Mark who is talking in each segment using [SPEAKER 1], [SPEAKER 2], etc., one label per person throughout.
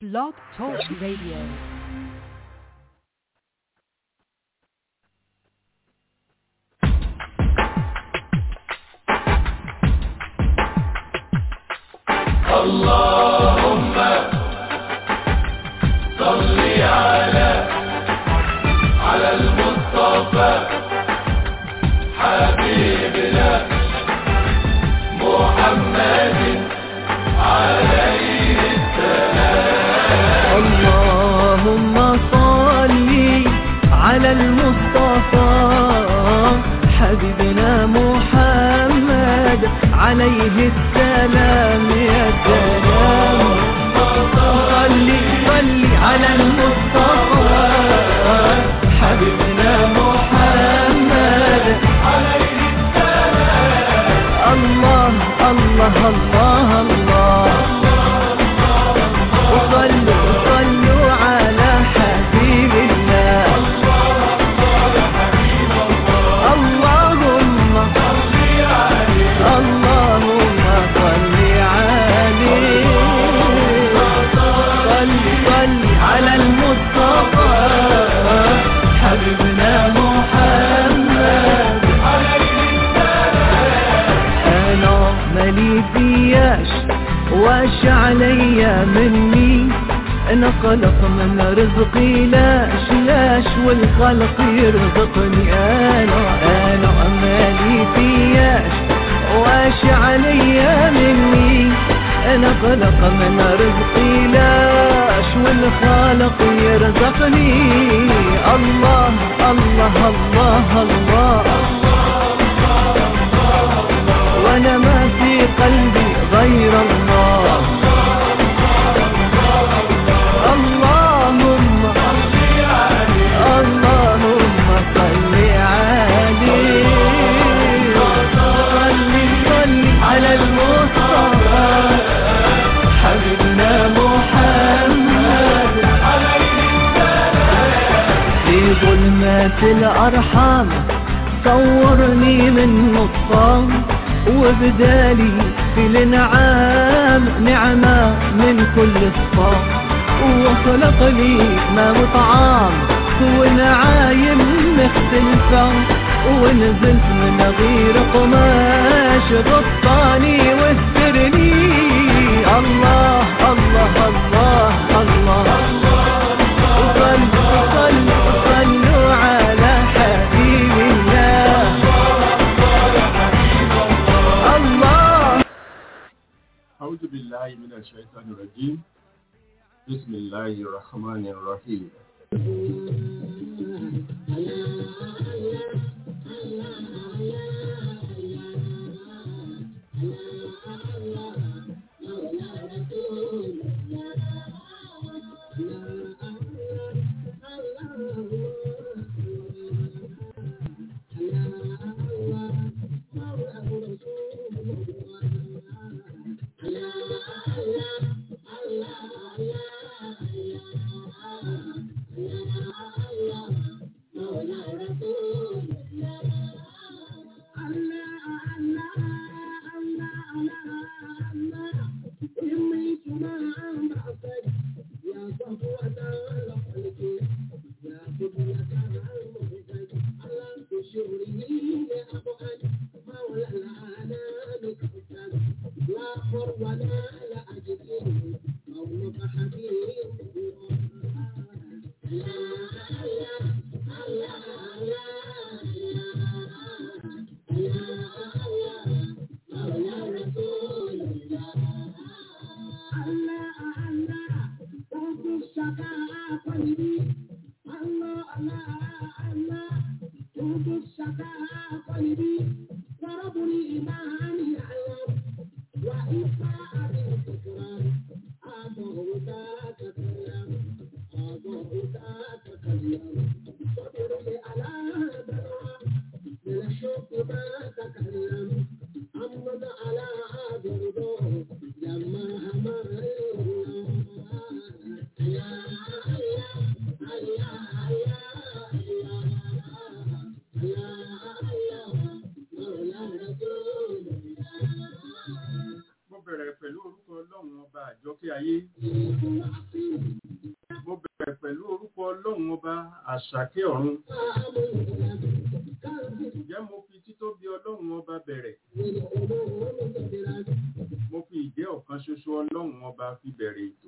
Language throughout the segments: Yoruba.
[SPEAKER 1] Blog Talk Radio.
[SPEAKER 2] اللهم صل على على المصطفى حبيبنا محمد عليه
[SPEAKER 3] اللهم صل على المصطفى حبيبنا محمد عليه السلام يا سلام صل صل على المصطفى حبيبنا محمد عليه السلام الله الله الله الله وصلوا صلوا على حبيب الله اللهم اللهم صل عليه صل صل على المصطفى حبيبنا محمد انا مالي فياش واش عليا مني انا خلق من رزقي لاش لاش والخلق يرزقني انا انا مالي فياش واش عليا مني انا خلق من رزقي لاش والخالق يرزقني الله الله الله, الله وانا ما في قلبي غير الله اللهم اللهم صل عليه صل صل على المصطفى حبيبنا محمد في ظلمات الأرحام صورني من نطفان وبدالي في الانعام نعمة من كل صفام وخلق لي ما وطعام ونعايم مختلفة ونزلت من غير قماش غطاني واسترني الله الله الله الله, وصلوا صلوا صلوا على حبيب الله الله
[SPEAKER 4] أعوذ بالله من الشيطان الرجيم بسم الله الرحمن الرحيم mo bẹ̀rẹ̀ pẹ̀lú orúkọ ọlọ́run ọba àjọkẹ́ ayé àṣàkẹ́ ọ̀run jẹ́ mo fi títóbi ọlọ́run ọba bẹ̀rẹ̀ mo fi ìjẹ́ ọ̀kan ṣoṣo ọlọ́run ọba fi bẹ̀rẹ̀ ètò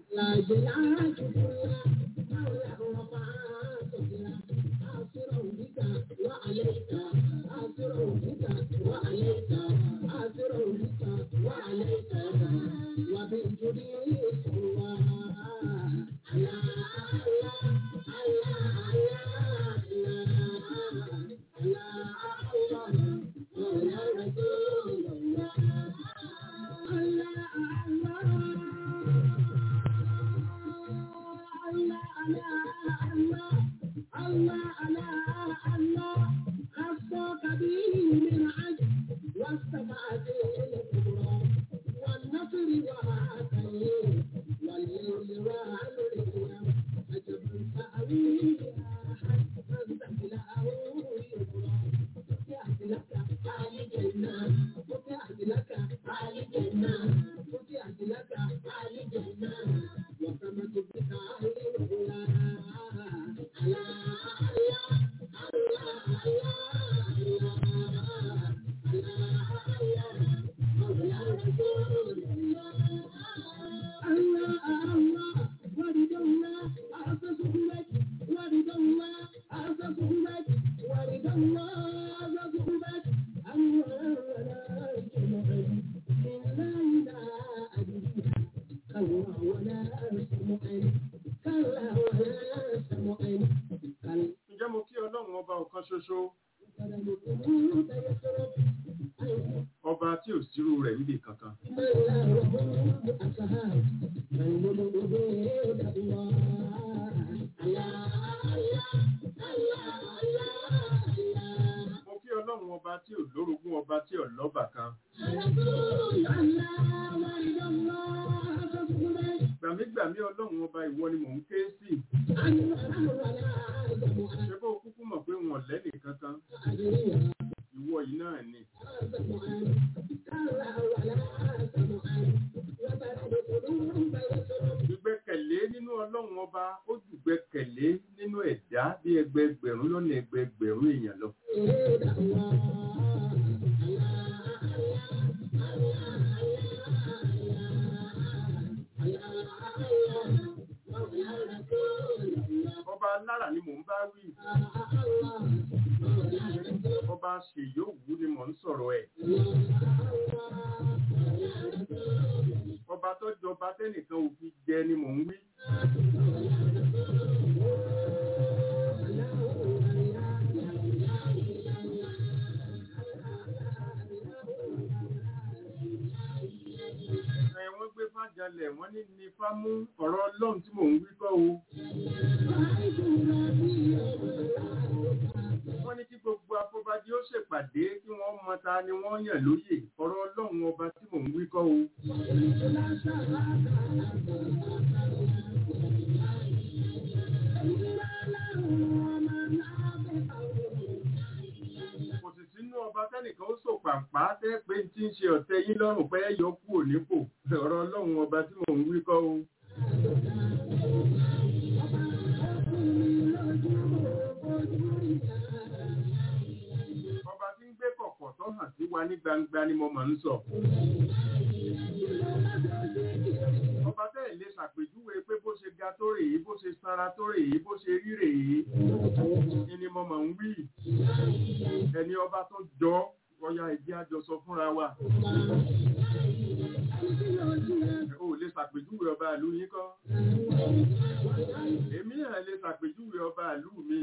[SPEAKER 4] ǹjẹ́ mo kí ọlọ́run ọba ọ̀kan ṣoṣo ọba tí ò sírú rẹ̀ níbi kankan mo kí ọlọ́run ọba tí ò lórogún ọba tí ò lọ́bà kan gbàmígbàmí ọlọ́run ọba ìwọ ni mò ń ké sí ṣé bó kúkú mọ̀ pé wọn lẹ́nì kankan ìwọ yìí náà ni ìgbẹ́kẹ̀lé nínú ọlọ́run ọba ó jù gbẹ́kẹ̀lé nínú ẹ̀dá bí ẹgbẹẹgbẹ̀rún lọ́nà ẹgbẹẹgbẹ̀rún èèyàn lọ ọba alára ni mò ń bá wí ọba ṣèyóòwú ni mò ń sọ̀rọ̀ ẹ̀ ọba tó jọba tẹ́nìkan ò fi jẹ ni mò ń wí ẹ wọ́n gbé fájalẹ̀ wọ́n ní ní fámú ọ̀rọ̀ ọlọ́run tí mò ń wí kọ́ o wọ́n ní kí gbogbo afọbajẹ ó ṣèpàdé kí wọ́n mọ ta ni wọ́n yàn lóyè ọ̀rọ̀ ọlọ́run ọba tí mò ń wí kọ́ o kò sì sínú ọba tẹ́nìkan ó sò pàǹpá tẹ́ pé tí ń ṣe ọ̀tẹ̀ yín lọ́rùn pé yọ kú ònípò ọ̀rọ̀ ọlọ́run ọba tí mò ń wí kọ́ o. ọba tí ń gbé kọ̀kọ̀ tó hàn sí wa ní gbangba ni mo máa ń sọ. ọba tẹ́ ẹ̀ lè ṣàpèjúwe pé bó ṣe ga tó rèé bó ṣe sanra tó rèé bó ṣe rí rèé ni mo máa ń wí ẹni ọba tó jọ ọya ìdí àjọsọ fúnra wa o lè ṣàpèjúwe ọba ìlú yín kọ́ èmi náà lè ṣàpèjúwe ọba ìlú mi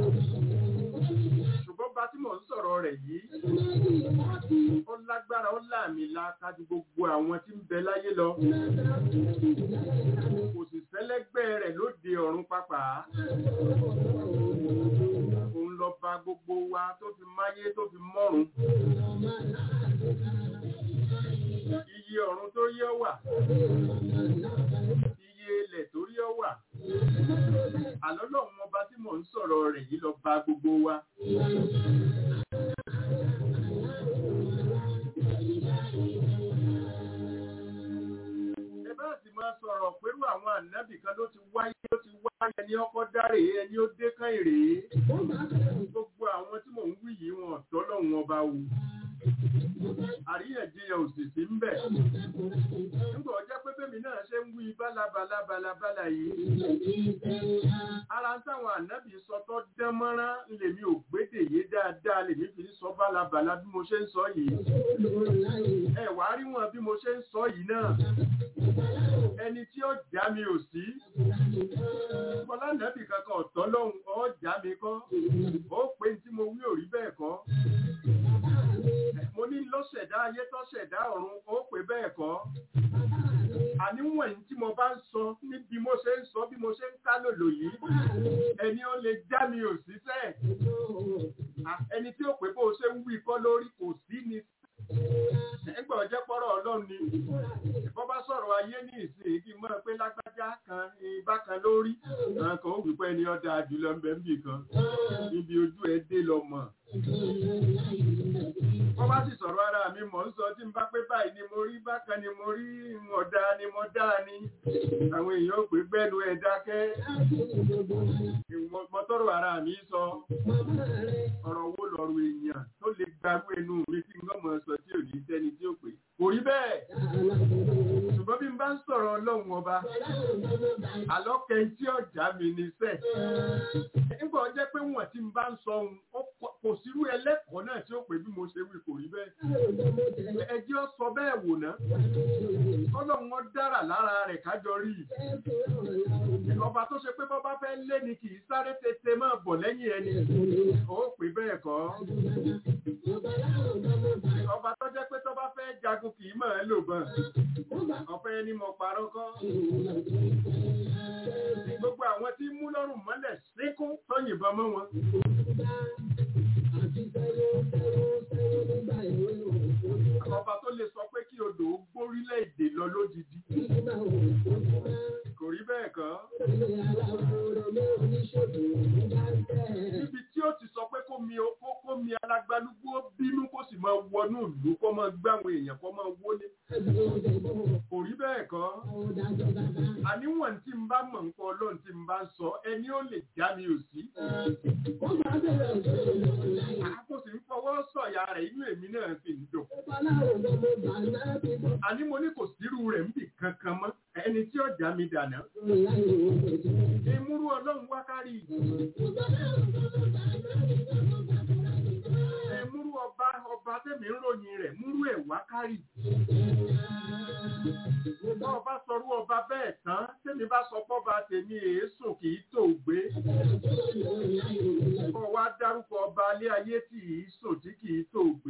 [SPEAKER 4] ṣùgbọ́n bá tí mò ń sọ̀rọ̀ rẹ̀ yìí ó lágbára ó láàmì láka ju gbogbo àwọn tí ń bẹ láyé lọ kò sì sẹ́lẹ́gbẹ́ rẹ̀ lóde ọ̀run pápá òun lọ bá gbogbo wa tó fi máyé tó fi mọ́run iye ọ̀run tó yẹ wà iye ilẹ̀ tó yẹ wà àlọ́ lọ́wọ́n ọba tí mò ń sọ̀rọ̀ rẹ̀ yìí lọ bá gbogbo wa. ẹ bá sì máa sọ̀rọ̀ pẹ̀lú àwọn ànábì kan ló ti wáyé ló ti wá ẹni ọkọ dáre ẹni ó dé kán èrè gbogbo àwọn tí mò ń wí yìí wọn ọ̀tọ̀ lọ́hùn ọba wù àríyànjiyàn òsìsì ń bẹ nígbà ọjọ́ pé bẹ́mi náà ṣe ń wí bálabàlà bálabàlà yìí ara ń táwọn ànábì sọ tó dán mọ́rán lèmi ò gbédè yé dáadáa lèmi fi ń sọ bálabàlà bí mo ṣe ń sọ yìí ẹ wàá rí wọn bí mo ṣe ń sọ yìí náà ẹni tí ó já mi ò sí bọ́lá nàbì kankan ọ̀tọ̀ lọ́hùn ọ́ já mi kọ́ ó pé tí mo wí ò rí bẹ́ẹ̀ kọ́ mo ní lọ́sẹ̀dá ayé tọ́sẹ̀dá ọ̀run ó pé bẹ́ẹ̀ kọ́ àníwọ̀n tí mo bá ń sọ ní bí mo ṣe ń sọ bí mo ṣe ń ká lòlò yìí ẹni ó lè já mi ò sí sẹ́ẹ̀ ẹni tí ó pé bó ṣe ń wí kọ́ lórí kò sí ni ẹgbẹ́ ọjọ́ pọ́rọ̀ ọlọ́run ni ìfọ́ bá sọ̀rọ̀ ayé ní ìsìn kí n mọ̀ pé lágbájá kan bákan lórí kan ó wípé ẹni ọ̀dà jùlọ ń bẹ ń bì kan níbi ojú ẹ dé lọ mọ̀ wọ́n bá sì sọ̀rọ̀ ara mi mọ̀ ń sọ tí n bá pé báyìí ni mo rí bákan ni mo rí ọ̀dà ni mo dá ni àwọn èèyàn ò pé gbẹ́nu ẹ̀ dákẹ́ mọ́tọ́rọ̀ ara mi sọ ọ̀rọ̀ wo lọ́rọ̀ èèyàn tó lè gbarú ẹnu mi tí n mọ̀ sọ tí ò ní sẹ́ni tí ó pè kò rí bẹ́ẹ̀ ṣùgbọ́n bí n bá ń sọ̀rọ̀ ọlọ́run ọba àlọ́kẹ́ tí ọjà mi ní sẹ́ nígbà ọjọ́ pé wọ́n ti ń bá ń sọ ohun kò sírú ẹlẹ́kọ̀ọ́ náà tí ó pè bí mo ṣe wí kò rí bẹ́ẹ̀ ẹjẹ́ ọ sọ bẹ́ẹ̀ wò ná ọlọ́run ọ dára lára rẹ̀ kájọ rí ọba tó ṣe pé bọ́ bá fẹ́ lé ni kì í sáré tètè máa bọ̀ lẹ́yìn ẹni ó pè bẹ́ẹ̀ kọ́ ọba tó jẹ́ pé tó bá fẹ́ jagun kì í mọ̀ ẹ́ lò gan ọ̀fẹ́ ni mo parọ́ kọ́ gbogbo àwọn tí mú lọ́rùn mọ́lẹ̀ síkún tó yìnbọn mọ́ wọn. ọba tó lè sọ pé kí odò ó gbórílẹ̀-èdè lọ lódidi. kò rí bẹ́ẹ̀ kọ́. níbi tí ó ti sọ pé kó mi kó mi alágbálúgbó bínú kó sì máa wọnú ìlú kó máa gbá àwọn èèyàn kó máa wọlé. kò rí bẹ́ẹ̀ kọ́. àníwọ̀n tí n bá mọ̀ nǹkan ọlọ́run tí n bá ń sọ ẹni ó lè já mi ò sí. àkó sì ń fọwọ́ sọ̀yà rẹ̀ inú èmi náà fi ń dùn. àní mo ní kò sírú rẹ̀ ń bì kankan mọ́ ẹni tí ó já mi dànù. ìmúrú ọlọ́run wá kárí. ìmúrú ọba ọba tẹ̀mí ń ròyìn rẹ̀ múrú ẹ̀ wá kárì. Bá ọba sọrú ọba bẹ́ẹ̀ tán, tèmi bá sọ pọ́ba tèmi èésùn kì í tò gbé. Kọ́ wá dárúkọ ọba alé ayé tí kì í sùn tí kì í tò gbé.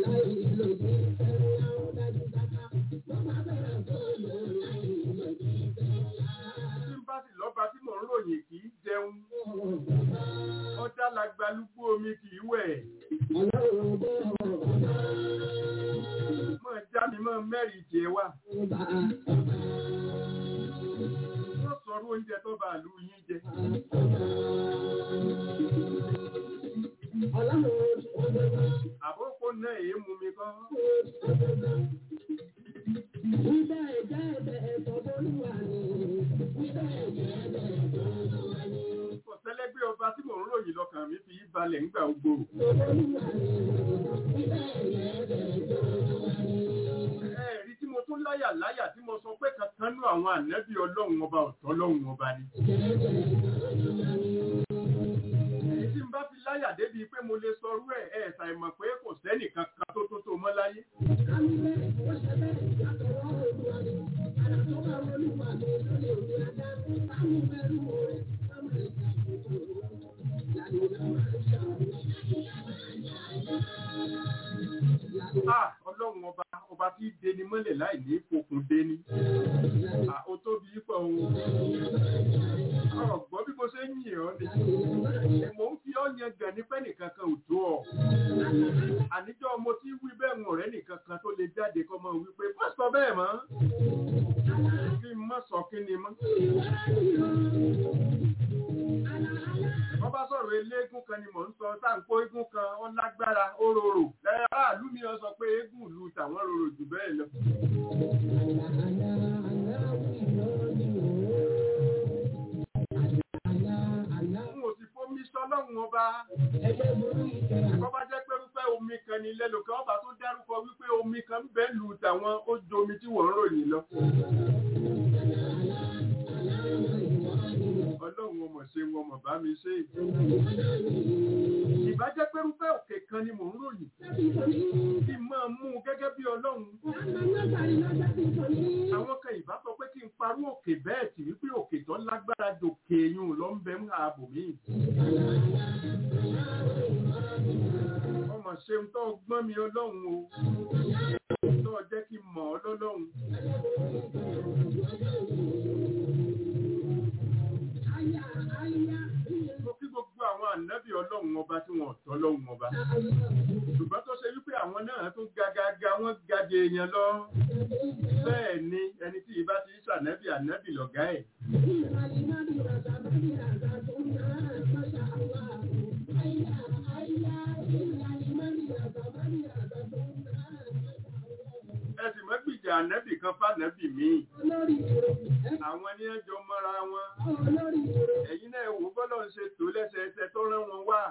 [SPEAKER 4] Tí n bá sì lọ́ba tí mò ń ròyìn kì í jẹun. Ọjà làgbàlúgbó omi kì í wẹ̀. Mọ̀ já mi mọ́ mẹ́rin jẹ wá. Wọ́n sọ̀rọ̀ oúnjẹ tó bá lú yín jẹ. Àbókò náà èé mú mi kọ́. Kò tẹ́lẹ́gbé ọba tí mò ń ròyìn lọ́kàn mi fi balẹ̀ ńgbà gbogbo. Ẹ̀rí tí mo tún láyà láyà tí mo sọ pé kankan nú àwọn ànẹ́bí ọlọ́run ọba ọ̀tọ̀ ọlọ́run ọba ni. Èyí tí n bá fi láyà débi pé mo lè sọrú ẹ̀ ẹ̀ ṣàìmọ̀ pé kò sẹ́nì kankan tó tó tó mọ́ láyé. Ah, ọlọ́run ọba ọba tí deni mọ́lẹ̀ láì ní fokùn deni. Ah, ó tóbi pọ̀ ohun. Ọ̀gbọ́n bí mo ṣe ń yìn ọ́ ni. Mo ń fi ọ́ yan gàn ní pẹ́ẹ́nì kankan ò tó ọ. Àníjọ́ mo ti wí bẹ́ẹ̀ ń ọ̀rẹ́ nìkan kan tó lè jáde kọ́ mọ́ wípé má sọ bẹ́ẹ̀ mọ́. Kí n má sọ kí ni mọ́. Wọ́n bá sọ̀rọ̀ eléégún kan ni mò ń sọ sáǹkó eégún kan ó lágbára ó rorò. Lẹ́yìn aráàlú mi ọ sọ pé eégún ìlú tàwọn rorò jù bẹ́ẹ̀ lọ. rárá kọ́ bá jẹ́ pé wípé omi kan ní ilé lòkè ọba tó dárúkọ wípé omi kan ń bẹ lù tàwọn ó ju omi tí wọ́n ń ròyìn lọ. ọlọ́run ọmọ ṣe wọn mọ̀ bá mi ṣe. ìbá jẹ́ pé wípé òkè kan ni mò ń ròyìn kí n máa mú un gẹ́gẹ́ bí ọlọ́run. àwọn kan ìbá sọ pé kí n parú òkè bẹ́ẹ̀ tì wípé òkè tó lágbára dòkè eyín lọ ń bẹ ń ààbò mi. ọmọ ṣeun tó gbọ́n mi ọlọ́run o tó jẹ́ kí n mọ̀ ọ́ lọ́lọ́run. mo kí gbogbo àwọn ànábì ọlọ́run ọba tí wọ́n tọ́ lọ́run ọba. ṣùgbọ́n tó ṣe wípé àwọn náà tún gagaga wọ́n gade èèyàn lọ. bẹ́ẹ̀ ni ẹni tí ìbá ti ń ṣànábì ànábì lọ̀gá ẹ̀. ẹ sì mọ́ gbìjà ànábì kan fànábì míì. àwọn ní ẹjọ́ mọ́ra wọn. ẹ̀yin náà wò bọ́lọ̀ ń ṣe tó lẹ́sẹẹsẹ tó rán wọn wá.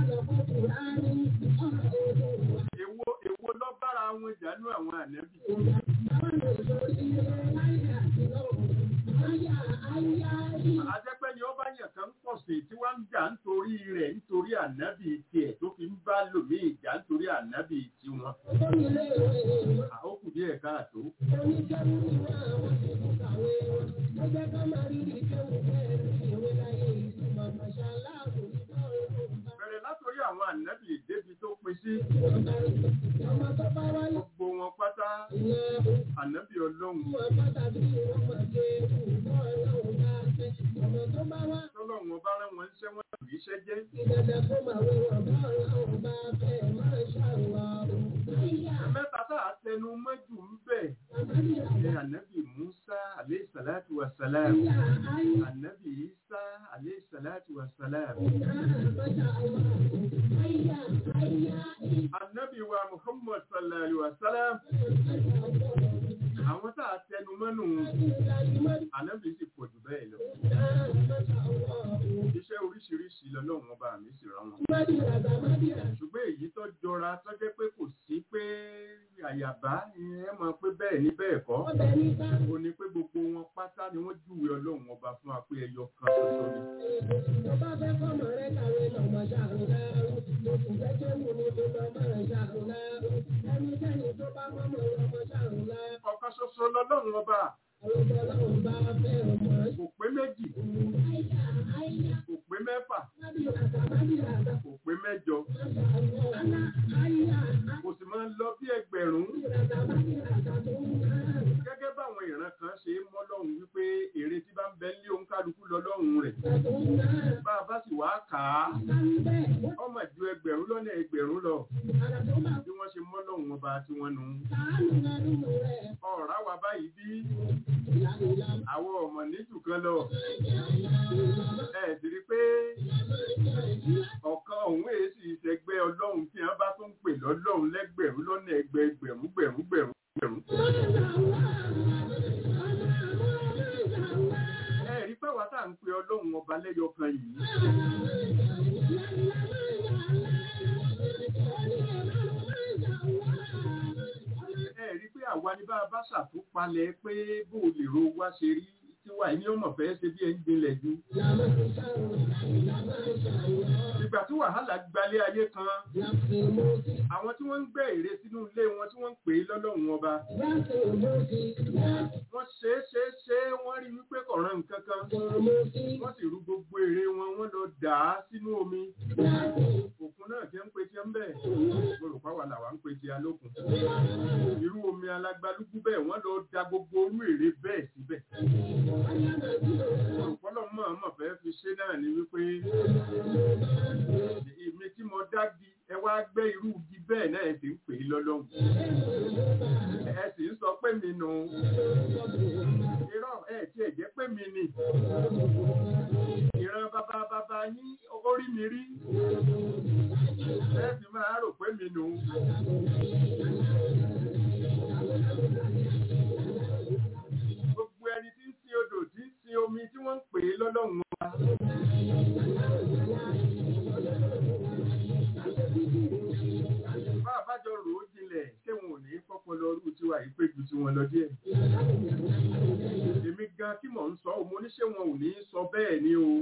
[SPEAKER 4] èwo èwo lọ bára wọn jánú àwọn ànábì. Ajẹ́pẹ́ ni ó bá yàn kan pọ̀ sí tí wọ́n ń jà nítorí rẹ̀ nítorí ànábì tiẹ̀ tó fi ń bá lòmí ìjà nítorí ànábì tiwọn. Àókù díẹ̀ káàtó. Bẹ̀rẹ̀ látòrí àwọn ànábì débi tó pin sí. Gbogbo wọn pátá ànábì ọlọ́run. Tọ́lọ́run ọba rán wọn ṣẹ́ wọn lù iṣẹ́ jẹ́. Mẹ́ta tá a tẹnu mọ́jú ń bẹ̀. Ṣé ànábì Musa alayhi salatu wa salam? Ànábì Isa alayhi salatu wa salam? Ànábì wa Muhammad sallallahu alayhi wa sallam? Àwọn tá a tẹnu mọ́nù ànábì sì pọ̀ jù bẹ́ẹ̀ lọ. Iṣẹ́ oríṣiríṣi lọ́lọ́run ọba mi sì rán wọn. Ṣùgbọ́n èyí tó jọra tó jẹ́ pé kò sí pé àyàbá ẹ mọ̀ pé bẹ́ẹ̀ ni bẹ́ẹ̀ kọ́. Ó ní pé gbogbo wọn pátá ni wọ́n júwe ọlọ́run ọba fún wa pé ẹyọ kan ṣoṣo ni. Ọ̀kan ṣoṣo lọ́lọ́run ọba. Kò pé méjì. Kò pé mẹ́fà. Kò pé mẹ́jọ. Kò sì máa ń lọ bí ẹgbẹ̀rún. Gẹ́gẹ́ báwọn ìran kan ṣe é mọ́ lọ́hùn wípé èrè tí bá ń bẹ lé oníkálukú lọ lọ́hùn rẹ̀. Bá a bá sì wá kà á, ọmọ ju ẹgbẹ̀rún lọ́nà ẹgbẹ̀rún lọ. Bí wọ́n ṣe mọ́ lọ́hùn ọba tí wọ́n nu. Ọ̀rá wa báyìí bí àwọn ọmọ níjù kan lọ. Ẹ sì rí pé ọ̀kan òun èé sì ṣẹgbẹ́ ọlọ́run tí wọ́n bá tún pè lọ́lọ́run lẹ́gbẹ̀rún lọ́nà ẹgbẹ̀rún gbẹ̀rún gbẹ̀rún gbẹ̀rún. Ẹ rí pé wàá tà ń pe ọlọ́run ọba lẹ́yọ kan yìí. Ẹ rí pé àwa ni bá a bá ṣàtúpalẹ̀ pé bó o lè ro wá ṣe rí tí wà ní ọmọ fẹ́ ṣe bí ẹni gbinlẹ̀ ju. Ìgbà tí wàhálà gbalé ayé kan, àwọn tí wọ́n ń gbẹ́ ère sínú ilé wọn tí wọ́n ń pè é lọ́lọ́run ọba. Wọ́n ṣe é ṣe é ṣe é wọ́n rí wípé kọ̀ọ̀ràn nǹkan kan. Wọ́n sì rú gbogbo ère wọn wọ́n lọ dà á sínú omi. Òkun náà jẹ́ ń pe tí ń bẹ̀. Mo rò pàwọ́ làwa ń pe tí alókun. Irú omi alágbálúgbú bẹ́ẹ̀ wọ́n lọ da gbogbo orú ère bẹ́ẹ̀ síbẹ̀. Ọ̀pọ̀lọ́ mọ̀ mọ̀ fẹ́ fi ṣe náà ni wípé èmi tí mo dá di ẹ wá gbẹ́ irú igi bẹ́ẹ̀ náà ẹ sì ń pè é lọ́lọ́run. Ẹ sì ń sọ pé mi nù. Irọ́ ẹ tí ẹ jẹ́ pé mi nì. Ìran bàbá bàbá yín orí mi rí. Ẹ sì máa rò pé mi nù. Gbogbo ẹni tí ń sin odò tí ń sin omi tí wọ́n ń pè é lọ́lọ́run wa. díẹ̀ èmi gan tí mò ń sọ ọ́ mo ní ṣé wọn ò ní sọ bẹ́ẹ̀ ni o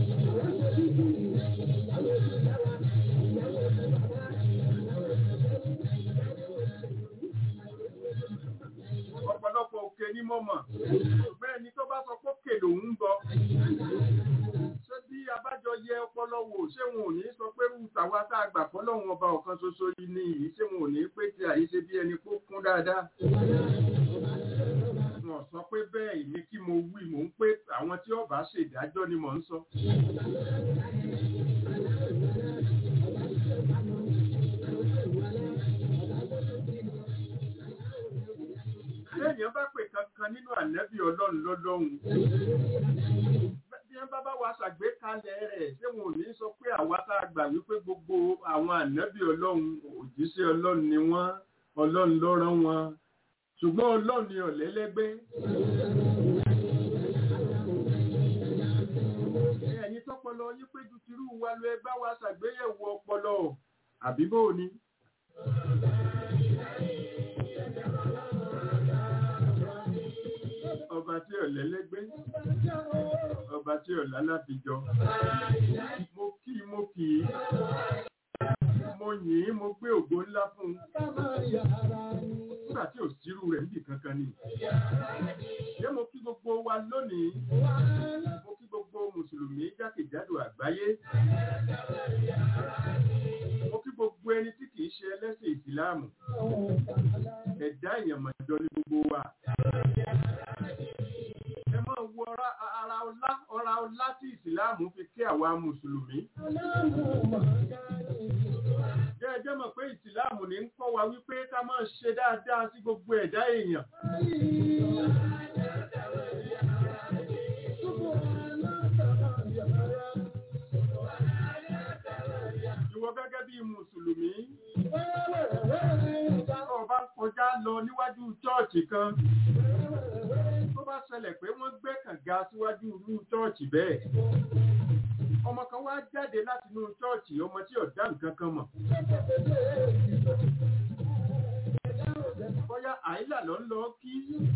[SPEAKER 4] ọ̀pọ̀lọpọ̀ òkè ní mọ̀mọ̀ bẹ́ẹ̀ ni tó bá sọ pé òkè lòun ń gbọ́ ṣé bí abájọ yẹ ọpọlọ wò ṣé wọn ò ní sọ pé rú tàwa tá a gbà fọlọ́run ọba ọ̀kan ṣoṣo yìí ni yìí ṣé wọn ò ní pé tí àyíṣe bí ẹni kó kún dáadáa wọn sọ pé bẹ́ẹ̀ èmi kí mo wí mò ń pé àwọn tí ọba ṣèdájọ́ ni mò ń sọ. Téèyàn bá pè kankan nínú ànẹ́bí ọlọ́run lọ́lọ́run. Bí wọ́n bá bá wa ṣàgbékalẹ̀ rẹ̀, ṣé wọn ò ní sọ pé àwa tá a gbà wípé gbogbo àwọn ànẹ́bí ọlọ́run òjíṣẹ́ ọlọ́run ni wọ́n, ọlọ́run ló rán wọn. Ṣùgbọ́n ọlọ́run ni ọ̀lẹ́lẹ́gbẹ́. Ẹ̀yin tọ́pọlọ yín pé ju tirú wa lọ ẹ bá wa ṣàgbéyẹ̀wò ọpọlọ. Àbí bó o ni? ọba tí ò lẹ́lẹ́gbẹ́ ọba tí ò lálàbíjọ mo kí i mo kì í mo yìn ín mo gbé ògo ńlá fún un nígbà tí ò sírú rẹ̀ níbì kankan ni ṣé mo kí gbogbo wa lónìí mo kí gbogbo mùsùlùmí jákèjádò àgbáyé mo kí gbogbo ẹni tí kìí ṣe ẹlẹ́sìn ìsìláàmù ẹ̀dá èèyàn mọ̀jọ ní gbogbo wa ẹ máa wo ara ọlá ọra ọlá tí ìsìláàmù fi kí àwa mùsùlùmí. Jẹ́ ẹjẹ́ mọ̀ pé ìsìláàmù ní ń kọ́ wa wípé ká máa ṣe dáadáa sí gbogbo ẹ̀dá èèyàn. Ìwọ gẹ́gẹ́ bí mùsùlùmí. Ọba kọjá lọ níwájú chọ́ọ̀chì kan tó bá ṣẹlẹ̀ pé wọ́n gbé kànga síwájú irú chọ́ọ̀chì bẹ́ẹ̀. ọmọ kan wá jáde láti inú chọ́ọ̀chì ọmọ tí ọ̀dá nǹkan kan mọ̀. bóyá àìlà lọ ń lọ kí.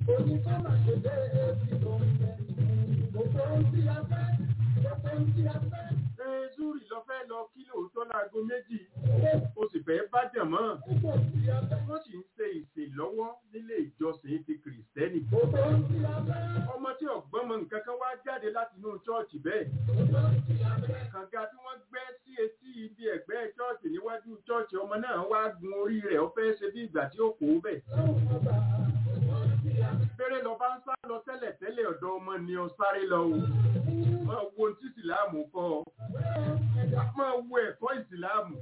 [SPEAKER 4] Zúrì lọ fẹ́ lọ kí lóòótọ́ láago méjì, o sì fẹ́ bá jẹ̀ mọ́. Wọ́n sì ń ṣe ìsè lọ́wọ́ nílé ìjọsìn ti Kìrìsìtẹ́nì. Ọmọ tí ọ̀gbọ́n mọ nǹkan kan wá jáde láti inú chọ́ọ̀chì bẹ́ẹ̀. Kànga tí wọ́n gbẹ́ sí etí ibi ẹ̀gbẹ́ chọ́ọ̀chì níwájú chọ́ọ̀chì ọmọ náà wá gun orí rẹ̀ ó fẹ́ ṣe bí ìgbà tí ó kó bẹ̀. Bẹ́rẹ̀ lọ bá ń sá lọ tẹ́lẹ̀ tẹ́lẹ̀ ọ̀dọ̀ ọmọ ni ọ sáré lọ o. Máa wo tí ìsìláàmù kọ́ ọ. Máa wo ẹ̀kọ́ ìsìláàmù.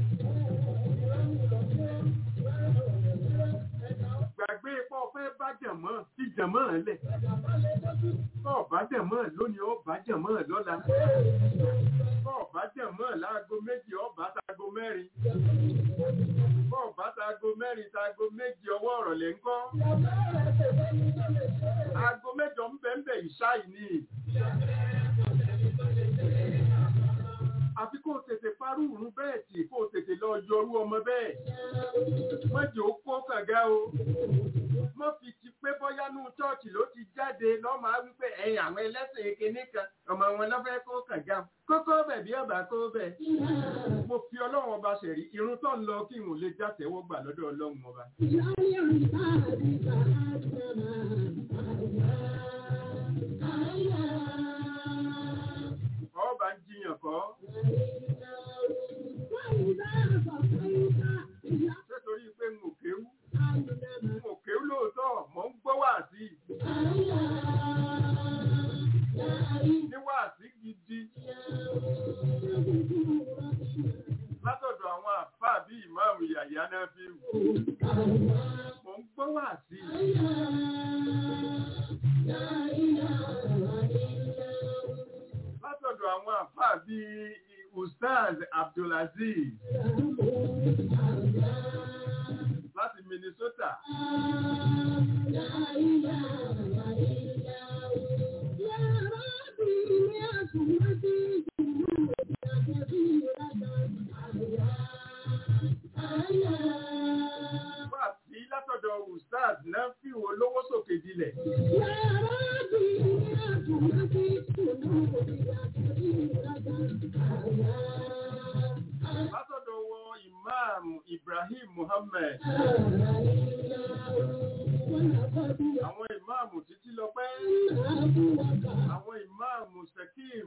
[SPEAKER 4] Gbàgbé pọ̀ fẹ́ bá jàmọ́ sí jàmọ́ lẹ̀. Bọ́ bá jàmọ́ lónìí ó bá jàmọ́ lọ́la. Bọ́ bá jàmọ́ láago méjì ó bá tago mẹ́rin. Bọ́ bá tago mẹ́rin tago méjì ọwọ́ ọ̀rọ̀ lẹ́ ń kọ́. Aago mẹ́jọ ń bẹ̀ ń bẹ̀ ìṣáì ni. Àfi kó tètè parú ìrún bẹ́ẹ̀ tì kó tètè lọ yọrú ọmọ bẹ́ẹ̀. Mọ́jì ó kó kànga o. Mọ́ fi ti pé bọ́yá nú chọ́ọ̀chì ló ti jáde lọ́mọ á wípé ẹ̀yìn àwọn ẹlẹ́sìn kìíní kan ọmọ wọn lọ́fẹ́ kó kànga. Kókó bẹ̀ bí ọba kó bẹ̀. Mo fi ọlọ́run ọba ṣẹ̀rí irun tó ń lọ kí n ò lè jàtẹ̀wọ́ gbà lọ́dọ̀ ọlọ́run ọba. Ọba ń jiyàn kọ́. Ṣé torí pé n ò kéwú? N ò kéwú lóòótọ́, mò ń gbọ́ wàásì. Ní wàásì gidi. Látọ̀dọ̀ àwọn àfáà bí ìmáàmù Yàyà náà fi wù. Mò ń gbọ́ wàásì. Látọ̀dọ̀ àwọn àfáà bí Ustaz Abdulaziz láti Minnesota. Wà sí látọ̀dọ̀ Ustaz náà fi olówó Muhammad àwọn ìmáàmù títí lọ pẹ́ àwọn ìmáàmù Sekim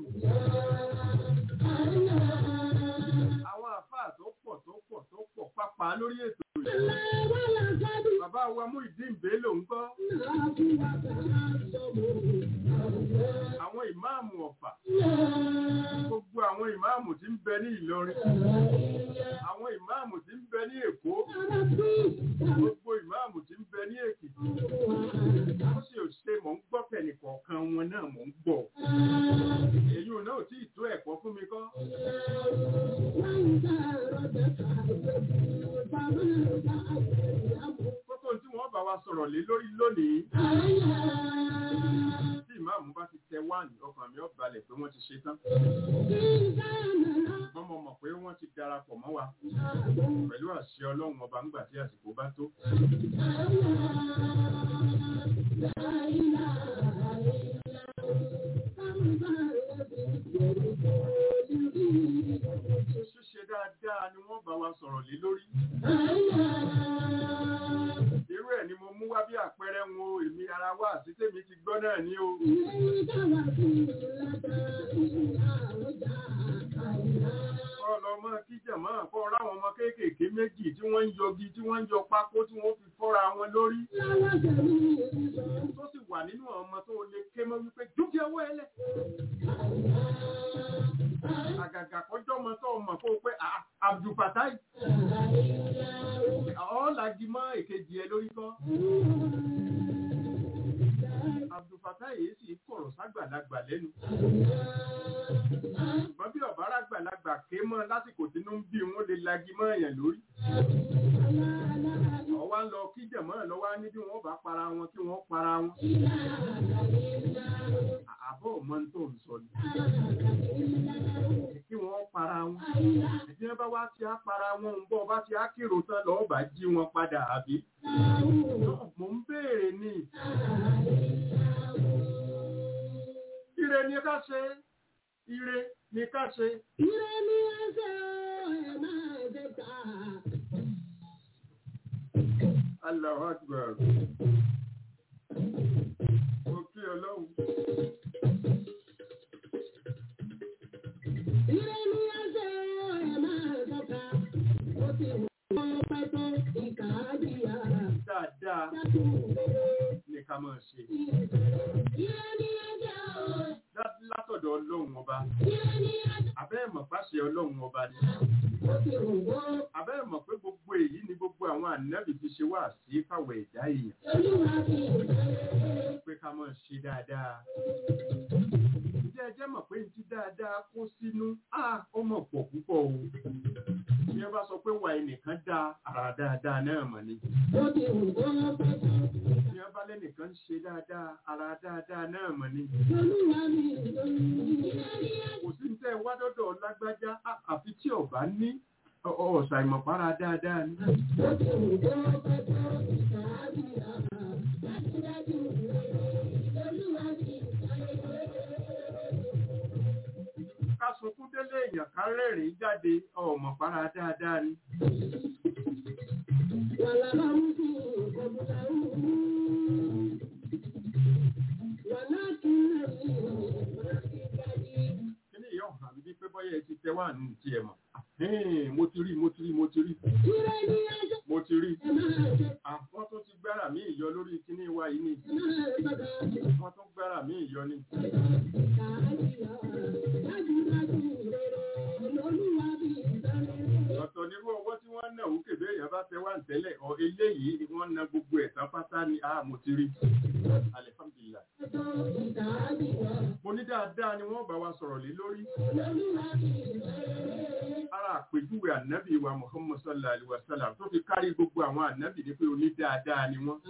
[SPEAKER 4] àwọn àfáà tó pọ̀ tó pọ̀ tó pọ̀ pápá lórí ètò yìí bàbá wa mú ìdí ìbélò ń gbọ́ àwọn ìmáàmù Ọ̀fà gbogbo àwọn ìmáàmù tí ń bẹ ní Ìlọrin àwọn ìmáàmù tí ń bẹ ní Èkó gbogbo ìmáàmù tí ń bẹ ní Èkìtì ó sì ò ṣe mò ń gbọ́ kẹ̀nìkọ̀ọ̀kan wọn náà mò ń gbọ́ èyí ò náà tí ì tó ẹ̀kọ́ fún mi kọ́ kókó tí wọ́n bá wa sọ̀rọ̀ lé lórí lónìí tí ìmáàmù bá ti tẹ wáàní ọkàn mi ó balẹ̀ pé wọ́n ti ṣe tán ṣùgbọ́n mo mọ̀ pé wọ́n ti darapọ̀ mọ́ wa pẹ̀lú àṣẹ ọlọ́run ọba ńgbà tí àsìkò bá tó. ṣíṣe dáadáa ni wọ́n bá wa sọ̀rọ̀ lé lórí. irú ẹ̀ ni mo mú wá bí àpẹẹrẹ wọn o èmi ara wa àti tèmi ti gbọ́ náà ní o. kọ́ lọ mọ́ kíjà mọ́ kọ́ ráwọn ọmọ kéékèèké méjì tí wọ́n ń yọgi tí wọ́n ń yọ pákó tí wọ́n fi fọ́ra wọn lórí. tó sì wà nínú àwọn ọmọ tó lè ké mọ́ wípé dúkìá owó ẹlẹ́. àgàgà kọjọ́ ọmọ tó mọ̀ kó pé Abdulfatai ọ̀ọ́làjì mọ́ èkejì ẹ lórí kọ́. Abdulfatai yìí sì kọ̀rọ̀ ságbàlagbà lẹ́nu. ṣùgbọ́n bí ọ̀bára àgbàlagbà ké mọ́ lásìkò tí inú ń bí wọn lè lagi mọ́ èèyàn lórí. ọwá ń lọ kíjẹ̀ mọ́ ẹ̀ lọ́wọ́ ní bí wọ́n bá para wọn kí wọ́n para wọn. àbọ̀ ọmọ tó ń sọ ni. kí wọ́n para wọn. ẹ̀jẹ̀ wọn bá wá ti á para wọn ń bọ̀ bá ti á kírò tán lọ́ọ́ bá jí wọn padà àbí. mo ń béèrè ni. ire ni ká ṣe ire ni ká ṣe.
[SPEAKER 1] Ire ni ẹsẹ̀ ẹ̀ máa jẹ ká.
[SPEAKER 4] Allahu Akbar. Mo kí ọlọ́run.
[SPEAKER 1] Ire ni ẹsẹ̀ ẹ̀ máa jẹ ká. Ó ti wọ́n pẹ́ tó ìkà á jìyà.
[SPEAKER 4] Dáadáa
[SPEAKER 1] Dákun rere.
[SPEAKER 4] ni ká máa ṣe.
[SPEAKER 1] Ire ni ẹsẹ̀ ọ̀.
[SPEAKER 4] Dá- Látọ̀dọ̀ ọlọ́run ọba.
[SPEAKER 1] Ire ni ẹsẹ̀
[SPEAKER 4] Abẹ́ mọ̀ pàṣẹ ọlọ́run ọba ni.
[SPEAKER 1] ó ti wọ́n.
[SPEAKER 4] Abẹ́ mọ̀ pé gbogbo èyí ni gbogbo àwọn ànábì fi ṣe wá sí fáwọn ẹ̀dá èèyàn.
[SPEAKER 1] Olúwa fi ìfẹ́.
[SPEAKER 4] Pé ká máa ṣe dáadáa. Ǹjẹ́ ẹ jẹ́ mọ̀ pé ti dáadáa kó sínú? Á ó mọ̀ pọ̀ púpọ̀ o. Bí wọ́n bá sọ pé wà ẹnìkan dá ara dáadáa náà mọ̀ ni.
[SPEAKER 1] Ó ti wọ́n pẹ́ tó.
[SPEAKER 4] Bí wọ́n bá lẹ́nìkan ń ṣe dáadáa ara dáadáa náà mọ̀ ni.
[SPEAKER 1] Olúwa mi ìlú. Ire ni ẹsẹ̀.
[SPEAKER 4] kò sí ní tẹ́ ẹ wá dọ́dọ̀ lágbájá á- àfi tí ọba ní ọ- ọ- ọ̀sà ìmọ̀pára dáadáa ni.
[SPEAKER 1] Ó ti wọ́n pẹ́ tó ìkà á jìyà. Dájúdájú rere. Olúwa fi ìfẹ́.
[SPEAKER 4] ká sunkún délé èèyàn ká rẹ́rìn-ín jáde ọ̀mọ̀pára dáadáa ni. kíní ìyá ọ̀hún àbí bíi pé bọ́yá ẹ ti tẹ wá ní ti ẹ̀ mọ̀. Ẹ̀hẹ́n, mo ti rí mo ti rí mo ti rí mo ti rí. Ah, wọ́n tún ti gbára mí ìyọ lórí kíní wa yìí ni wọ́n tún gbára mí ìyọ ni. ọ̀tọ̀ nírú ọwọ́ tí wọ́n náà wúkè bẹ́ẹ̀ yẹn bá tẹ wá ń tẹ́lẹ̀ ọ eléyìí ni wọ́n na gbogbo ẹ̀ tán pátá ni a mo ti rí. alihamdulilayi. mo ní dáadáa ni wọ́n bá wa sọ̀rọ̀ lé lórí. ara àpèjúwe ànábì wa muhammad sallallahu alaihi wa sallam tó fi kárí gbogbo àwọn ànábì ní pé oní dáadáa ni wọ́n.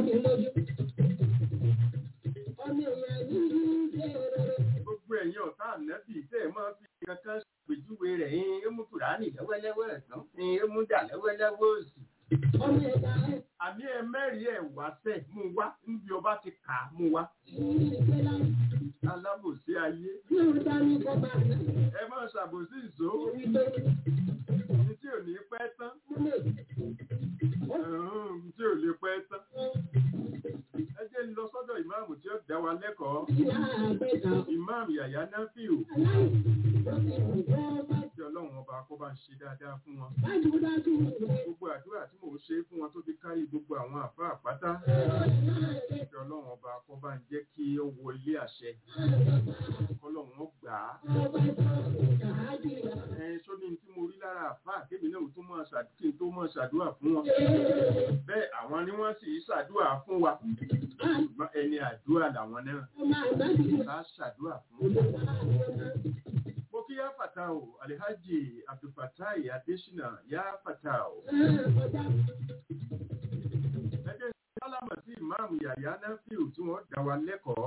[SPEAKER 4] gbogbo ẹ̀yin ọ̀tá ànábì tẹ́ ẹ̀ máa fi kankan ṣàpèjúwe rẹ̀ ẹ̀yin ó mú kùránì lọ́wọ́lọ́wọ́ ẹ̀sán ẹ̀yin ó mú dà lọ́wọ́lọ́wọ́ òsì. àní ẹ mẹ́rin ẹ̀ wá sẹ̀ mú wá níbi ọba ti kà á mú wá. alábòsí ayé ẹ máa ṣàbòsí ìṣó ní tí ò ní pẹ́ tán wa lẹ́kọ̀ọ́ imam yàyà nafiu tí ọlọ́run ọba kó bá ń ṣe dáadáa fún wọn gbogbo àdúrà tí mò ń ṣe fún wọn tó fi kárí gbogbo àwọn àfa àpáta tí ọlọ́run ọba kó bá ń jẹ́ kí ó wọ ilé àṣẹ kọ́lọ́run ó gbà á ẹ̀yin sóní tí mo rí lára àfa àkébì náà tó mọ̀ ṣàdúkì tó mọ̀ ṣàdúrà fún wọn bẹ́ẹ̀ àwọn ni wọ́n sì ṣàdúrà fún wa ṣùgbọ́n ẹni àdúrà làwọn náà bá ṣàdúrà fún mo kí yá fàtà o alihaji abdulfatai adesina yá fàtà o ẹgbẹ́ sálámà sí ìmáàmù yàyà náfíù tí wọ́n dá wa lẹ́kọ̀ọ́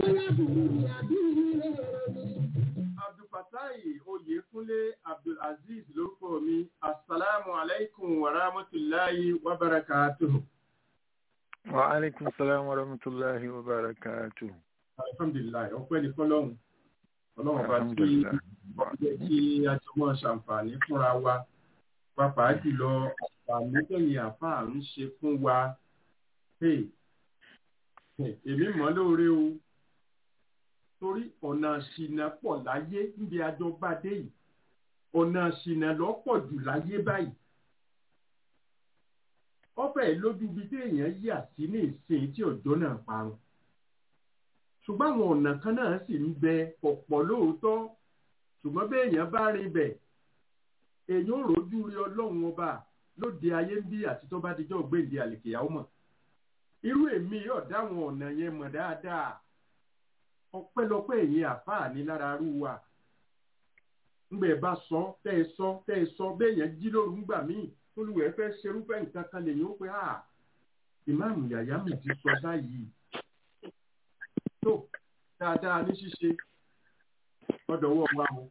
[SPEAKER 4] abdulfatai oyèkúnlé abdulaziz lórúkọ mi asalaamu alaykum wa rahmatulahi wa barakatuhu.
[SPEAKER 5] wa alaikum salam wa rahmatullahi wa barakatuh
[SPEAKER 4] alhamdulilayi ọpẹ́ ní fọ́lọ́run Ọlọ́run bá tí
[SPEAKER 5] alhamdulillah
[SPEAKER 4] jẹ́ kí a jọ mọ ṣàǹfààní fúnra wa pàápàá jùlọ àǹfààní tẹ̀yìn àfáà ń ṣe fún wa Hey, hey, èmi mọ̀ lóore o torí ọ̀nà ṣìnà pọ̀ láyé níbi àjọba dé yìí ọ̀nà ṣìnà lọ́pọ̀ jù láyé báyìí ọ̀fẹ́ lójú ibi tí èèyàn yà sí ní ìsìn tí ọjọ́ náà parun ṣùgbọ́n àwọn ọ̀nà kan náà sì ń bẹ ọ̀pọ̀ lóòótọ́ ṣùgbọ́n bí èèyàn bá rin bẹ̀ èèyàn ò rójú rí ọlọ́run ọba lóde ayé ń bí àti tó bá dijọ́ gbèǹde àlèkèyàwó mọ̀ irú èmi yóò dáwọn ọ̀nà yẹn mọ̀ dáadáa ọpẹ́lọpẹ́ èyí àfáà ní lára rú wa ńgbẹ bá sọ tẹ́ ẹ sọ tẹ́ ẹ sọ béèyàn jí lóru ńgbà míì olùwẹ̀ fẹ́ ṣerúfẹ́ nǹkan kan lèyìn ó pé à ìmáàmù yàyà mi ti sọ báyìí tó dáadáa ní ṣíṣe ọdọwọ wa o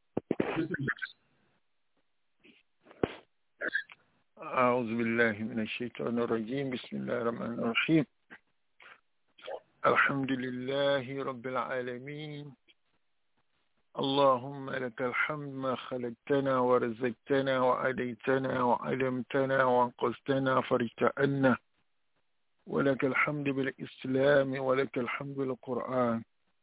[SPEAKER 5] أعوذ بالله من الشيطان الرجيم بسم الله الرحمن الرحيم الحمد لله رب العالمين اللهم لك الحمد ما خلقتنا ورزقتنا وأديتنا وعلمتنا وانقذتنا فرجت عنا ولك الحمد بالإسلام ولك الحمد بالقرآن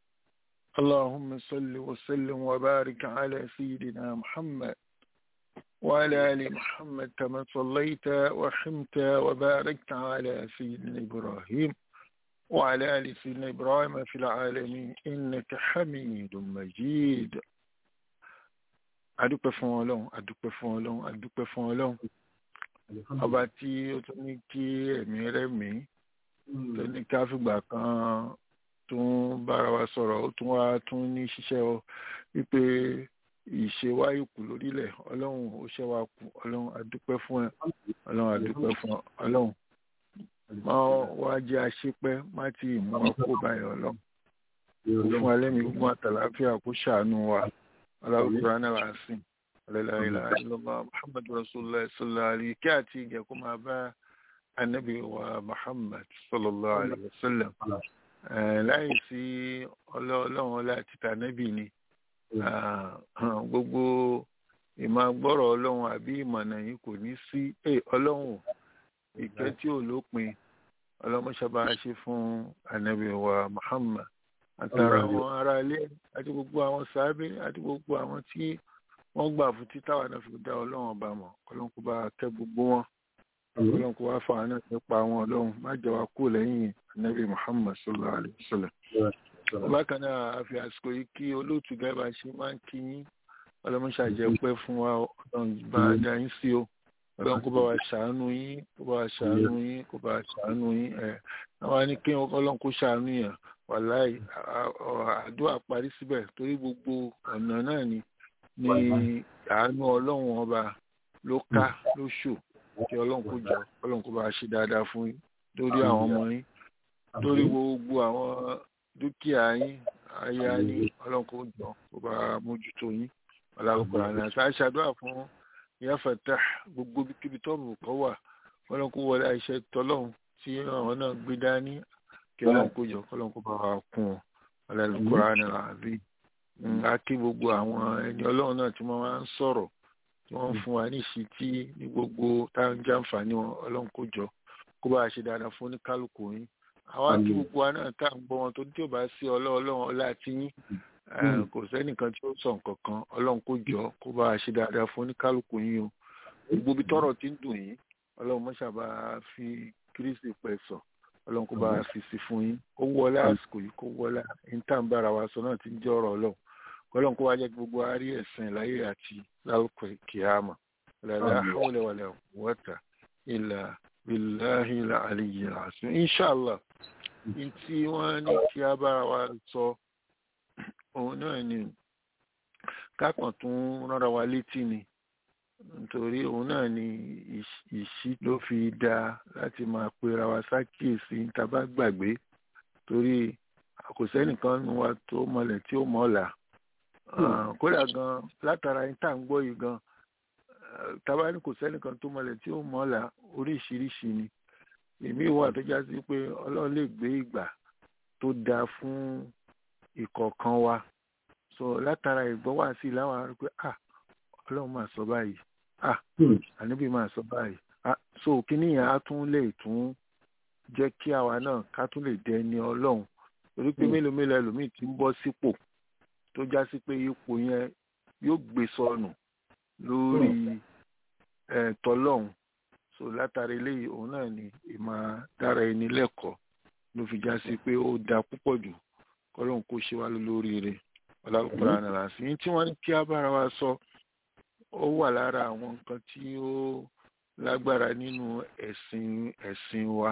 [SPEAKER 5] اللهم صل وسلم وبارك على سيدنا محمد وعلى آل محمد كما صليت ورحمت وباركت على سيدنا إبراهيم وعلى آل سيدنا إبراهيم في العالمين إنك حميد مجيد adúpẹ́ fún ọlọ́run adúpẹ́ fún ọlọ́run adúpẹ́ fún ọlọ́run ọba tí ó tún ní kí ẹ̀mí rẹ̀mí tó ní ká fìgbà kan tún bára wa sọ̀rọ̀ ó tún wá tún ní ṣiṣẹ́ ọ wípé ìṣe wa ìkù lórílẹ̀ ọlọ́run ó ṣe wa kù ọlọ́run adúpẹ́ fún ẹ ọlọ́run adúpẹ́ fún ọ ọlọ́run má wá jẹ́ àṣepẹ́ má ti mú wa kó báyìí ọlọ́run fún alẹ́ mi gbogbo àtàláfíà kó ṣàánú wa aláwùjọ náà wá sí ọ̀lẹ́láìlá ìlọ́mọ muhammadu rasulillah sallallahu alayhi kí àti ìjẹ́ kó máa bá anabi wa muhammad sallallahu alayhi wa sallam láì sí ọlọ́run ọlá àti tànàbì ni gbogbo ìmọ̀ gbọ́rọ̀ ọlọ́run àbí ìmọ̀nà yìí kò ní sí ọlọ́run ìkẹ́ tí ò lópin ọlọ́mọṣàbá ṣe fún anabi wa muhammad àtàrà àwọn ará ilé àti gbogbo àwọn sábẹ́ àti gbogbo àwọn tí wọ́n gbà fún títà wà náà fi dá ọlọ́run ọba mọ̀ ọlọ́run kó bá kẹ́ gbogbo wọn ọlọ́run kó wá fà á náà nípa àwọn ọlọ́run má jẹ́ wá kú lẹ́yìn anabi muhammad sallallahu alayhi wa sallam bákan náà a fi àsìkò yìí kí olóòtú gẹ́gẹ́ ṣe máa ń kí yín ọlọ́mọṣàjẹ́ pẹ́ fún wa ọlọ́run bá a dá yín sí o ọlọ́run kó bá wa ṣàánú yín kó bá wa ṣàánú yín kó bá wa ṣàánú yín ẹ̀ àwọn ní kí ọlọ́run kó ṣàánú yẹn wàláì àdúrà parí síbẹ̀ torí gbogbo ọ̀nà náà ni ni àánú ọlọ́run ọba ló ká ló ṣò kí ọlọ́run kó jọ ọlọ́run kó bá wa ṣe dáadáa fún yín lórí àwọn ọmọ yín lórí gbogbo àwọn dúkìá yín aya yín ọlọ́run kó jọ kó bá mójútó yín ọlọ́run àná àti àṣàdúrà fún ìyá fẹ̀tà gbogbo kíbi tọ́ọ̀mù kan wà ọlọ́run kó wọlé àìṣe tọ́lọ́run tí àwọn náà gbé dání kí ọlọ́run kó jọ kọ́lọ́run kó bá wa kún un ọlọ́run kó ra ní àbí a kí gbogbo àwọn ẹni ọlọ́run náà tí wọ́n máa ń sọ̀rọ̀ tí wọ́n ń fún wa ní ìṣítí ní gbogbo táwọn jàǹfààní wọn ọlọ́run kó jọ kó bá a ṣe dáadáa fún oníkálukú yín àwa tí gbogbo wa náà tá à ń gbọ́ wọn tó tí ò bá sí ọlọ́ọ̀lọ́run ọlá tí yín kò sẹ́nìkan tí ó sọ nǹkan kan ọlọ́run kó jọ kó bá a ṣe dáadáa fún oníkálukú yín o gbogbo ibi tọ́rọ̀ ti ń dùn yín ọlọ́run mọ́ṣá bá a fi kírísì pẹ̀ sọ ọlọ́run kó bá a fi sí fún yín kó wọlé àsìkò yìí kó wọlé ìtàǹbára wa sọ náà ti ń jẹ́ ọ̀rọ̀ ọlọ́run ọlọ́run kó wá jẹ́ gbogbo àárí ẹ̀sìn láyé àti lálùkọ kìámà lálẹ́ àhọ́wọ́lẹ̀ wàlẹ̀ wọ́tà ilà bíláhì àlìyé àṣù inṣàlá ní tí wọ́n ní kí a bára wa sọ òun náà ni kákan tún rárá wa létí ni nítorí òun náà ni ìṣí ló fi dá láti máa pera wa sákìyèsí tá a bá gbàgbé torí kò sẹ́nìkan nu wa tó mọlẹ̀ tí ó mọ̀ọ́là kódà gan látara yín tá à ń gbọ́ yìí gan tábà ní kò sẹ́nìkan tó mọlẹ̀ tí ó mọ̀ọ́là oríṣiríṣi ni èmi wà tó já sí pé ọlọ́run lè gbé ìgbà tó dáa fún ìkọ̀ọ̀kan wa so látara ìgbọ́ wà sí láwọn ará pé ah ọlọ́run máa sọ báyìí ah ànábì máa sọ báyìí ah so kíní yẹn á tún lè tún jẹ́ kí àwa náà ká tún lè dẹni ọlọ́run torí pé mélòó mélòó ẹlòmíì ti ń bọ́ sípò tó já sí pé ipò yẹn yóò gbé sọnù lórí tọlọ́hún so látàrí eléyìí òun náà ni ìmọ̀ dára ẹni lẹ́kọ̀ọ́ ló fi já sí pé ó da púpọ̀ jù kọ́lọ́hún kó ṣe wá lóríire ọlọ́pàá ànàlà sí ní tí wọ́n ní kí á bára wa sọ ó wà lára àwọn nǹkan tí ó lágbára nínú ẹ̀sìn ẹ̀sìn wa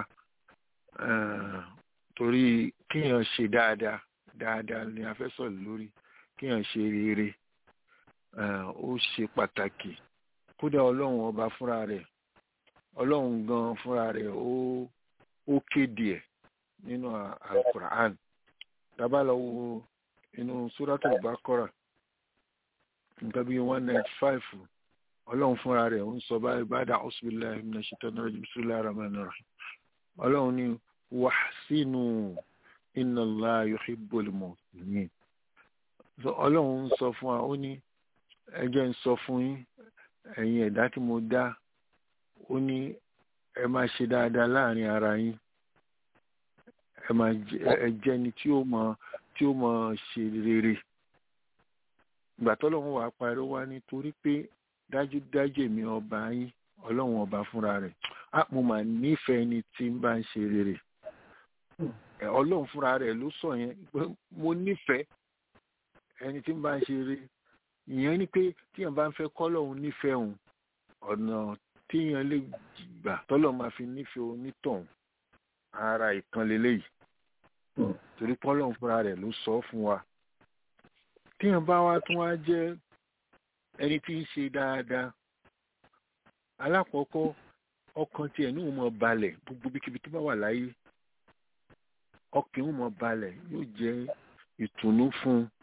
[SPEAKER 5] torí kéèyàn ṣe dáadáa dáadáa ni a fẹ́ sọ̀rọ̀ lórí kéèyàn ṣe rere ó ṣe pàtàkì kódà ọlọ́run ọba fúnra rẹ̀ ọlọ́run gan fúnra rẹ̀ ó ó kéde ẹ̀ nínú alukur'an tábà lọ wo inú suratul Baqara nǹkan bíi one ninety five ọlọ́run fúnra rẹ̀ ń sọ báyìí ba'da a'udhu billahi minash shaitanir rajim bismillahir rahmanir rahim ọlọ́run ní wahsinu inna Allaha yuhibbul muhsinin ọlọ́run ń sọ fún wa ó ní ẹ jẹ́ ń sọ fún yín ẹ̀yin ẹ̀dá tí mo dá ó ní ẹ máa ṣe dáadáa láàrin ara yín ẹ máa ẹ jẹ́ ni tí ó mọ tí ó mọ ṣe rere ìgbà tọ́lọ́run wàá parí wá nítorí pé dájúdájú èmi ọba yín ọlọ́run ọba fúnra rẹ̀ á mo mà nífẹ̀ẹ́ ni tí ń bá ń ṣe rere ọlọ́run fúnra rẹ̀ ló sọ yẹn pé mo nífẹ̀ẹ́ ẹni tí ń bá ń ṣe rere ìyẹn ni pé tíyàn bá ń fẹ́ kọ́lọ́hún nífẹ̀ẹ́ òun ọ̀nà tíyàn lè gbà tọ́lọ̀ máa fi nífẹ̀ẹ́ onítọ̀hún ara ìtàn lélẹ́yìí torí kọ́lọ́hún fúnra rẹ̀ ló sọ fún wa tíyàn bá wá tún wá jẹ́ ẹni tí ń ṣe dáadáa alákọ̀ọ́kọ́ ọkàn tiẹ̀ ní òun mọ̀ balẹ̀ gbogbo bíkíbi tó bá wà láyé ọkàn òun mọ̀ balẹ̀ yóò jẹ́ ìtùnú fún un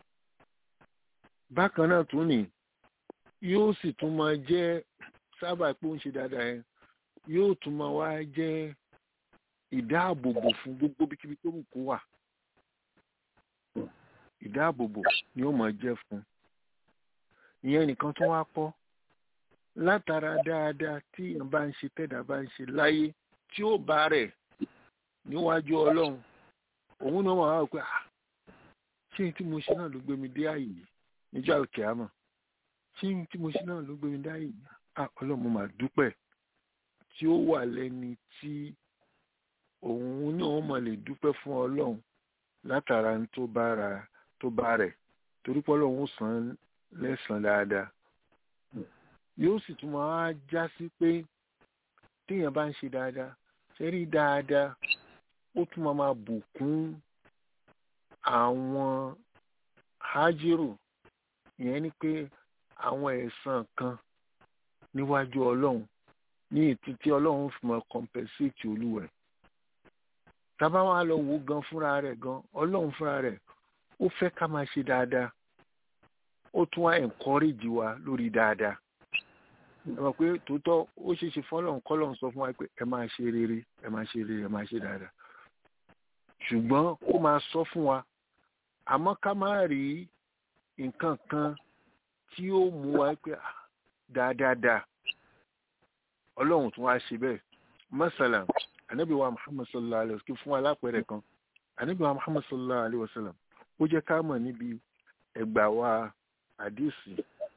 [SPEAKER 5] bákan náà tún ní yóò sì tún máa jẹ́ sábà pé ó ń ṣe dáadáa yẹn yóò tún máa wá jẹ́ ìdáàbòbò fún gbogbo bíkíbi tó wù kó wà ìdáàbòbò ni ó máa jẹ́ fún ìyẹn nìkan tó wá kọ́ látara dáadáa tí èèyàn bá ń ṣe tẹ́dà bá ń ṣe láyé tí ó bá rẹ̀ níwájú ọlọ́run òun náà wà wá pé ṣé tí mo ṣe náà ló gbé mi dé àyè yìí níjọ́ àlùkìyámọ̀ ṣé tí mo ṣe náà ló gbé mi dáyé ọlọ́run mo máa dúpẹ́ tí ó wà lẹ́ni tí òun náà mọ̀ lè dúpẹ́ fún ọlọ́run látara tó bá ra tó bá rẹ̀ torí pé ọlọ́run ó san lẹ́sàn dáadáa yóò sì tún máa já sí pé téèyàn bá ń ṣe dáadáa ṣe rí dáadáa ó tún máa máa bùkún àwọn hájírù ìyẹn ni pé àwọn ẹ̀san kan níwájú ọlọ́run ní ìtú tí ọlọ́run fi mọ compensate olúwẹ̀ tábà wà lọ wò gan fúnra rẹ̀ gan ọlọ́run fúnra rẹ̀ ó fẹ́ ká máa ṣe dáadáa ó tún wá encourage wa lórí dáadáa ẹ mọ̀ pé tòótọ́ ó ṣeé ṣe fọlọ́run kọ́lọ́run sọ fún wa pé ẹ máa ṣe rere ẹ máa ṣe rere ẹ máa ṣe dáadáa ṣùgbọ́n ó máa sọ fún wa àmọ́ ká má rí nǹkan kan tí ó mú wa pé dáadáa ọlọ́run tún wá ṣe bẹ́ẹ̀ mọ́sálà anabi wa muhammad sallallahu alayhi wa sallam fún alápẹ̀rẹ̀ kan anabi wa muhammad sallallahu alayhi wa sallam ó jẹ́ ká mọ̀ níbi ẹgbà wa àdìsí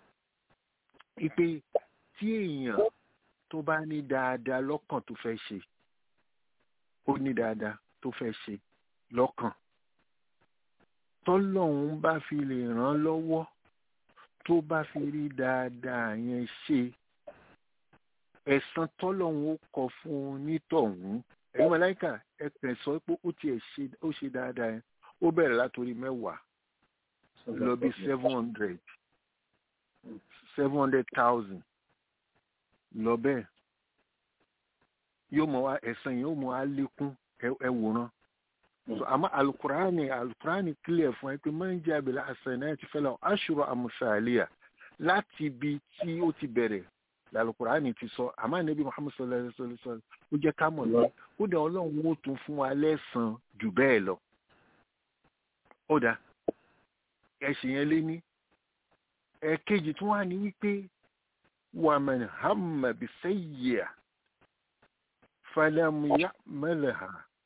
[SPEAKER 5] ipe tí èèyàn tó bá ní dáadáa lọ́kàn tó fẹ́ ṣe ó ní dáadáa tó fẹ́ ṣe lọ́kàn tọ́lọ́hún bá fi lè ràn lọ́wọ́ tó bá fi rí dáadáa yẹn ṣe ẹ̀san tọ́lọ́hún ó kọ fún un nítọ̀hún ẹ̀yin mọ̀láìkà ẹ kàn sọ pé ó tiẹ̀ ṣe ó ṣe dáadáa yẹn ó bẹ̀rẹ̀ látòrí mẹ́wàá lọ bí seven hundred seven hundred thousand lọ bẹ́ẹ̀ yóò mọ wá ẹ̀san yìí yóò mọ wá lékún ẹ wòran so àmọ́ alukurani alukurani clear fún ẹ pé máa ń jẹ́ abẹ́lẹ́ hasanati fẹ́lẹ́ aṣọ amusaliya láti ibi tí ó ti bẹ̀rẹ̀ alukurani ti sọ àmọ́ anabi muhammad sallallahu alayhi wa sallam ó jẹ́ ká mọ̀ lọ ó dẹ̀ ọlọ́run ó tún fún wa lẹ́san jù bẹ́ẹ̀ lọ ó dá ẹ̀sìn yẹn lé ní ẹ̀kejì tún wà ní wípé wàmẹ̀n hàmà bisayyi'a falam ya'malha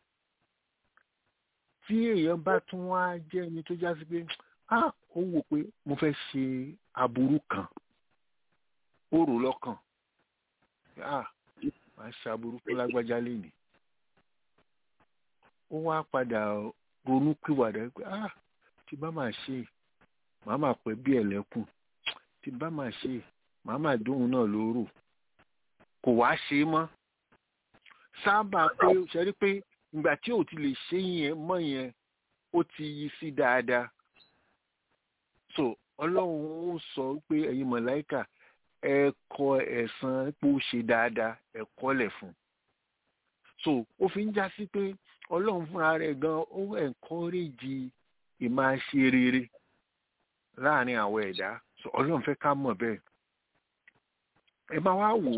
[SPEAKER 5] tí èèyàn bá tún wá jẹ́ ẹni tó já sí pé á ó wò pé mo fẹ́ ṣe aburú kan ó rò lọ́kàn á máa ṣe aburú fún lágbájá lénìí ó wá padà ronú pìwàdà pé á tí bá máa ṣe màá máa pẹ́ bí ẹ̀lẹ́kùn tí bá máa ṣe màá máa dóhun náà lóró kò wá ṣe é mọ́ sábà pé ṣe rí pé ìgbà tí ò ti lè ṣe yẹn mọ́ yẹn ó ti yí sí dáadáa so ọlọ́run ó sọ pé ẹ̀yin mọ̀láìkà ẹ kọ ẹ̀san pé ó ṣe dáadáa ẹ kọ́lẹ̀ fún so ó fi ń já sí pé ọlọ́run fúnra rẹ̀ gan ó ẹ̀ńkọ́rẹ́jì ìmáṣe rere láàrin àwọn ẹ̀dá so ọlọ́run fẹ́ ká mọ̀ bẹ́ẹ̀ ẹ máa wá wò ó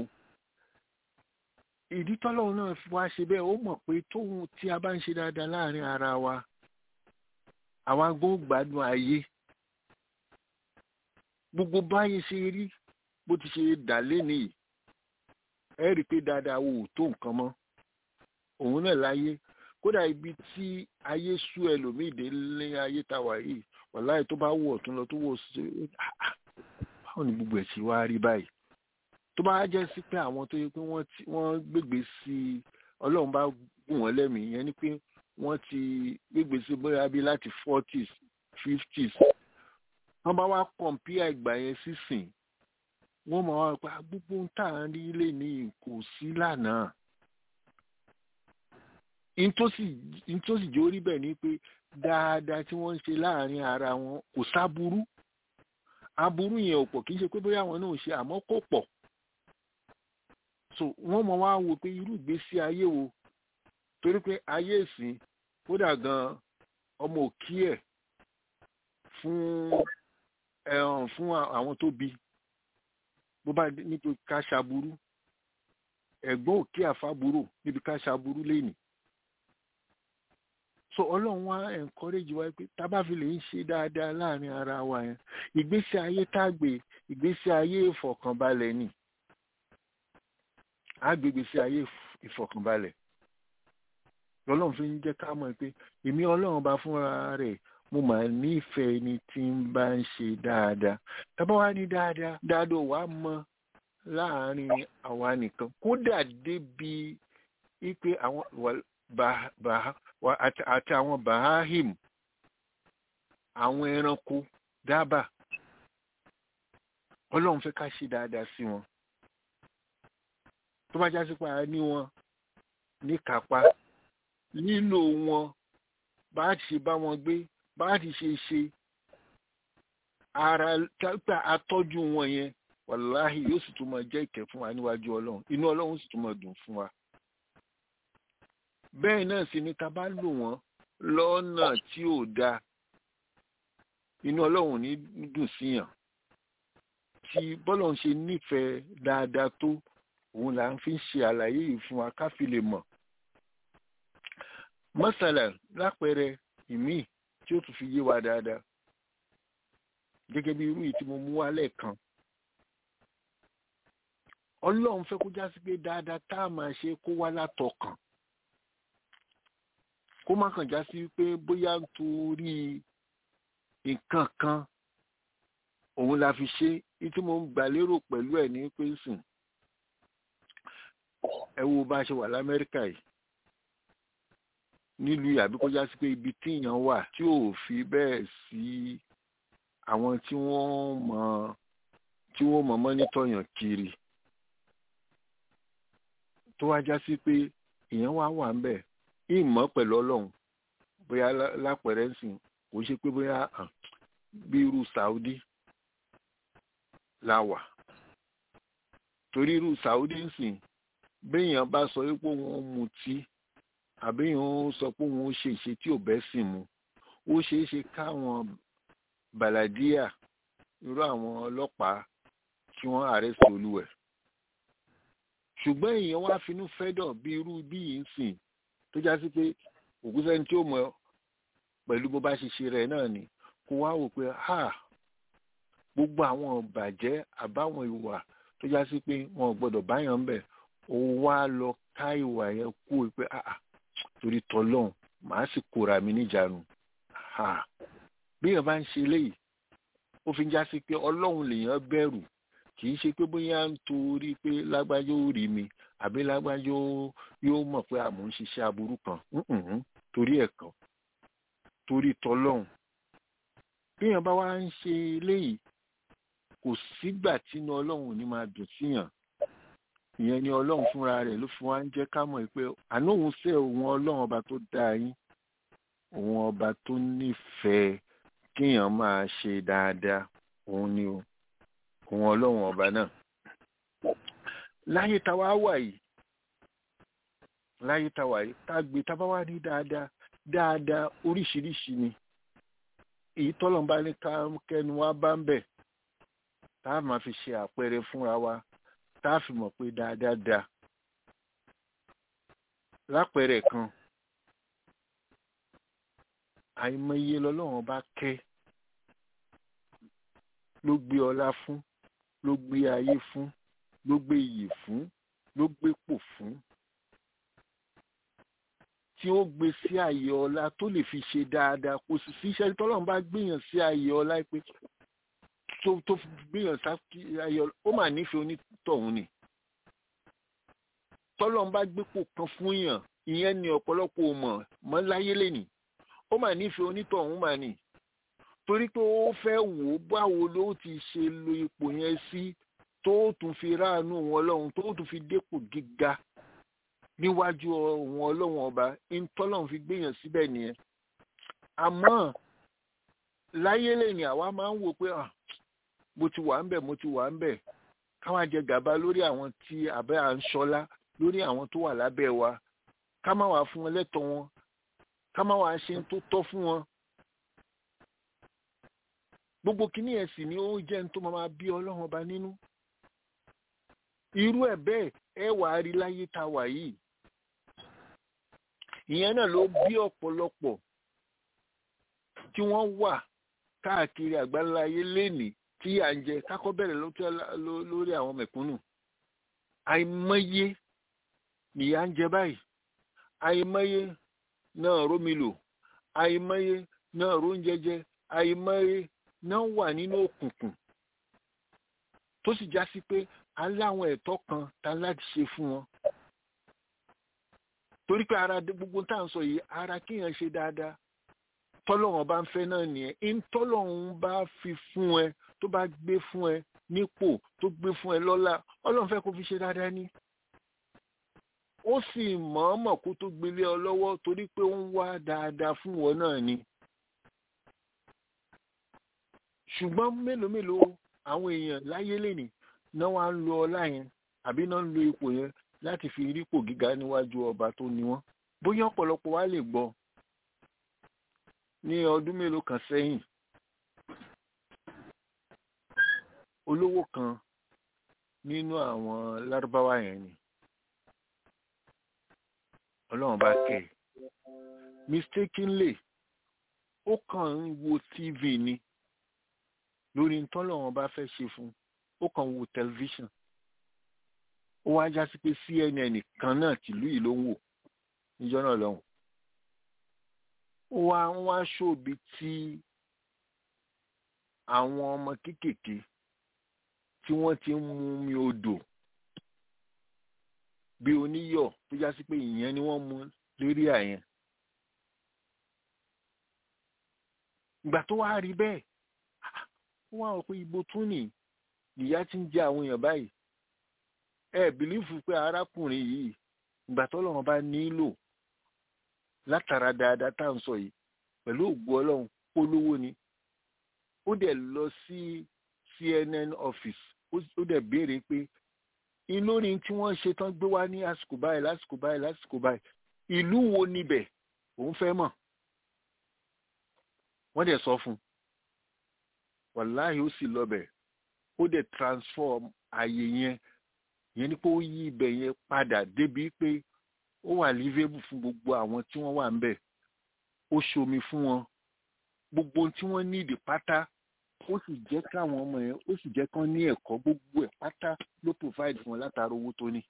[SPEAKER 5] ìdí tọ́lọ́run náà fi wá ṣe bẹ́ẹ̀ ó mọ̀ pé tóun tí a bá ń ṣe dáadáa láàrin ara wa àwa gbọ́ gbádùn ayé gbogbo báyìí ṣe rí bó ti ṣe dà lénìí ẹ rí i pé dáadáa wò tó nǹkan mọ́ òun náà láyé kódà ibi tí ayé sú ẹlòmíì dé lé ayé tá a wà yìí wàláì tó bá wọ̀ tún lọ tó wọ̀ sí báwo ni gbogbo ẹ̀ ṣe wá rí báyìí tó bá jẹ́ sí pé àwọn tó yẹ pé wọ́n gbégbé sí i ọlọ́run bá gùn wọ́n lẹ́mìí yẹn ni pé wọ́n ti gbégbé sí bóyá bí láti forties fifties wọ́n bá wá kọ̀m̀pìà ìgbà yẹn sísìn wọ́n máa wá pa gbogbo ń tà ń rí lè ní kò sí lánàá nítòsí jẹ́ orí bẹ́ẹ̀ ni pé dáadáa tí wọ́n ń ṣe láàrin ara wọn kò sáburú aburú yẹn ò pọ̀ kì í ṣe pé bóyá àwọn náà ṣe àmọ́ kò pọ̀ so wọ́n mọ̀ wá wò pé irú ìgbésí ayé wo torí pé ayé ìsìn kódà gan ọmọ òkí ẹ̀ fún ẹ̀hàn fún àwọn tó bí bó bá níbi ká ṣaburú ẹ̀gbọ́n òkè àfàbúrò níbi ká ṣaburú lẹ́nìí so ọlọ́run wá encourage wa pé tábà fi lè ń ṣe dáadáa láàrin ara wa yẹn ìgbésí ayé tágbé ìgbésí ayé ìfọ̀kànbalẹ̀ ni àgbègbè sí ayé ìfọ̀kànbalẹ̀ lọ́lọ́run fi ń jẹ́ ká mọ̀ pé èmi ọlọ́run bá fúnra rẹ̀ mo mà nífẹ̀ẹ́ ni tí ń bá ń ṣe dáadáa tábà wá ní dáadáa dáadáa wàá mọ láàrin àwa nìkan kódà débi wípé àwọn àti àwọn bahahim àwọn ẹranko dábàá ọlọ́run fẹ́ ká ṣe dáadáa sí wọn tó bá jásí pa ní wọn ní kápá lílò wọn bá ti ṣe bá wọn gbé bá ti ṣe ṣe ara tápà atọ́jú wọn yẹn wàláhì yóò sì tún máa jẹ́ ìkẹ́ fún wa níwájú ọlọ́run inú ọlọ́run sì tún máa dùn fún wa bẹ́ẹ̀ náà sì ni ta bá lò wọ́n lọ́nà tí ò dáa inú ọlọ́run ní dùn síyàn tí bọ́lọ̀ ń ṣe nífẹ̀ẹ́ dáadáa tó òun là ń fi ń ṣe àlàyé yìí fún wa ká fi lè mọ̀ mọ́sálà lápẹẹrẹ ìmíì tí ó tún fi yé wa dáadáa gẹ́gẹ́ bí irú yìí tí mo mú wá lẹ́ẹ̀kan ọlọ́run fẹ́ kó jásí pé dáadáa tá a máa ṣe kó wá látọkàn kó má kàn já sí pé bóyá nítorí nǹkan kan òun la fi ṣe ní tí mo ń gbà lérò pẹ̀lú ẹ̀ ní pé sùn ẹ wo bá a ṣe wà lamẹ́ríkà yìí nílùú yìí àbí kó já sí pé ibi tí èèyàn wà tí ò fi bẹ́ẹ̀ sí àwọn tí wọ́n mọ̀ tí wọ́n mọ̀ mọ́nítọ̀ yàn kiri tó wá já sí pé èèyàn wá wà ń bẹ̀ ìmọ̀ pẹ̀lú ọlọ́run bóyá lápẹ̀rẹ̀ ń sìn kò ṣe pé bóyá bí irú Saudi la wà torí irú Saudi ń sìn béèyàn bá sọ pé òun mutí àbíyàn ó sọ pé òun ó ṣe ìṣe tí ò bẹ́ sìn mu ó ṣeé ṣe káwọn bàlàdíà irú àwọn ọlọ́pàá kí wọ́n àrẹ́sì olúwẹ̀ ṣùgbọ́n èèyàn wá finú fẹ́dọ̀ bí irú bí yìí ń sìn tó já sí pé òkú sẹ́ni tí ó mọ̀ pẹ̀lú bó bá ṣe ṣe rẹ̀ náà ni kó wá wò pé ha gbogbo àwọn bàjẹ́ àbáwọn ìwà tó já sí pé wọn ò gbọ́dọ̀ báyàn ń bẹ̀ ó wá lọ ká ìwà yẹn kú pé ah torí tọlọ́hún màá sì kóra mi níjànú bí èèyàn bá ń ṣe eléyìí ó fi ń já sí pé ọlọ́run lèèyàn bẹ̀rù kì í ṣe pé bóyá ń torí pé lágbájá ó rí mi àbí lágbájá yóò mọ̀ pé àmọ́ ń ṣiṣẹ́ aburú kan torí ẹ̀ kan torí tọlọ́hún bí èèyàn bá wá ń ṣe eléyìí kò sígbà tínú ọlọ́run ò ní máa dùn síyàn ìyẹn ni ọlọ́run fúnra rẹ̀ ló fi wá ń jẹ́ ká mọ̀ pé àná òun ṣe òun ọlọ́run ọba tó dá yín òun ọba tó nífẹ̀ẹ́ kéèyàn máa ṣe dáadáa òun ni o òun ọlọ́run ọba náà láyé táwa wà yìí láyé táwa yìí tá a gbé tá a bá wá ní dáadáa dáadáa oríṣiríṣi ni èyí tọ́lọ̀ bá ní kẹ́nu wá bá ń bẹ̀ tá a máa fi ṣe àpẹẹrẹ fúnra wa tá a fi mọ̀ pé dáadáa da lápẹẹrẹ kan àìmọye lọ́lọ́run bá kẹ́ ló gbé ọlá fún ló gbé ayé fún ló gbé iyì fún ló gbé pò fún tí ó gbé sí àyè ọlá tó lè fi ṣe dáadáa kò sì sí iṣẹ́ tọ́lọ́run bá gbéyàn sí àyè ọlá pé tó tó gbéyàn sí àyè ọlá ó mà nífẹ̀ẹ́ onítọ̀hún ni tọ́lọ́run bá gbépò kan fún yàn ìyẹn ni ọ̀pọ̀lọpọ̀ mọ̀ mọ́ láyé lẹ́nì ó mà nífẹ̀ẹ́ onítọ̀hún mà ní torí pé ó fẹ́ wò ó báwo ló ti ṣe lo ipò yẹn sí tó tún fi ráàánú wọn lọ́hùn tó tún fi dépò gíga níwájú wọn ọlọ́wọ́n ọba ìtọ́lọ́hún fi gbéyàn síbẹ̀ nìyẹn àmọ́ láyé lẹ́nì àwa máa ń wò pé mo ti wà ń bẹ̀ mo ti wà ń bẹ̀ káwọn jẹ gàba lórí àwọn tí àbẹ́ à ń ṣọlá lórí àwọn tó wà lábẹ́ wa ká má wàá fún wọn lẹ́tọ̀ọ́ wọn ká má wàá ṣe tó tọ́ fún wọn. gbogbo kìíní ẹ̀ sì ni ó jẹ́ ní tó máa bí ọlọ́run ọba nínú. irú ẹ̀ bẹ́ẹ̀ ẹ wàá rí láyé tá a wà yìí. ìyẹn náà ló bí ọ̀pọ̀lọpọ̀ tí wọ́n wà káàkiri àgbáláyé lénìí tí à ń jẹ kákọ́ bẹ̀rẹ̀ lórí àwọn mẹ̀kúnnù. àìmọye nìyà ń jẹ báyìí àìmọye náà rómi lò àìmọye náà róúnjẹ jẹ àìmọye náà wà nínú òkùnkùn tó sì já sí pé aláwọn ẹ̀tọ́ kan ta láti ṣe fún wọn torí pé ara gbogbo tá à ń sọ yìí ara kéèyàn ṣe dáadáa tọ́lọ́run bá ń fẹ́ náà nìyẹn ń tọ́lọ́run bá fi fún ẹ tó bá gbé fún ẹ nípò tó gbé fún ẹ lọ́lá ọlọ́run fẹ́ kó fi ṣe dáadáa ní ó sì mọ̀ọ́mọ̀ kó tó gbélé ọ lọ́wọ́ torí pé ó ń wá dáadáa fún wọn náà ni. ṣùgbọ́n mélòó mélòó àwọn èèyàn láyé lẹ́nì náà wá ń lo ọlá yẹn àbí náà ń lo ipò yẹn láti fi rípò gíga níwájú ọba tó ní wọn. bóyá ọ̀pọ̀lọpọ̀ wa lè gbọ́ ní ọdún mélòó kan sẹ́yìn olówó kan nínú àwọn lárúbáwá yẹn ni ọlọ́run bá kẹ́ ẹ̀ mistakenly ó kàn ń wo tv ni lórí ntọ́lọ́run bá fẹ́ ṣe fún ó kàn ń wo tẹlifíṣàn ó wá já sí pé cnn kan náà tìlú yìí ló ń wò níjọ́ náà lọ́hùn wá wá ṣòbi tí àwọn ọmọ kéékèèké tí wọ́n ti ń mu mi odò bí oníyọ̀ tó já sí pé ìyẹn ni wọ́n mu lérí àyẹn. ìgbà tó wá rí bẹ́ẹ̀ ó wá rò pé ibo tún nì ìyá ti ń jẹ àwọn èèyàn báyìí ẹ bìlífù pé arákùnrin yìí ìgbà tó lọ́wọ́ bá nílò látara dáadáa tá à ń sọ yìí pẹ̀lú ògbó ọlọ́run polówó ni ó dẹ̀ lọ sí CNN office ó dẹ̀ béèrè pé ìlórin tí wọ́n ṣe tán gbé wá ní àsìkò báyìí lásìkò báyìí lásìkò báyìí ìlú wo níbẹ̀ òun fẹ́ mọ̀ wọ́n dẹ̀ sọ fún un wàláhì ó sì lọ́bẹ̀ ó dẹ̀ transform ààyè yẹn yẹn ni pé ó yí ibẹ̀ yẹn padà débi pé ó wà livable fún gbogbo àwọn tí wọ́n wà ń bẹ̀ ó ṣomi fún wọn gbogbo tí wọ́n ní ìdí pátá ó sì jẹ́ káwọn ọmọ yẹn ó sì jẹ́ kán ní ẹ̀kọ́ gbogbo ẹ̀ pátá ló provide fún wọn látara owó tó ní.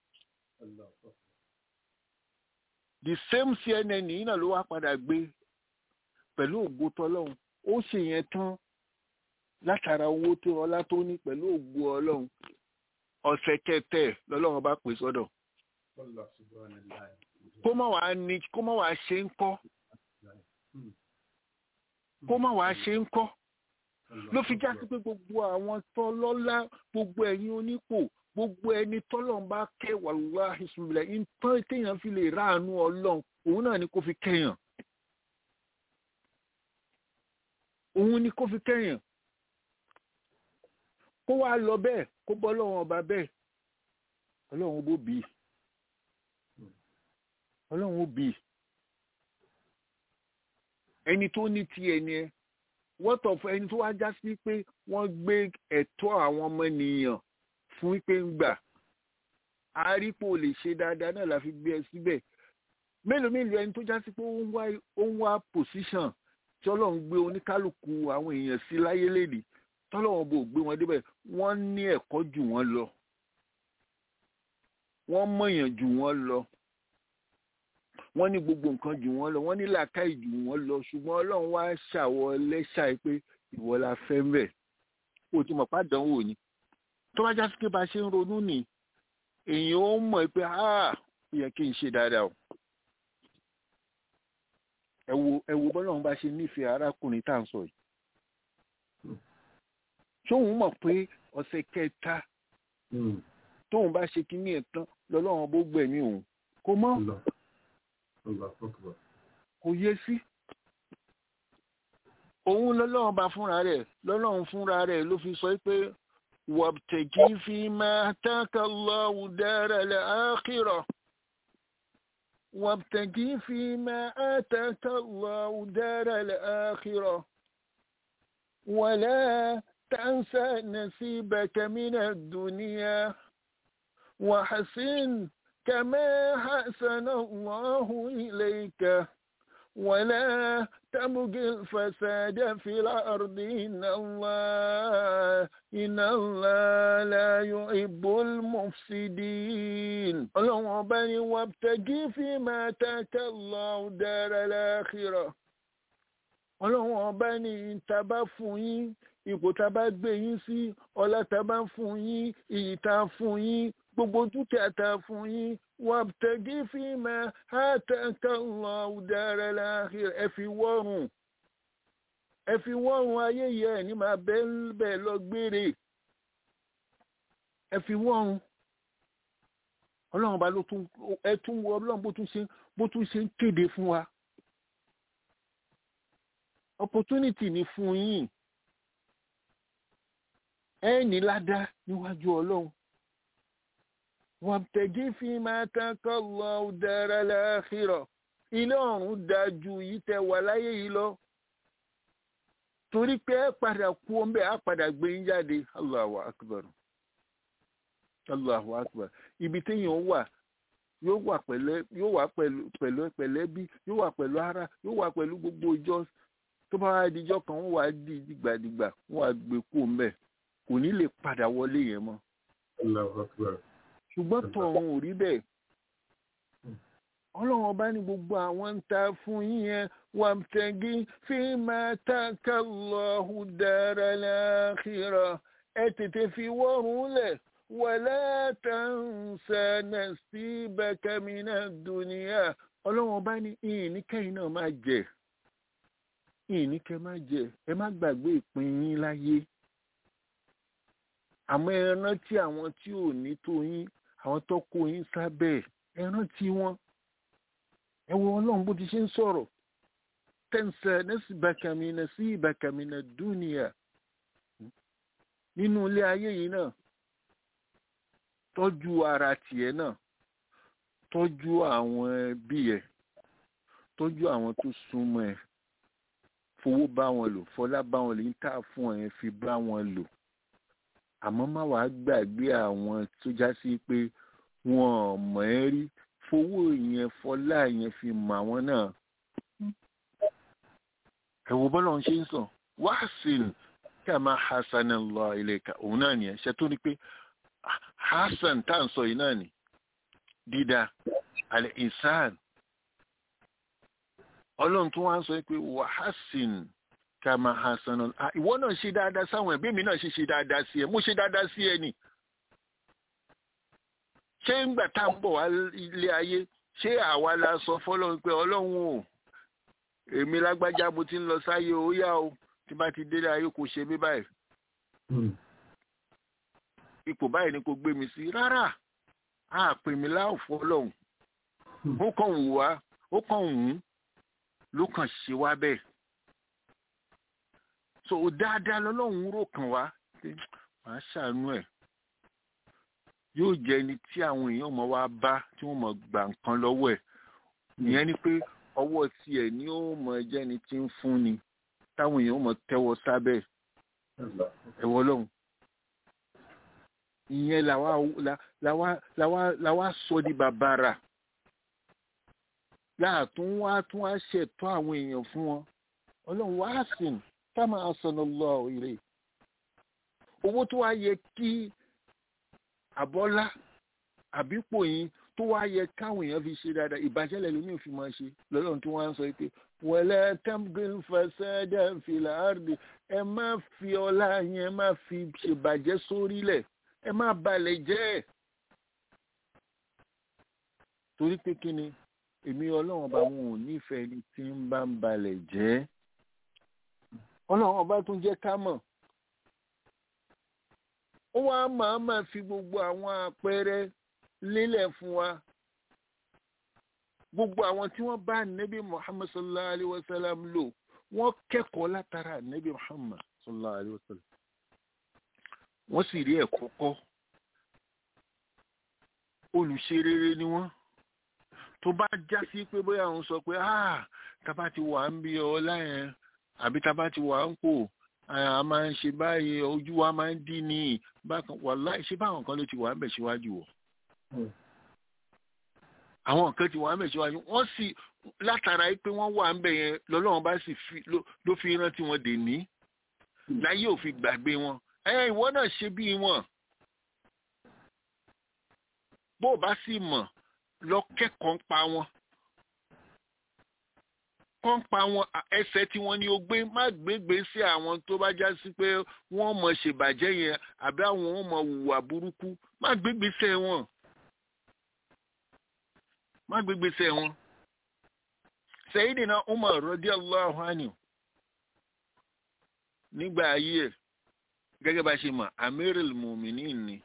[SPEAKER 5] the same CNN yìí náà ló wá padà gbé pẹ̀lú ògo tọ́lọ́run ó ṣe yẹn tán látara owó tó ọlá tó ní pẹ̀lú ògo ọlọ́run ọ̀sẹ̀ kẹtẹ lọ́lọ́run bá pè sọ́dọ̀ kó má wàá ní kó má wàá ṣe ń kọ́ kó má wàá ṣe ń kọ́ ló fi já sí pé gbogbo àwọn tọ́lọ́lá gbogbo ẹ̀yin onípò gbogbo ẹni tọ́lọ́run bá kẹ́ wàlúwà ìṣúlẹ̀ ìtàn téèyàn fi lè ráàánú ọlọ́run òun náà ni kó fi kẹ́yàn òun ni kó fi kẹ́yàn kó wá lọ bẹ́ẹ̀ kó bọ́ lọ́wọ́n ọba bẹ́ẹ̀ ọlọ́run bó bì í ọlọ́run ó bì í ẹni tó ní tiẹ̀ ni ẹ wọ́tọ̀ fún ẹni tó wá já sí pé wọ́n gbé ẹ̀tọ́ àwọn ọmọ ènìyàn fún pé ń gbà àrípò lè ṣe dáadáa náà la fi gbé ẹ síbẹ̀ mélòó mélòó ẹni tó já sí pé ó ń wá position tí ọlọ́run gbé oníkálukú àwọn èèyàn sí láyé lédè tọ́lọ́wọ́n bò gbé wọn débẹ̀ wọ́n ní ẹ̀kọ́ jù wọ́n lọ wọ́n mọ̀yàn jù wọ́n lọ wọ́n ní gbogbo nǹkan jù wọ́n lọ wọ́n ní làákàyè jù wọ́n lọ ṣùgbọ́n ọlọ́run wá ṣàwọ̀ lẹ́ṣà pé ìwọ la fẹ́ ń bẹ̀ o ti mọ̀ pàdánwò ni tó bá jásí pé bá ṣe ń ronú nì èèyàn ó mọ̀ pé ó yẹ kí n ṣe dáadáa o ẹ wo ẹ wo bọ́lọ́run bá ṣe nífẹ̀ẹ́ arákùnrin tá à ń sọ yìí tóun mọ̀ pé ọ̀sẹ̀ kẹta tóun bá ṣe kíní ẹ̀ tán lọ́lọ́run bó gbẹ̀mí òun kò mọ́ kò yé sí òun lọ́lọ́run bá fúnra rẹ̀ lọ́lọ́run fúnra rẹ̀ ló fi sọ pé wabtagi fima ataka Allahu daral akhirah wabtagi fima ataka Allahu daral akhirah wala تنسى نصيبك من الدنيا وحسن كما حسن الله إليك ولا تبغ الفساد في الأرض إن الله إن الله لا يحب المفسدين اللهم بني وابتغي فيما آتاك الله دار الآخرة اللهم بني تبفين ipò tá a bá gbé yín sí ọlá tá a bá fún yín iyì tá a fún yín gbogbo dúkìá tá a fún yín wabtagi fima ataka Allahu daral akhirah ẹ fi wọ́rùn ẹ fi wọ́rùn ayé yẹ ẹ̀ ní máa bẹ́ẹ̀ lọ gbére ẹ fi wọ́rùn ọlọ́run bá ló tún ẹ tún wọ ọlọ́run bó tún ṣe bó tún ṣe ń kéde fún wa opportunity ni fún yín ẹ ní ládá níwájú ọlọ́run wàbtẹ̀gí fi máa tán kọ́ lọ dára láàkírọ̀ ilé ọ̀run dájú yìí tẹ wà láyé yìí lọ torí pé ẹ padà kú ọmọbẹ á padà gbé yín jáde Allahu akbar Allahu akbar ibi téèyàn wà yóò wà pẹ̀lẹ́ yóò wà pẹ̀lú pẹ̀lú pẹ̀lẹ́bí yóò wà pẹ̀lú ara yóò wà pẹ̀lú gbogbo ìjọ tó bá wá dijọ́ kan wọ́n wá di dìgbàdìgbà wọ́n wá gbé kú ọmọbẹ kò ní lè padà wọlé yẹn mọ́. ṣùgbọ́n tọ̀hún ò rí bẹ́ẹ̀ ọlọ́run ọba ní gbogbo àwọn ń ta fún yín yẹn wà tẹ̀gí fi máa tàkà lọ́hùn dára láàkìrọ̀ ẹ tètè fi wọ́rùn lẹ̀ wàlá tàǹsà nasibaka mina dunya ọlọ́run ọba ní ìní kẹ́yìn náà máa jẹ ìní kẹ́ máa jẹ ẹ má gbàgbé ìpín yín láyé àmọ́ ẹ rántí àwọn tí ò ní tó yín àwọn tó kó yín sábẹ́ ẹ rántí wọn ẹ wo ọlọ́run bó ti ṣe ń sọ̀rọ̀ tẹ̀sẹ̀ nẹ́sìbàkàmínà sí ìbàkàmínà dúnìyà nínú ilé ayé yìí náà tọ́jú ara tiẹ̀ náà tọ́jú àwọn ẹbí ẹ̀ tọ́jú àwọn tó súnmọ́ ẹ̀ fowó bá wọn lò fọlá bá wọn lò ń tà fún ẹ̀ fi bá wọn lò àmọ́ má wàá gbàgbé àwọn tó já sí pé wọn ò mọ̀ ẹ́ rí fowó yẹn fọlá yẹn fi mọ̀ àwọn náà ẹ wo bọ́lá ń ṣe ń sàn wáṣìn kí a máa hasan lọ ilé ìka òun náà nìyẹn ṣe tó ní pé hasan tá à ń sọ yìí náà ni dídá alẹ́ ìsáàn ọlọ́run tó wá ń sọ pé wàhásìn ká máa hasan lọ ìwọ náà ṣe dáadáa sáwọn ẹbí mi náà ṣe ṣe dáadáa sí ẹ mo ṣe dáadáa sí ẹ ni ṣé ńgbà tá à ń bọ̀ wá ilé ayé ṣé àwa la sọ fọlọ́run pé ọlọ́run o èmi lágbájá mo ti ń lọ sáyé ó yá o tí bá ti délé ayé kò ṣe mí báyìí ipò báyìí ni kò gbé mi sí rárá a pè mí láòfọ́ ọlọ́run ó kàn wù wá ó kàn wù ú ló kàn ṣe wá bẹ́ẹ̀ so dáadáa lọ́lọ́run rò kàn wá màá ṣàánú ẹ̀ yóò jẹ́ ẹni tí àwọn èèyàn mọ̀ wá bá tí wọ́n mọ̀ gbà nǹkan lọ́wọ́ ẹ̀ ìyẹn ni pé ọwọ́ tiẹ̀ ni ó mọ̀ jẹ́ ẹni tí ń fún ni táwọn èèyàn mọ̀ tẹ́wọ́ sábẹ́ ẹ̀wọ́ lọ́hùn ìyẹn làwa làwa làwa làwa sọ di bàbàrà láàtún wá tún wá ṣètọ́ àwọn èèyàn fún wọn ọlọ́run wá sìn táwọn asọ̀nà lọ ìrè owó tó wá yẹ kí àbọ́lá àbípò yín tó wá yẹ káwọn èèyàn fi ṣe dáadáa ìbàjẹ́ lẹ́nu mi ò fi máa ṣe lọ́lọ́run tí wọ́n á sọ pé wọlé tamgil fasada fìlà àrùdì ẹ má fi ọlá yẹn ẹ má fi ṣèbàjẹ́ sórílẹ̀ ẹ má balẹ̀ jẹ́ ẹ̀ torí pé kí ni èmi ọlọ́run ọba wọn ò nífẹ̀ẹ́ ni tí ń bá ń balẹ̀ jẹ́ ọlọ́run ọba tún jẹ́ ká mọ̀ ó wá máa máa fi gbogbo àwọn àpẹẹrẹ lélẹ̀ fún wa gbogbo àwọn tí wọ́n bá nẹ́bí muhammad sallallahu alayhi wa sallam lò wọ́n kẹ́kọ̀ọ́ látara nẹ́bí muhammad sallallahu alayhi wa sallam wọ́n sì rí ẹ̀kọ́ kọ́ olùṣe rere ni wọ́n tó bá já sí pé bóyá òun sọ pé ah tábà ti wà ń bí ọlá yẹn àbí tábà ti wà ń pò a máa ń ṣe báyìí ojú wa máa ń dín ní bákan wàláì ṣé báwọn kan ló ti wà ń bẹ̀ síwájú wọ̀ àwọn kan ti wà ń bẹ̀ síwájú wọ́n sì látara pé wọ́n wà ń bẹ̀ yẹn lọ́lọ́run bá sì fi ló fi rántí wọn dè ní láyé ò fi gbàgbé wọn ẹ ìwọ náà ṣe bí wọn bó o bá sì mọ̀ lọ kẹ́kọ̀ọ́ ń pa wọn kọ́ ń pa wọn ẹsẹ̀ tí wọ́n ní o gbé má gbégbé sí àwọn tó bá já sí pé wọ́n mọ̀ ṣèbàjẹ́ yẹn àbí àwọn wọn mọ̀ hùwà burúkú má gbégbé sẹ́ wọn má gbégbé sẹ́ wọn. Sayyidina Umar radiyallahu anhu nígbà ayé ẹ̀ gẹ́gẹ́ bá ṣe mọ̀ Amirul Mu'minin ni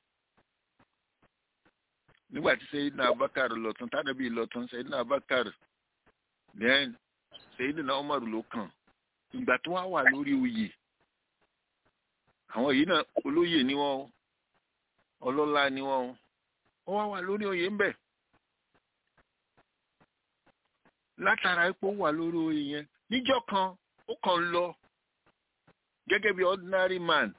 [SPEAKER 5] nígbà tí Sayyidina Abubakar lọ́tún tánàbí lọ́tún Sayyidina Abubakar then Sayyidina Umar ló kàn ìgbà tó wá wà lórí oyè àwọn yìí náà olóyè ni wọ́n ọlọ́lá ni wọ́n ó wá wà lórí oyè ń bẹ̀ látara ipò wà lórí oyè yẹn níjọ́ kan ó kàn lọ gẹ́gẹ́ bí ordinary man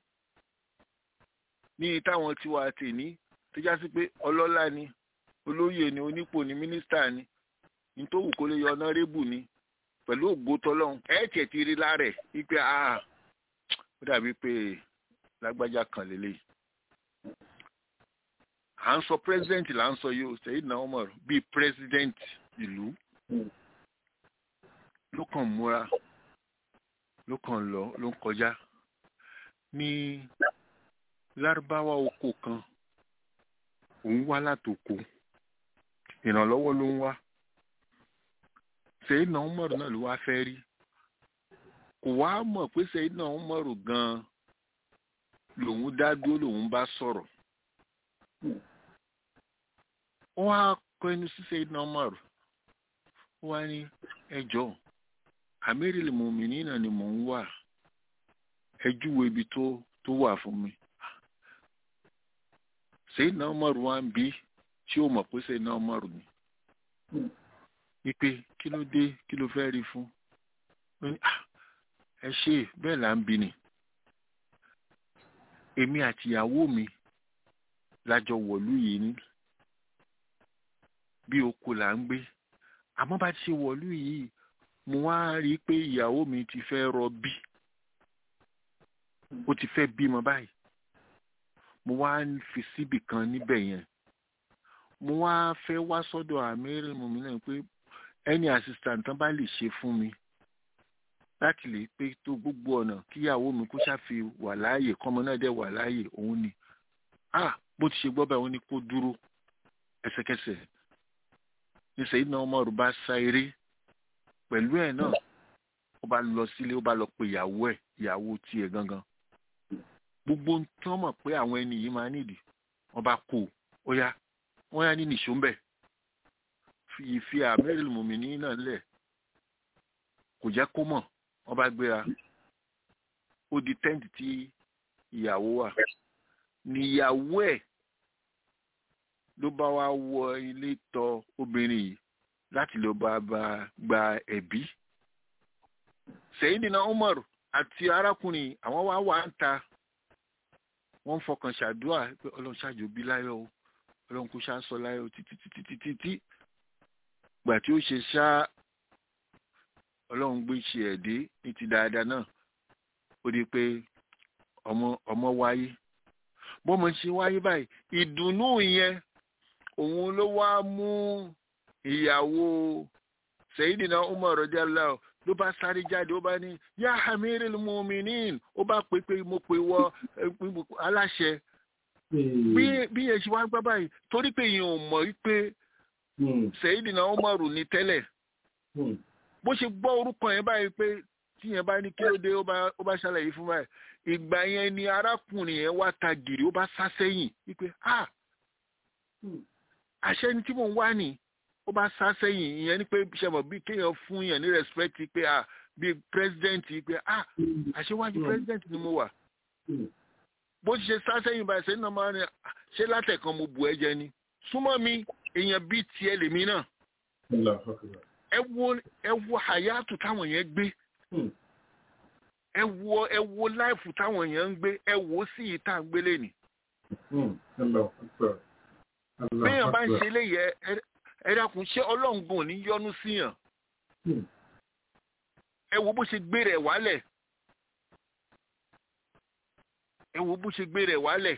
[SPEAKER 5] ní táwọn tiwa tèní tó já sí pé ọlọ́lá ni olóyè ni onípò ni mínísítà ni ní tó wù kó lè yọ ọ̀nàrẹ́bù ni pẹ̀lú ògbó tọ́lọ́hún ẹ̀ tiẹ̀ ti rí lára ẹ̀ wípé ah ó dàbí pé lágbájá kan lélẹ̀ à ń sọ president là ń sọ yìí ó Sayyidina Umar bíi president ìlú
[SPEAKER 4] Hmm.
[SPEAKER 5] ló kàn múra ló kàn lọ ló ń kọjá ní lárúbáwá oko kan òun wá látòkò ìrànlọ́wọ́ ló ń wá sẹ́yìn náà mọ̀rọ̀ náà ló wá fẹ́ rí kò wá mọ̀ pé sẹ́yìn náà mọ̀rọ̀ gan-an lòun dá dúró lòun bá sọ̀rọ̀ wọ́n á kọ ẹnu sí sẹ́yìn náà mọ̀rọ̀ ó wá ní ẹjọ́ àmírìlì mùmíní náà ni mò ń wà ẹ júwe ibi tó tó wà fún mi sẹ́yìn náà mọ̀rọ̀ wá ń bí tí ó mọ̀ pé sẹ́yìn náà mọ̀rọ̀ ni wípé kí ló dé kí ló fẹ́ rí fún ó ní "Ah, ẹ ṣe bẹ́ẹ̀ là ń bi ni èmi àtìyàwó mi lájọ wọ̀lú yìí ní bí oko là ń gbé àmọ́ bá ti ṣe wọ̀lú yìí mo wá rí i pé ìyàwó mi ti fẹ́ rọbí ó ti fẹ́ bímọ báyìí mo wá ń fi síbì kan níbẹ̀ yẹn mo wá fẹ́ wá sọ́dọ̀ àmẹ́rẹ́ mọ̀mí náà pé ẹni assistant tán bá lè ṣe fún mi láti lè pé tó gbogbo ọ̀nà kíyàwó mi kó ṣàfi wà láàyè kọ́mọ náà dẹ̀ wà láàyè òun ni ah bó ti ṣe gbọ́ báyìí wọ́n ní kó dúró ẹsẹ̀kẹsẹ̀ níṣẹ́yìn náà ọmọ rẹ̀ bá sá eré pẹ̀lú ẹ̀ náà ó bá lọ sílé ó bá lọ pe ìyàwó ẹ̀ ìyàwó tiẹ̀ gangan gbogbo ń tán mọ̀ pé àwọn ẹni yìí máa nídìí wọ́n bá kó o ó yá wọ́n yá ní nìṣó ń bẹ̀ ìfi àmẹ́rìlì mùmíní náà lẹ̀ kò jẹ́ kó mọ̀ wọ́n bá gbéra ó di tẹ́ǹtì tí ìyàwó wà níyàwó ẹ̀ ló bá wá wọ ilé tọ̀ obìnrin yìí láti lọ bá bá gba ẹ̀bí Sayyidina Umar àti arákùnrin àwọn wá wà ń ta wọ́n ń fọkàn ṣàdúrà pé ọlọ́run ṣáàjò bí láyọ̀ o ọlọ́run kò ṣáà sọ láyọ̀ títí títí títí tí gbà tí ó ṣe ṣá ọlọ́run gbé ṣe ẹ̀dẹ́ ní ti dáadáa náà ó di pé ọmọ ọmọ wáyé bọ́mọ ṣe wáyé báyìí ìdùnnú yẹn òun ló wá mú ìyàwó Sayyidina Umar radiyallahu ló bá sáré jáde ó bá ní yá amiril mu'minin ó bá pè pé mo pè wọ aláṣẹ bí bí yẹn ṣe wá gbá báyìí torí pé yẹn ò mọ̀ wípé Sayyidina Umar ní tẹ́lẹ̀ bó ṣe gbọ́ orúkọ yẹn báyìí pé tí yẹn bá ní kí ló dé ó bá ṣàlàyé fún báyìí ìgbà yẹn ni arákùnrin yẹn wá ta gìrì ó bá sá sẹ́yìn wípé ah àṣẹ ni tí mò ń wá nì ó bá sá sẹ́yìn ìyẹn ni pé ṣẹ̀mọ̀ bí kéèyàn fún yẹn ní respect pé ah bí president pé ah àṣewájú president ni mo wà bó ṣe sá sẹ́yìn báyìí sẹ́yìn náà máa ń ṣe látẹ̀kan mo bù ẹ́ jẹ ni súnmọ́ mi èèyàn bíi tiẹ̀ lèmi náà ẹ wo ẹ wo hayatu táwọn yẹn gbé ẹ wo ẹ wo láìfù táwọn yẹn ń gbé ẹ wo sí yìí tá à ń gbélé ni. béèyàn bá ń ṣe eléyìí ẹ dákun ṣé ọlọ́ngun ní yọ́nú síyàn ẹ wo bó ṣe gbé rẹ̀ wálẹ̀ ẹ wo bó ṣe gbé rẹ̀ wálẹ̀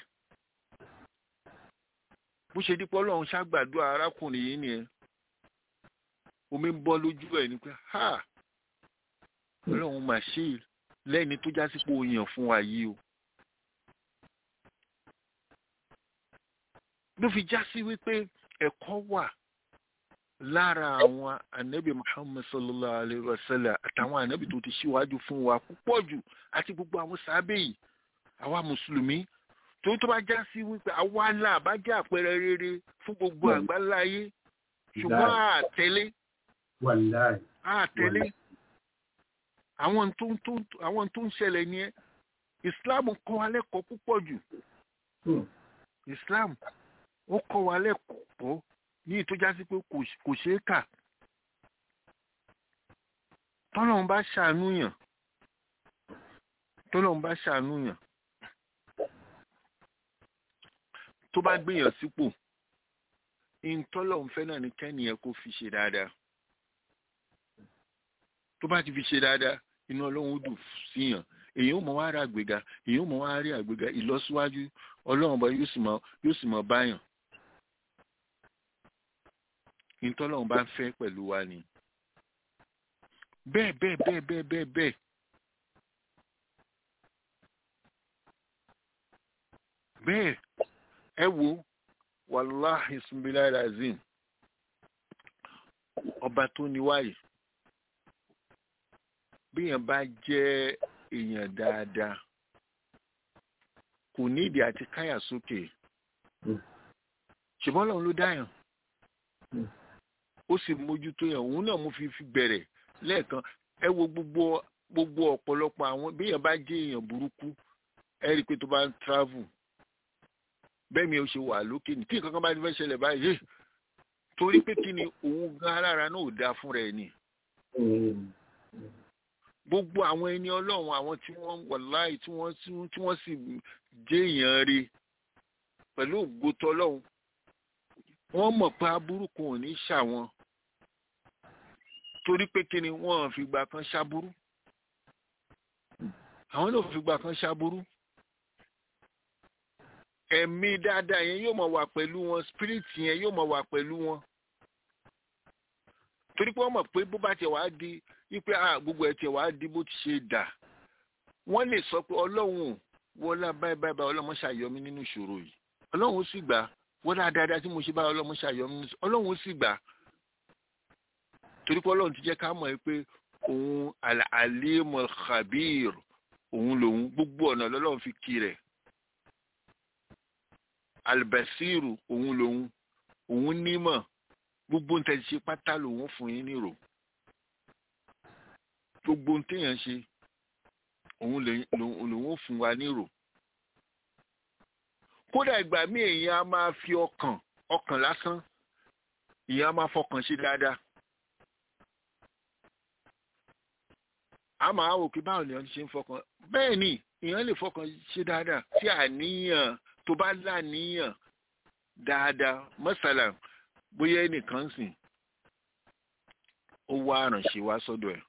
[SPEAKER 5] bó ṣe dípọ́ ọlọ́run ṣàgbàdúrà arákùnrin yìí nìyẹn omi ń bọ́ lójú ẹ̀ ní pé ha ọlọ́run mà ṣe lẹ́ni tó jásí pé o yàn fún wa yìí o. ló fi jásí wípé ẹ̀kọ́ wà lára àwọn ànábì Muhammad sallallahu alayhi wa sallam àtàwọn ànábì tó ti ṣíwájú fún wa púpọ̀ jù àti gbogbo àwọn sábẹ́ yìí àwa mùsùlùmí tó tó bá jásí wípé àwa là bá jẹ́ àpẹẹrẹ rere fún gbogbo àgbáláyé ṣùgbọ́n àtẹ̀lé
[SPEAKER 4] wàláì.
[SPEAKER 5] a tẹ̀lé àwọn tó ń tó àwọn tó ń ṣẹlẹ̀ ní ẹ́ islam kọ́ wa lẹ́kọ̀ọ́ púpọ̀ jù islam ó kọ́ wa lẹ́kọ̀ọ́ ní ìtọ́já sí pé kò ṣeé kà tọ́lọ́run bá ṣàánú yàn tọ́lọ́run bá ṣàánú yàn tó bá gbéyàn sípò ìtọ́lọ́run fẹ́ náà ní kẹ́niyàn kó fi ṣe dáadáa tó bá ti fi ṣe dáadáa inú ọlọ́run ó dùn síyàn èyàn ó mọ wá rí àgbéga èyàn ó mọ wá rí àgbéga ìlọsíwájú ọlọ́run bá yóò sì mọ yóò sì mọ báyàn ìtọ́lọ́run bá ń fẹ́ pẹ̀lú wa ni bẹ́ẹ̀ bẹ́ẹ̀ bẹ́ẹ̀ bẹ́ẹ̀ bẹ́ẹ̀ bẹ́ẹ̀ bẹ́ẹ̀ ẹ wo wàláhì sunbilá razim ọba tó ní wáyé bíyàn bá jẹ́ èèyàn dáadáa kò nídìí àti káyà sókè ṣùgbọ́n lọ́run ló dáyàn ó sì mójútó yàn òun náà mo fi fi bẹ̀rẹ̀ lẹ́ẹ̀kan ẹ wo gbogbo gbogbo ọ̀pọ̀lọpọ̀ àwọn bíyàn bá jẹ́ èèyàn burúkú ẹ rí i pé tó bá ń travel bẹ́ẹ̀ mi ò ṣe wà lókè ní tí nǹkan kan bá ti fẹ́ ṣẹlẹ̀ báyìí torí pé kí ni òun gan alára náà ò dáa fúnra ẹ̀ ni gbogbo àwọn ẹni ọlọ́run àwọn tí wọ́n wàláì tí wọ́n tí wọ́n sì jẹ́ èèyàn rí pẹ̀lú ògbótọ́ ọlọ́run wọ́n mọ̀ pé aburú kan ò ní ṣàwọn torí pé kí ni wọ́n fìgbà kan ṣaburú àwọn náà fìgbà kan ṣaburú ẹ̀mí dáadáa yẹn yóò máa wà pẹ̀lú wọn spirit yẹn yóò máa wà pẹ̀lú wọn torí pé wọ́n mọ̀ pé bó bá tiẹ̀ wá di wípé gbogbo ẹ̀ tiẹ̀ wá di bó ti ṣe dà wọ́n lè sọ pé ọlọ́run wọlá báyìí báyìí báyìí ọlọ́run ṣàyọmí nínú ìṣòro yìí ọlọ́run ó sì gbà wọlá dáadáa tí mo ṣe báyìí ọlọ́run ṣàyọmí nínú ìṣòro ọlọ́run ó sì gbà torí pé ọlọ́run ti jẹ́ ká mọ̀ pé òun alimul khabir òun lòun gbogbo ọ̀nà lọ́lọ́run fi kí rẹ̀ albasiru òun lòun òun nímọ̀ gbogbo nǹkan ṣe pátá lòun fún yín nírò gbogbo téèyàn ṣe òun lòun fún wa nírò kódà ìgbà míì èèyàn á máa fi ọkàn ọkàn lásán èèyàn á máa fọkàn ṣe dáadáa a máa wò pé báwo lèèyàn ṣe ń fọkàn bẹ́ẹ̀ ni èèyàn lè fọkàn ṣe dáadáa tí àníyàn tó bá láníyàn dáadáa mọ́sálà bóyá ẹnìkan sìn ó wá àrànṣe wá sọ́dọ̀ ẹ̀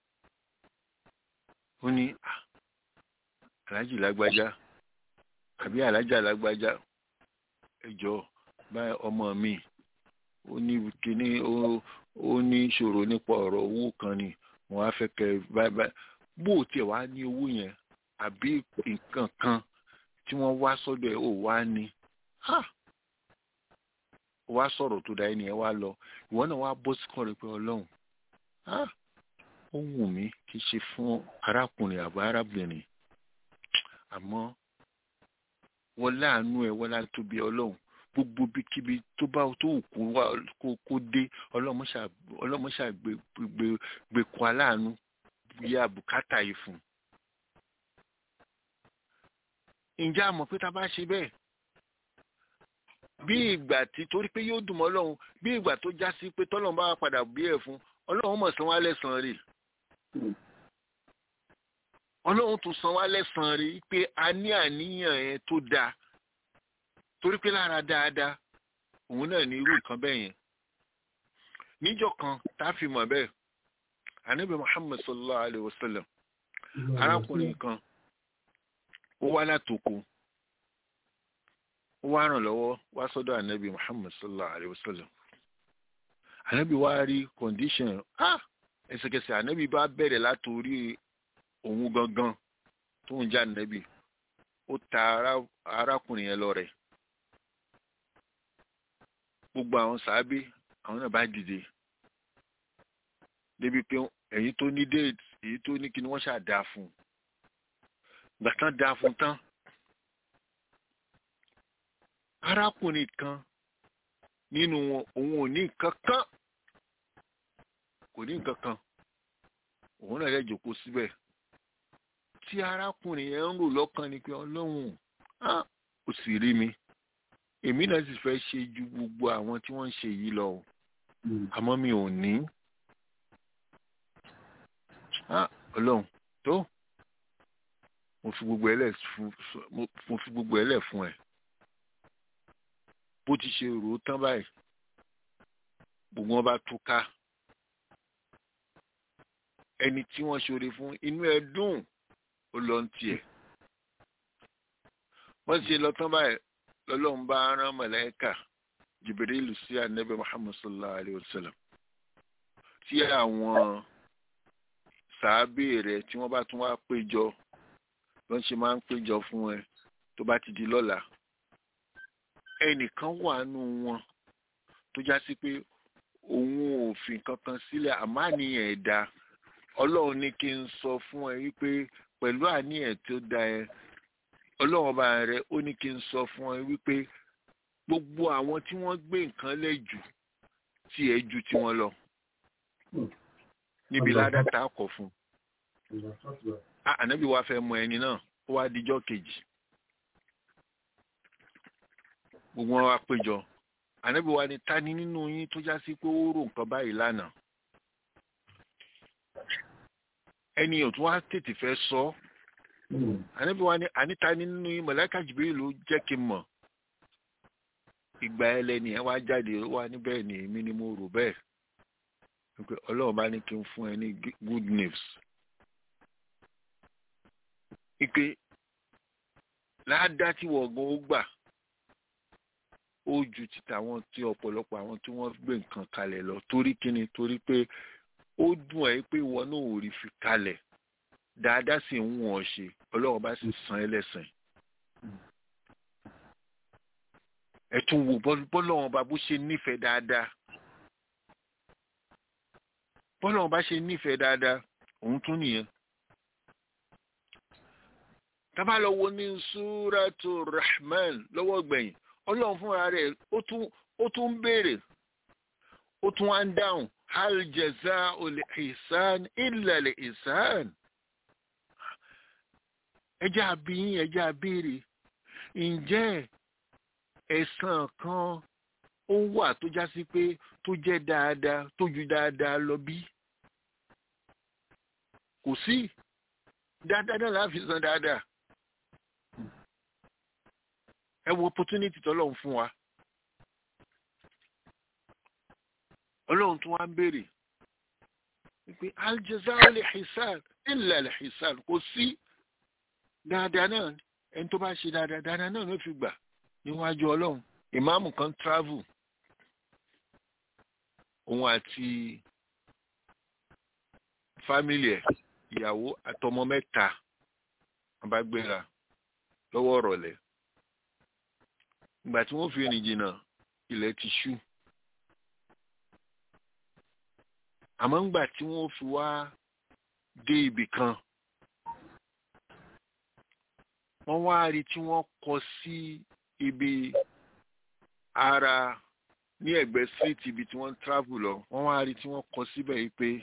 [SPEAKER 5] ó ní aláàjì lágbájá àbí aláàjà lágbájá ẹjọ́ báyìí ọmọ mi ó ní kíní ó ní ìṣòro nípa ọ̀rọ̀ owó kan ni wọ́n á fẹ́ kẹ́ báyìí báyìí bó tiẹ̀ wá ní owó yẹn àbí nǹkan kan tí wọ́n wá sọ́dọ̀ ẹ̀ ò wá ní wá sọ̀rọ̀ tó da ẹni ẹ wá lọ ìwọ náà wá bọ́ sí kàn rẹ pé ọlọ́run ó wù mí kí n ṣe fún arákùnrin àbá arábìnrin àmọ́ wọ́n láàánú ẹ wọ́n láti tóbi ọlọ́run gbogbo bíkíbi tó bá tó kú wá kó dé ọlọ́mọṣà gbé kó aláàánú yá bùkátà yìí fún un ǹjẹ́ a mọ̀ pé tá a bá ṣe bẹ́ẹ̀ bí ìgbà tí torí pé yóò dùn mọ́ ọlọ́run bí ìgbà tó já sí pé tọ́lọ́run bá wà padà bí ẹ̀ fún ọlọ́run mọ̀ san wá lẹ́sàn-án rè ọlọ́run tún san wá lẹ́sàn-án rè pé a ní àníyàn yẹn tó dáa torí pé lára dáadáa òun náà ní irú nǹkan bẹ́ẹ̀ yẹn níjọ́ kan tá a fi mọ̀ bẹ́ẹ̀ anabi muhammad sallallahu alayhi wa sallam arákùnrin kan ó wá látòkò ó wá ràn lọ́wọ́ wá sọ́dọ̀ anabi muhammad sallallahu alayhi wa sallam anabi wá rí condition ah ẹsẹ̀kẹsẹ̀ anabi bá bẹ̀rẹ̀ látòrí òun gangan tó ń já anabi ó ta arákùnrin yẹn lọ́rẹ gbogbo àwọn sàábé àwọn náà bá dìde débi pé èyí tó ní déètì èyí tó ní kí ni wọ́n ṣáà dáa fún un gbà tán dáa fún tán arákùnrin kan nínú wọn òun ò ní nǹkan kan kò ní nǹkan kan òun náà lè jókòó síbẹ̀ tí arákùnrin yẹn ń rò lọ́kàn ni pé ọlọ́run ó sì rí mi èmi náà sì fẹ́ ṣe ju gbogbo àwọn tí wọ́n ń ṣe yìí lọ àmọ́ mi ò ní ọlọ́run tó mo fi gbogbo ẹlẹ mo fi gbogbo ẹlẹ fún ẹ bó ti ṣe rò ó tán báyìí gbogbo wọn bá túká ẹni tí wọ́n ṣoore fún inú ẹ dùn ó lọ ń tiẹ̀ wọ́n ṣe lọ tán báyìí lọ́lọ́run bá rán mọ̀lẹ́kà Jibril sí anabi Muhammad sallallahu alayhi wa sallam tí àwọn sàábé rẹ̀ tí wọ́n bá tún wá péjọ ló ń ṣe máa ń péjọ fún ẹ tó bá ti di lọ́la ẹnìkan wà nù wọn tó já sí pé òun ò fi kankan sílẹ̀ àmọ́ àníyàn ẹ̀dá ọlọ́run ní kí n sọ fún ẹ wípé pẹ̀lú àníyàn tó da ẹ ọlọ́run ọba rẹ ó ní kí n sọ fún ẹ wípé gbogbo àwọn tí wọ́n gbé nǹkan lẹ̀ jù tí ẹ ju tiwọn lọ níbi ládàtà kọ̀ fún Ah, ànábì wa fẹ́ mọ ẹni náà ó wá dijọ́ kejì gbogbo wọn wá péjọ ànábì wa ni ta ni nínú yín tó já sí pé ó rò nǹkan báyìí lánàá ẹni ò tún wá tètè fẹ́ sọ ọ́ ànábì wa ni àníta ni nínú yín mọ̀lẹ́kà jìbìrì ló jẹ́ kí n mọ̀ ìgbà ẹlẹ́ni ẹ wá jáde ó wá níbẹ̀ ni èmi ni mo rò bẹ́ẹ̀ wípé ọlọ́run bá ní kí n fún ẹ ní good news wípé láàdá tí wọ́n gan ó gbà ó ju ti tàwọn tí ọ̀pọ̀lọpọ̀ àwọn tí wọ́n gbé nǹkan kalẹ̀ lọ torí kíni torí pé ó dùn ẹ́ pé ìwọ náà ò rí fi kalẹ̀ dáadáa sì ń wọ̀n ṣe ọlọ́run bá sì san ẹ́ lẹ́sìn. ẹ tún wo bọ́lọ́run bá bó ṣe nífẹ̀ẹ́ dáadáa bọ́lọ́run bá ṣe nífẹ̀ẹ́ dáadáa òun tún nìyẹn tábà lọ wo ní súrátù rahman lọ́wọ́ gbẹ̀yìn ọlọ́run fúnra rẹ̀ ó tún ó tún ń béèrè ó tún wá ń dáhùn hal jaza'u li ihsan illa li ihsan ẹjẹ́ àbíyín ẹjẹ́ àbéèrè ǹjẹ́ ẹ̀san kan ó wà tó já sí pé tó jẹ́ dáadáa tó ju dáadáa lọ bí kò sí dáadáa náà láfi san dáadáa ẹ wo opportunity tọ́lọ́run fún wa ọlọ́run tún wá ń béèrè wípé aljazaa lè hisan illa lè hisan kò sí dáadáa náà ẹni tó bá ṣe dáadáa dáadáa náà ló fi gbà níwájú ọlọ́run ìmáàmù kan travel òun àti fámìlì ẹ̀ ìyàwó àtọmọ mẹ́ta abágbéra lọ́wọ́ ọ̀rọ̀lẹ́ ìgbà tí wọ́n fi rìn jìnnà ilẹ̀ ti ṣú àmọ́ ńgbà tí wọ́n fi wá dé ibì kan wọ́n wá rí tí wọ́n kọ sí ibi ara ní ẹ̀gbẹ́ street ibi tí wọ́n ń travel lọ wọ́n wá rí tí wọ́n kọ síbẹ̀ yìí pé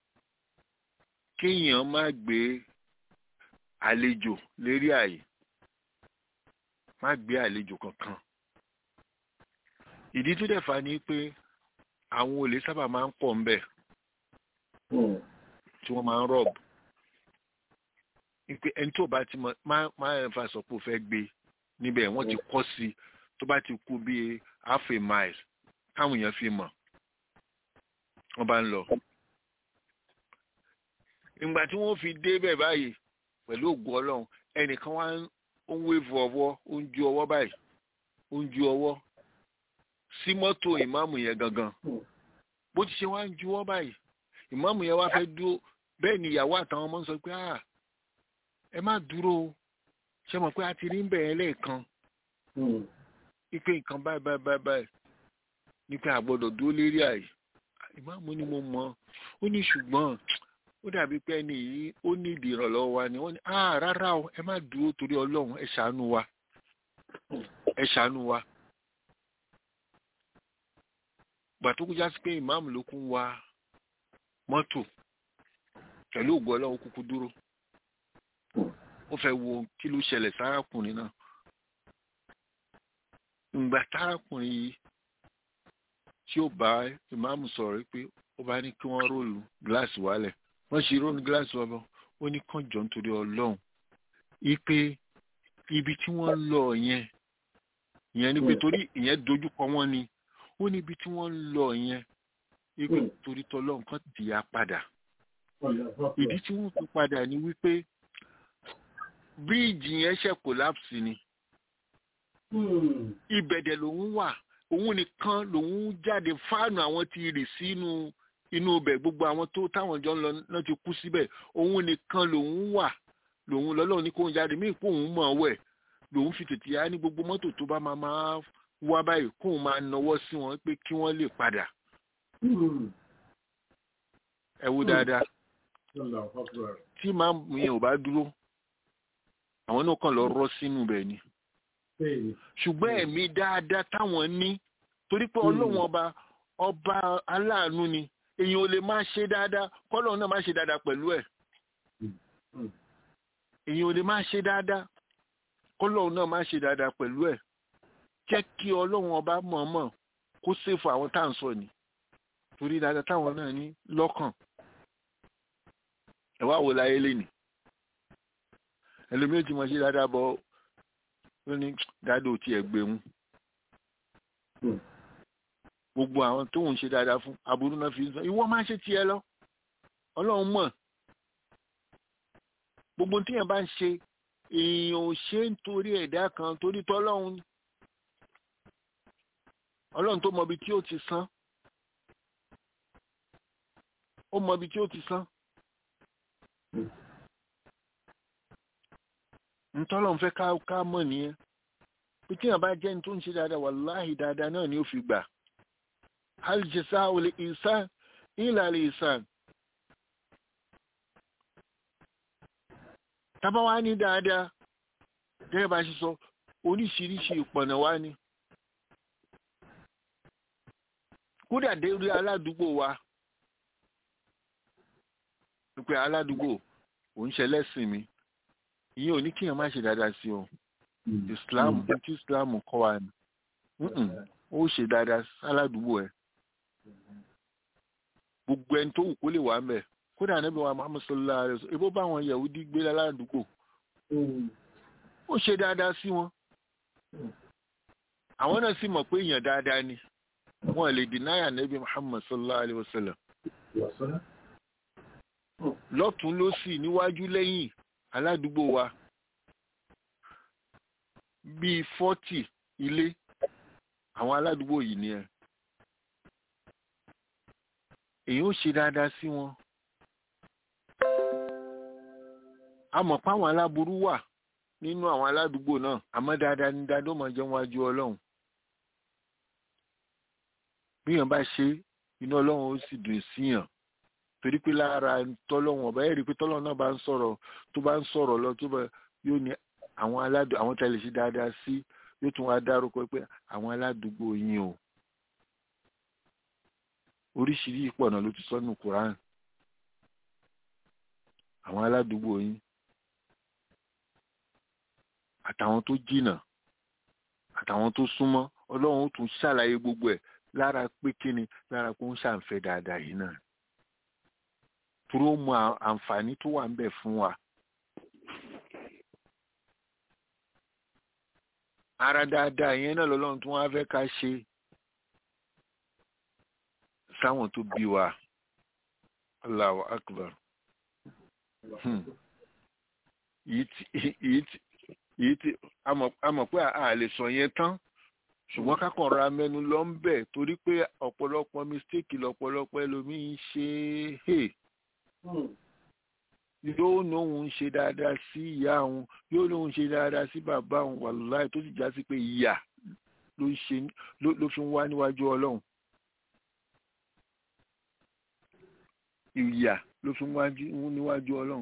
[SPEAKER 5] kéèyàn má gbé àlejò lérí àyè má gbé àlejò kankan ìdí tó dẹ̀ fà ní pé àwọn olè sábà máa ń pọ̀ ńbẹ̀ tí wọ́n máa ń rọ̀b pé ẹni tó bá ti mọ máa ń fa sọ pé ó fẹ́ gbé níbẹ̀ wọ́n ti kọ́ sí i tó bá ti kú bíi half a mile káwọn èèyàn fi mọ̀ wọ́n bá ń lọ. ìgbà tí wọ́n fi dé bẹ̀ báyìí pẹ̀lú ògùn ọlọ́run ẹnìkan wá ń wévu ọwọ́ ó ń ju ọwọ́ báyìí ó ń ju ọwọ́ sí mọ́tò ìmáàmù yẹn gangan bó ti ṣe wá ń juwọ́ báyìí ìmáàmù yẹn wá fẹ́ dúró bẹ́ẹ̀ ni ìyàwó àtàwọn ọmọ ń sọ pé ah ẹ má dúró o ṣe mọ̀ pé a ti rí ń bẹ̀rẹ̀ lẹ́ẹ̀kan ipe nǹkan báyìí báyìí báyìí báyìí ní pé àgbọ̀dọ̀ dúró lérí àyè ìmáàmù ni mo mọ̀ ó ní ṣùgbọ́n ó dàbí pé ẹni yìí ó ní ìdí ìrànlọ́wọ́ wa ni wọ́n ní ah rárá o ẹ má dúró torí ọlọ́run ẹ ṣàánú wa ẹ ṣàánú wa gbà tó kú já sí pé ìmáàmù ló kún wa mọ́tò pẹ̀lú ògùn ọlọ́run kúkú dúró ó fẹ́ wo kí ló ṣẹlẹ̀ sárákùnrin náà ìgbà tárákùnrin yìí tí ó bá ìmáàmù sọ̀rọ̀ pé ó bá ní kí wọ́n róòlù gíláàsì wálẹ̀ wọ́n ṣe róòlù gíláàsì wálẹ̀ ó ní kàn jọ nítorí ọlọ́run ipe ibi tí wọ́n lọ yẹn ìyẹn ni pé torí ìyẹn dojúkọ wọn ni ó ní ibi tí wọ́n lọ yẹn ipe torí tọlọ́run kan tìyà padà ìdí tí wọ́n fi padà ni wípé bíríìjì yẹn ṣe collapse ni ìbẹ̀dẹ̀ lòun wà òun nìkan lòun jáde fáànù àwọn ti rì sínú inú ibẹ̀ gbogbo àwọn tó táwọn jọ ń lọ náà ti kú síbẹ̀ òun nìkan lòun wà lòun lọ́lọ́run ní kóun jáde míì kóun mọ̀ ọ́ wẹ̀ lòun fi tètè yá ní gbogbo mọ́tò tó bá máa máa wá báyìí kóun máa nawọ́ sí wọn pé kí wọ́n lè padà ẹ wo dáadáa tí màá yẹn ò bá dúró àwọn náà kàn lọ rọ́ sínú bẹ̀ ni ṣùgbọ́n ẹ̀mí dáadáa táwọn ní torí pé ọlọ́run ọba ọba aláàánú ni èèyàn ò lè máa ṣe dáadáa kọ́lọ́run náà máa ṣe dáadáa pẹ̀lú ẹ̀ èèyàn ò lè máa ṣe dáadáa kọ́lọ́run náà máa ṣe dáadáa pẹ̀lú ẹ̀ jẹ́ kí ọlọ́run ọba mọ̀ọ́mọ̀ kó ṣèfò àwọn tá à ń sọ ni torí dáadáa táwọn náà ní lọ́kàn ẹ̀ wá wò láyé lẹ́nìí ẹlòmíràn tí mo ṣe dáadáa bọ́ ó ní dáadọ́ tí ẹ gbé mú gbogbo àwọn tó ń ṣe dáadáa fún aburú náà fi ń sọ ìwọ máa ṣe tiẹ̀ lọ ọlọ́run mọ̀ gbogbo tíyẹn bá ń ṣe èèyàn ò ṣe ń torí ẹ̀dá kan torí tọ́lọ́run ni ọlọ́run tó mọ ibi tí ó ti san ó mọ ibi tí ó ti san ntọ́lọ́n fẹ́ ká ká mọ̀ nìyẹn pé tí yàn bá jẹ́ ní tó ń ṣe dáadáa wàláhì dáadáa náà ni ó fi gbà hal jasa'ul ihsan illa al ihsan. tábà wá ní dáadáa gẹ́gẹ́ bá ṣe sọ oríṣiríṣi ìpọ̀nà wá ní. kódà dé orí aládùúgbò wa pé aládùúgbò òun ṣe lẹ́sìn mi ìyẹn ò ní kíyàn má ṣe dáadáa sí o islam tí islam kọ́ wa ni ó ṣe dáadáa sáládùúgbò ẹ gbogbo ẹni tó wù kó lè wà ń bẹ kódà níbi wa muhammad sallallahu alaihi wasallam ebó bá àwọn yahudi gbé láládùúgbò ó ṣe dáadáa sí wọn àwọn náà sì mọ̀ pé èèyàn dáadáa ni wọn lè dìnáyà níbi muhammad sallallahu alaihi wasallam lọ́tún lósì níwájú lẹ́yìn aládùúgbò wa bíi fọ́tì ilé àwọn aládùúgbò yìí ni ẹ èyí ó ṣe dáadáa sí wọn a mọ̀ páwọn aláburú wà nínú àwọn aládùúgbò náà àmọ́ dáadáa ní dáadọ́ máa jẹun wájú ọlọ́run bíyàn bá ṣe inú ọlọ́run ó sì dùn síyàn torí pé lára tọ́lọ́wọ̀n ọba ẹ̀rí pé tọ́lọ́wọ̀n náà bá ń sọ̀rọ̀ tó bá ń sọ̀rọ̀ lọ tó bá yóò ní àwọn aládùúgbò àwọn tẹ̀lé sí dáadáa sí yóò tún wá dárúkọ pé àwọn aládùúgbò yín o oríṣiríṣi pọ̀ náà ló ti sọ́nù Quran àwọn aládùúgbò yín àtàwọn tó jìnnà àtàwọn tó súnmọ́ ọlọ́run ó tún ṣàlàyé gbogbo ẹ̀ lára pé kíni lára pé ó ń ṣàǹfẹ́ dáadáa yìí náà turo mọ àǹfààní tó wà ń bẹ fún wa. ara dáadáa yẹn náà lọ́lọ́run tí wọ́n á fẹ́ ká ṣe sáwọn tó bí wa Allahu Akbar yìí tí a mọ̀ pé a lè sọ yẹn tán ṣùgbọ́n kákan ra mẹ́nu lọ ń bẹ̀ torí pé ọ̀pọ̀lọpọ̀ mistake lọ̀pọ̀lọpọ̀ ẹlòmíín ṣe é yóò lóun ṣe dáadáa sí ìyá òun yóò lóun ṣe dáadáa sí bàbá òun wàláì tó sì já sí pé ìyà ló fi ń wá níwájú ọlọ́run ìyà ló fi ń wá níwájú ọlọ́run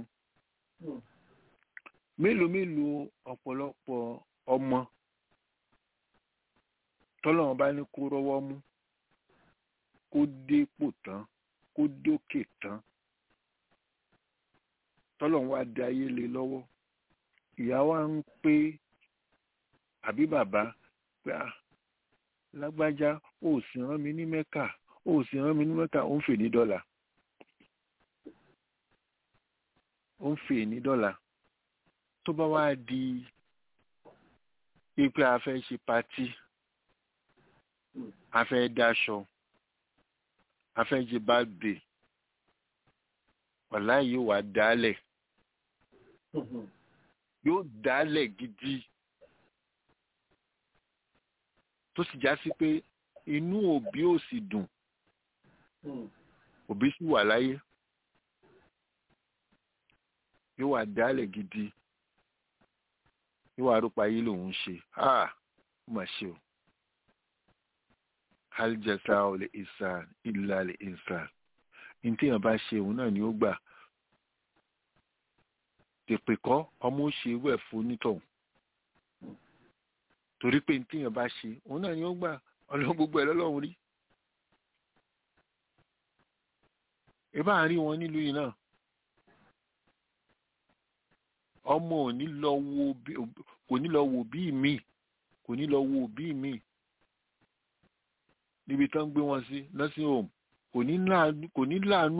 [SPEAKER 5] mélòó mélòó ọ̀pọ̀lọpọ̀ ọmọ tọ́lọ́run bá ní kó rọ́wọ́ mú kó dépò tán kó dókè tán tọ́lọ́run wá dé ayé lé lọ́wọ́ ìyá wa ń pé àbí bàbá pé à lágbájá ó sì rán mi ní mẹ́kà ó sì rán mi ní mẹ́kà ó ń fè ní dọ́là ó ń fè ní dọ́là tó bá wá di pípẹ́ a fẹ́ ṣe patí a fẹ́ dáṣọ a fẹ́ ṣe báàgbé wàlá yóò wá dálẹ̀ yóò dálẹ̀ gidi tó sì já sí pé inú òbí ò sì dùn òbí sì wà láyé yóò wà dálẹ̀ gidi yóò wà rúpa yìí lòun ṣe ah ó mà ṣe o hal jasa'u li ihsan illa li ihsan ní téèyàn bá ṣe òun náà ni ó gbà tèpè kọ́ ọmọ ó ṣe wẹ̀ fún onítọ̀hún torí pé ní téèyàn bá ṣe òun náà ni ó gbà ọlọ́run gbogbo ẹ̀ lọ́lọ́run rí ìbá àárín wọn nílùú yìí náà ọmọ ò ní lọ wo bí- kò ní lọ wo bí mi kò ní lọ wo bí mi níbi tán gbé wọn sí nursing home kò ní láàánú kò ní láàánú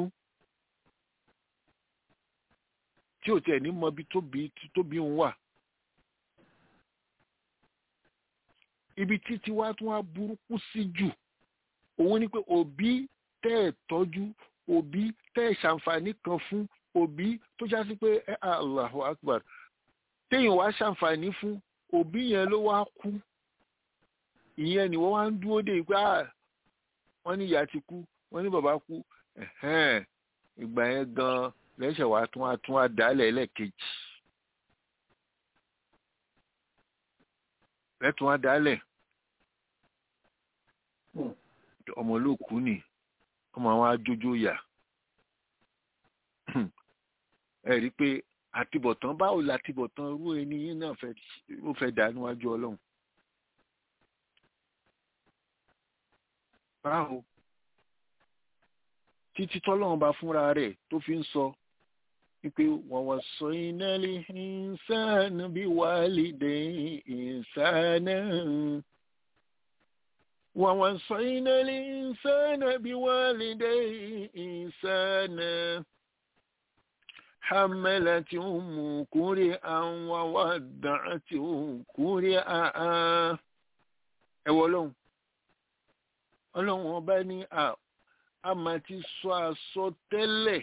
[SPEAKER 5] tí ò tiẹ̀ ní mọ ibi tóbi tóbi ń wà ibi títí wá tún wá burúkú sí jù òun ni pé òbí tẹ́ ẹ̀ tọ́jú òbí tẹ́ ẹ̀ ṣàǹfààní kan fún òbí tó já sí pé ẹ Allahu Akbar téèyàn wá ṣàǹfààní fún òbí yẹn ló wá kú ìyẹn ni wọ́n wá ń dúró dé pé ah, wọ́n ní ìyá ti kú wọ́n ní bàbá kú ẹ̀hẹ́n, ìgbà yẹn gan lẹ́sẹ̀ wá tún wá tún wá dálẹ̀ ẹlẹ́ẹ̀kejì lẹ́tún wá dálẹ̀ ọmọ olóòkú ni ọmọ àwọn ajójó yà ẹ rí i pé àtibọ̀tán báwo la àtibọ̀tán irú ẹni yín náà fẹ́ ó fẹ́ dà níwájú ọlọ́run báwo títí tọ́lọ́run bá fúnra rẹ̀ tó fi ń sọ wípé wọ́n wọ́n sọ iná lè ìsánà bí wàlídé ìsánà wọ́n wọ́n sọ iná lè ìsánà bí wàlídé ìsánà حملت أم كرئا وودعته كرئا ẹ wọ ọlọ́run ọlọ́run ọba ní a a máa ti sọ àsọtẹ́lẹ̀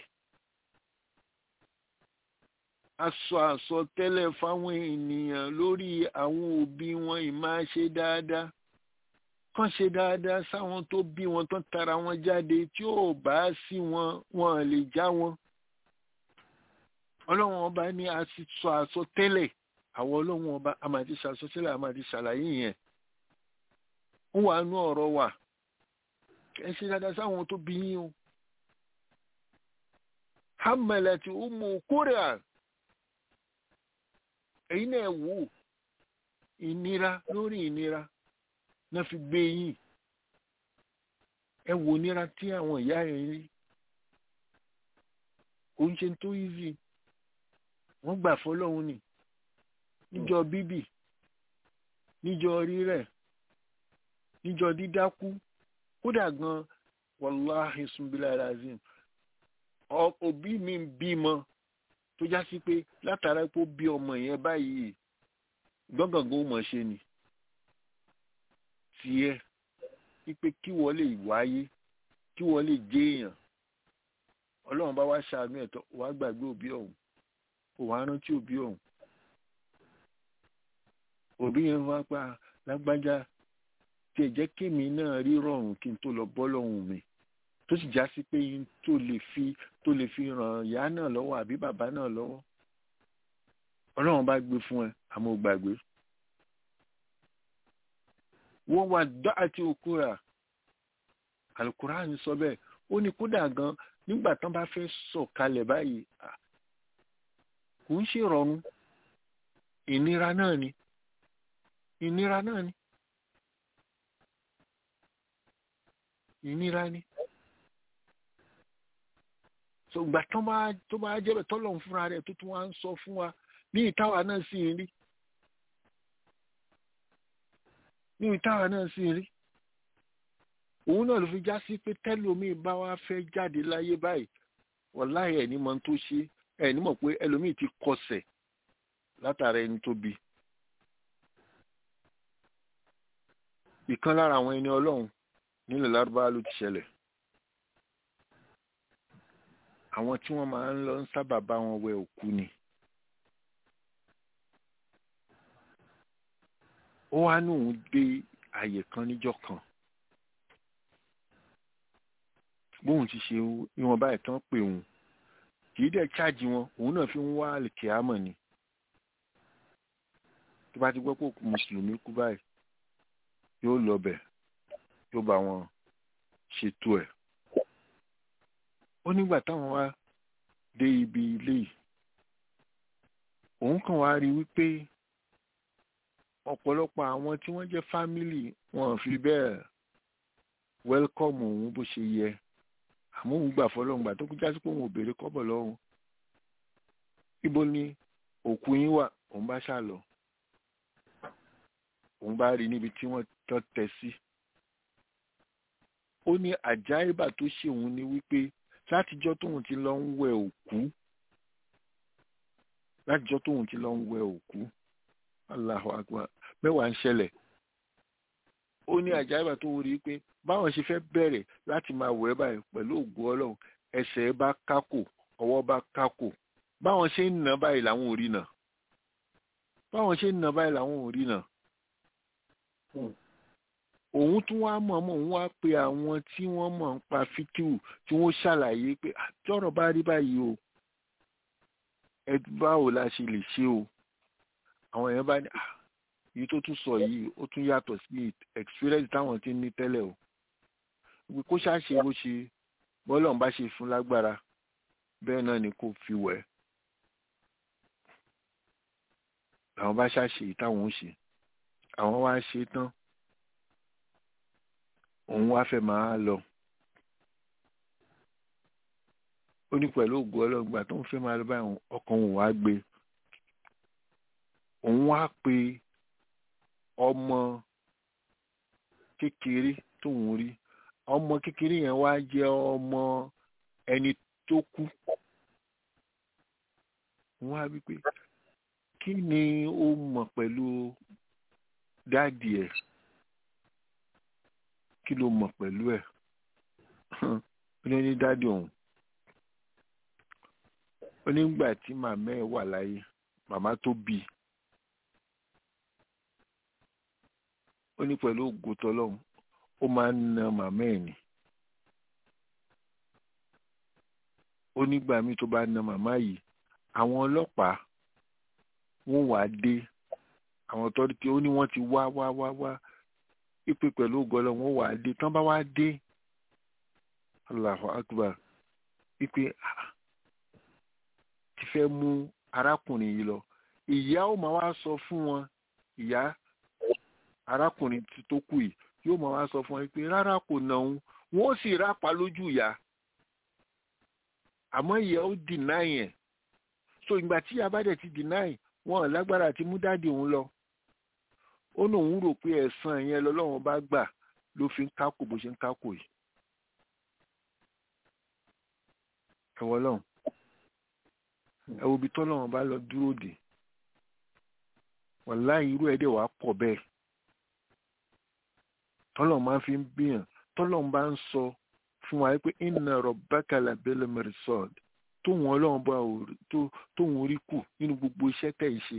[SPEAKER 5] aṣọ àsọtẹ́lẹ̀ fáwọn ènìyàn lórí àwọn òbí wọn ìmáa ṣe dáadáa kàn ṣe dáadáa sáwọn tó bí wọn tán tara wọn jáde tí ò bá sí wọn wọn lè já wọn ọlọ́run ọba ní a ti sọ àsọtẹ́lẹ̀ àwọn ọlọ́run ọba a máa ti ṣàsọtẹ́lẹ̀ a máa ti ṣàlàyé yẹn ń wà nú ọ̀rọ̀ wa ẹ ṣe dáadáa sáwọn tó bí yín o hamalati umu kúrẹ́à ẹ̀yin náà wò ó ìnira lórí ìnira náà fi gbé yín ẹ wò ìnira tí àwọn ìyá yẹn rí kò ń ṣe tó easy wọ́n gbà fọlọ́hún ni níjọ́ bíbì níjọ́ rírẹ̀ níjọ́ dídákú kódà gan wàláhì sunbílà razim òbí mi ń bímọ tó já sí pé látara pé ó bí ọmọ yẹn báyìí gbọ́ngàngán ó mọ̀ ṣe ni tiẹ̀ wípé kí wọ́n lè wáyé kí wọ́n lè jẹ́ èèyàn ọlọ́run bá wá ṣàánú ẹ̀tọ́ wàá gbàgbé òbí ọ̀hún kò wá rántí òbí ọ̀hún òbí yẹn wá pa lágbájá tí ẹ jẹ́ kémi náà rí rọrùn kí n tó lọ bọ́ lọ́hùn mi tó sì já sí pé yín tó lè fi tó lè fi ràn ìyá náà lọ́wọ́ àbí bàbá náà lọ́wọ́ ọlọ́run bá gbé fún ẹ àmọ́ ò gbàgbé wọ́n wá dá àti òkúra Al-Qur'an sọ bẹ́ẹ̀ ó ní kódà gan nígbà tán bá fẹ́ sọ̀kalẹ̀ báyìí kò ń ṣe rọrùn ìnira náà ni ìnira náà ni ìnira ni so ìgbà tán bá tó bá jẹ́ bẹ́ẹ̀ tọ́lọ̀ fúnra rẹ̀ tó tún wá ń sọ fún wa ní ìtawà náà sì ń rí ní ìtawà náà sì ń rí òun náà ló fi já sí pé tẹ́lómi bá wá fẹ́ jáde láyé báyìí wàláhì ẹ̀ ní mọ̀ tó ṣe ẹ̀ ní mọ̀ pé ẹlòmíì ti kọsẹ̀ látara ẹni tó bí. ìkan lára àwọn ẹni ọlọ́run nílẹ̀ lárúbáwá ló ti ṣẹlẹ̀. àwọn tí wọ́n máa ń lọ ń sábà bá wọn wẹ òkú ni. ó wá ní òun gbé àyè kan níjọ́ kan bóun ti ṣe ìwọ̀nba ìtàn pé òun kì í dẹ̀ chájì wọn òun náà fi ń wá àlìkìámọ̀ ni tó bá ti gbọ́ pé mùsùlùmí kú báyìí yóò lọ bẹ̀ yóò bá wọn ṣètò ẹ̀ ó nígbà táwọn wá dé ibi ilé yìí òun kàn wá rí wípé ọ̀pọ̀lọpọ̀ àwọn tí wọ́n jẹ́ fámìlì wọn fi bẹ́ẹ̀ wẹ́lkọ̀mù òun bó ṣe yẹ àmọ́ òun gbà fọlọ́run gbà tó kú jásí pé òun ò béèrè kọ́bọ̀ lọ́hùn ibo ni òkú yín wà òun bá ṣà lọ òun bá rí níbi tí wọ́n tọ́ tẹ sí ó ní àjáìbà tó ṣe òun ni wípé látijọ́ tóun ti lọ ń wẹ òkú látijọ́ tóun ti lọ ń wẹ òkú Allahu Akbar mẹ́wàá ń ṣẹlẹ̀ ó ní àjáìbà tó rí i pé báwọn ṣe fẹ́ bẹ̀rẹ̀ láti máa wẹ̀ báyìí pẹ̀lú ògùn ọlọ́run ẹsẹ̀ bá kákò ọwọ́ bá kákò báwọn ṣe ń nà báyìí làwọn ò rí nà báwọn ṣe ń nà báyìí làwọn ò rí nà òun tún wá mọ̀ọ́mọ̀ òun wá pe àwọn tí wọ́n mọ̀ ń pa fíkìú tí wọ́n ṣàlàyé pé àtọ́rọ̀ bá rí báyìí o ẹ báwo la ṣe lè ṣe o àwọn èèyàn bá ní èyí tó tún sọ yìí ó tún yàtọ̀ sí experience táwọn ti ń ní tẹ́lẹ̀ o wí kó ṣàṣe bó ṣe bọ́lọ̀ ń bá ṣe fún lágbára bẹ́ẹ̀ náà ni kò fi wẹ̀ àwọn bá ṣàṣe táwọn ń ṣe àwọn wá ṣe tán òun wá fẹ́ máa lọ ó ní pẹ̀lú ògùn ọlọ́gbà tó ń fẹ́ máa lọ báyìí ọkàn òun wá gbé òun wá pe ọmọ kékeré tóun rí ọmọ kékeré yẹn wá jẹ́ ọmọ ẹni tó kú wọ́n á bí pé kí ni ó mọ̀ pẹ̀lú dáàdì ẹ̀ kí ló mọ̀ pẹ̀lú ẹ̀ ó ní ní dáàdì òun ó nígbà tí màmá ẹ̀ wà láyé màmá tó bí i ó ní pẹ̀lú ògo tọlọ́run ó máa ń na màmá ẹ̀ ni ó nígbà míì tó bá na màmá yìí àwọn ọlọ́pàá wọ́n wà á dé àwọn tọ́lítì ó ní wọ́n ti wá wá wá wá ìpè pẹ̀lú ògo Ọlọ́run wọ́n wà á dé tán bá wá dé Allahu Akbar ìpè ti fẹ́ mú arákùnrin yìí lọ ìyá ó máa wá sọ fún wọn ìyá arákùnrin tó kù yìí yóò máa wá sọ fún wọn pé rárá kò nà òun wọn ó sì rápa lójú ìyá àmọ́ ìyá ó deny ẹ̀ so ìgbà tí ìyá bá dẹ̀ ti deny wọn ò lágbára àti mú dáàdì òun lọ ó ní òun rò pé ẹ̀san yẹn lọ́lọ́run bá gbà ló fi ń kákò bó ṣe ń kákò yìí ẹ̀wọ̀ lọ́hùn ẹ wo ibi tọ́lọ́run bá lọ dúró dè wàláhì irú ẹ̀ dẹ̀ wá pọ̀ bẹ́ẹ̀ tọ́lọ̀ máa fi ń bíyàn tọ́lọ̀ bá ń sọ fún wa pé inna rabbaka labil mirsad tóun ọlọ́run bá tóun rí kù nínú gbogbo iṣẹ́ tẹ̀ ń ṣe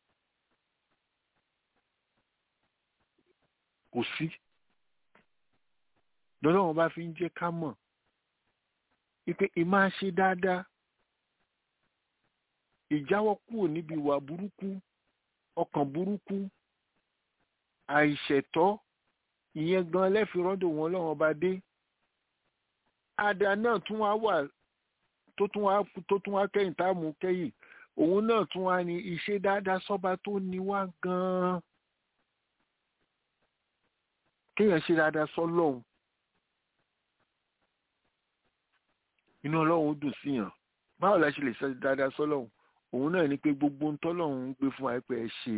[SPEAKER 5] kò sí lọ́lọ́run bá fi ń jẹ́ ká mọ̀ wípé ìmá ṣe dáadáa ìjáwọ́ kúrò níbi ìwà burúkú ọkàn burúkú àìṣẹ̀tọ́ ìyẹn gan lẹ́fi rọ́dọ̀ wọn lọ́wọ́ bá dé àdá náà tún wá wà tó tún wá tó tún wá kẹ́yìn tá a mú kẹ́yìn òun náà tún wá ní iṣẹ́ dáadáa sọ́ba tó ní wá gan-an kéèyàn ṣe dáadáa sọ́lọ́hún inú ọlọ́run ó dùn síyàn báwo la ṣe lè ṣe dáadáa sọ́lọ́hún òun náà ní pé gbogbo ń tọ́lọ́hún ń gbé fún wa pé ẹ ṣe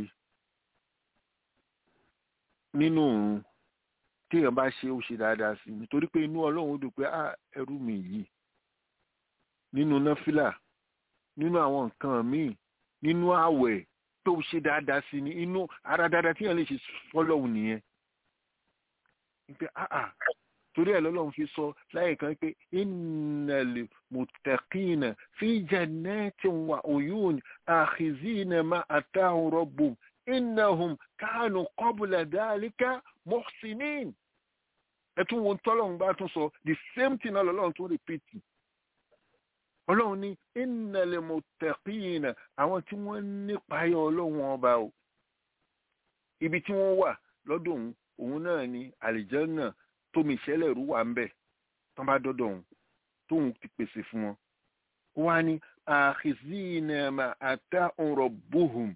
[SPEAKER 5] nínú òun téèyàn bá ṣe ó ṣe dáadáa sí i nítorí pé inú ọlọ́run ó dùn pé á ẹrú mi yìí nínú náfìlà nínú àwọn nǹkan míì nínú àwẹ̀ tó ṣe dáadáa sí ni inú ara dáadáa téèyàn lè ṣe fọ́lọ́hún nìyẹn pé áà torí ẹ̀ lọ́lọ́run fi sọ láyé kan pé innal muttaqina fi jannatin wa uyun akhizina ma atahum rabbuhum innahum kanu qabla dhalika muhsinin ẹ tún wo tọ́lọ́run bá tún sọ the same thing náà lọ́lọ́run tún repeat ọlọ́run ní innal muttaqina àwọn tí wọ́n nípayọ̀ ọlọ́run ọba o ibi tí wọ́n wà lọ́dọ̀ òun òun náà ni àlìjẹ́nà tómi ìṣẹ́lẹ̀ rú wà ń bẹ̀ tán bá dọ́dọ̀ òun tóun ti pèsè fún wọn ó wá ní akhizina ma atahum rabbuhum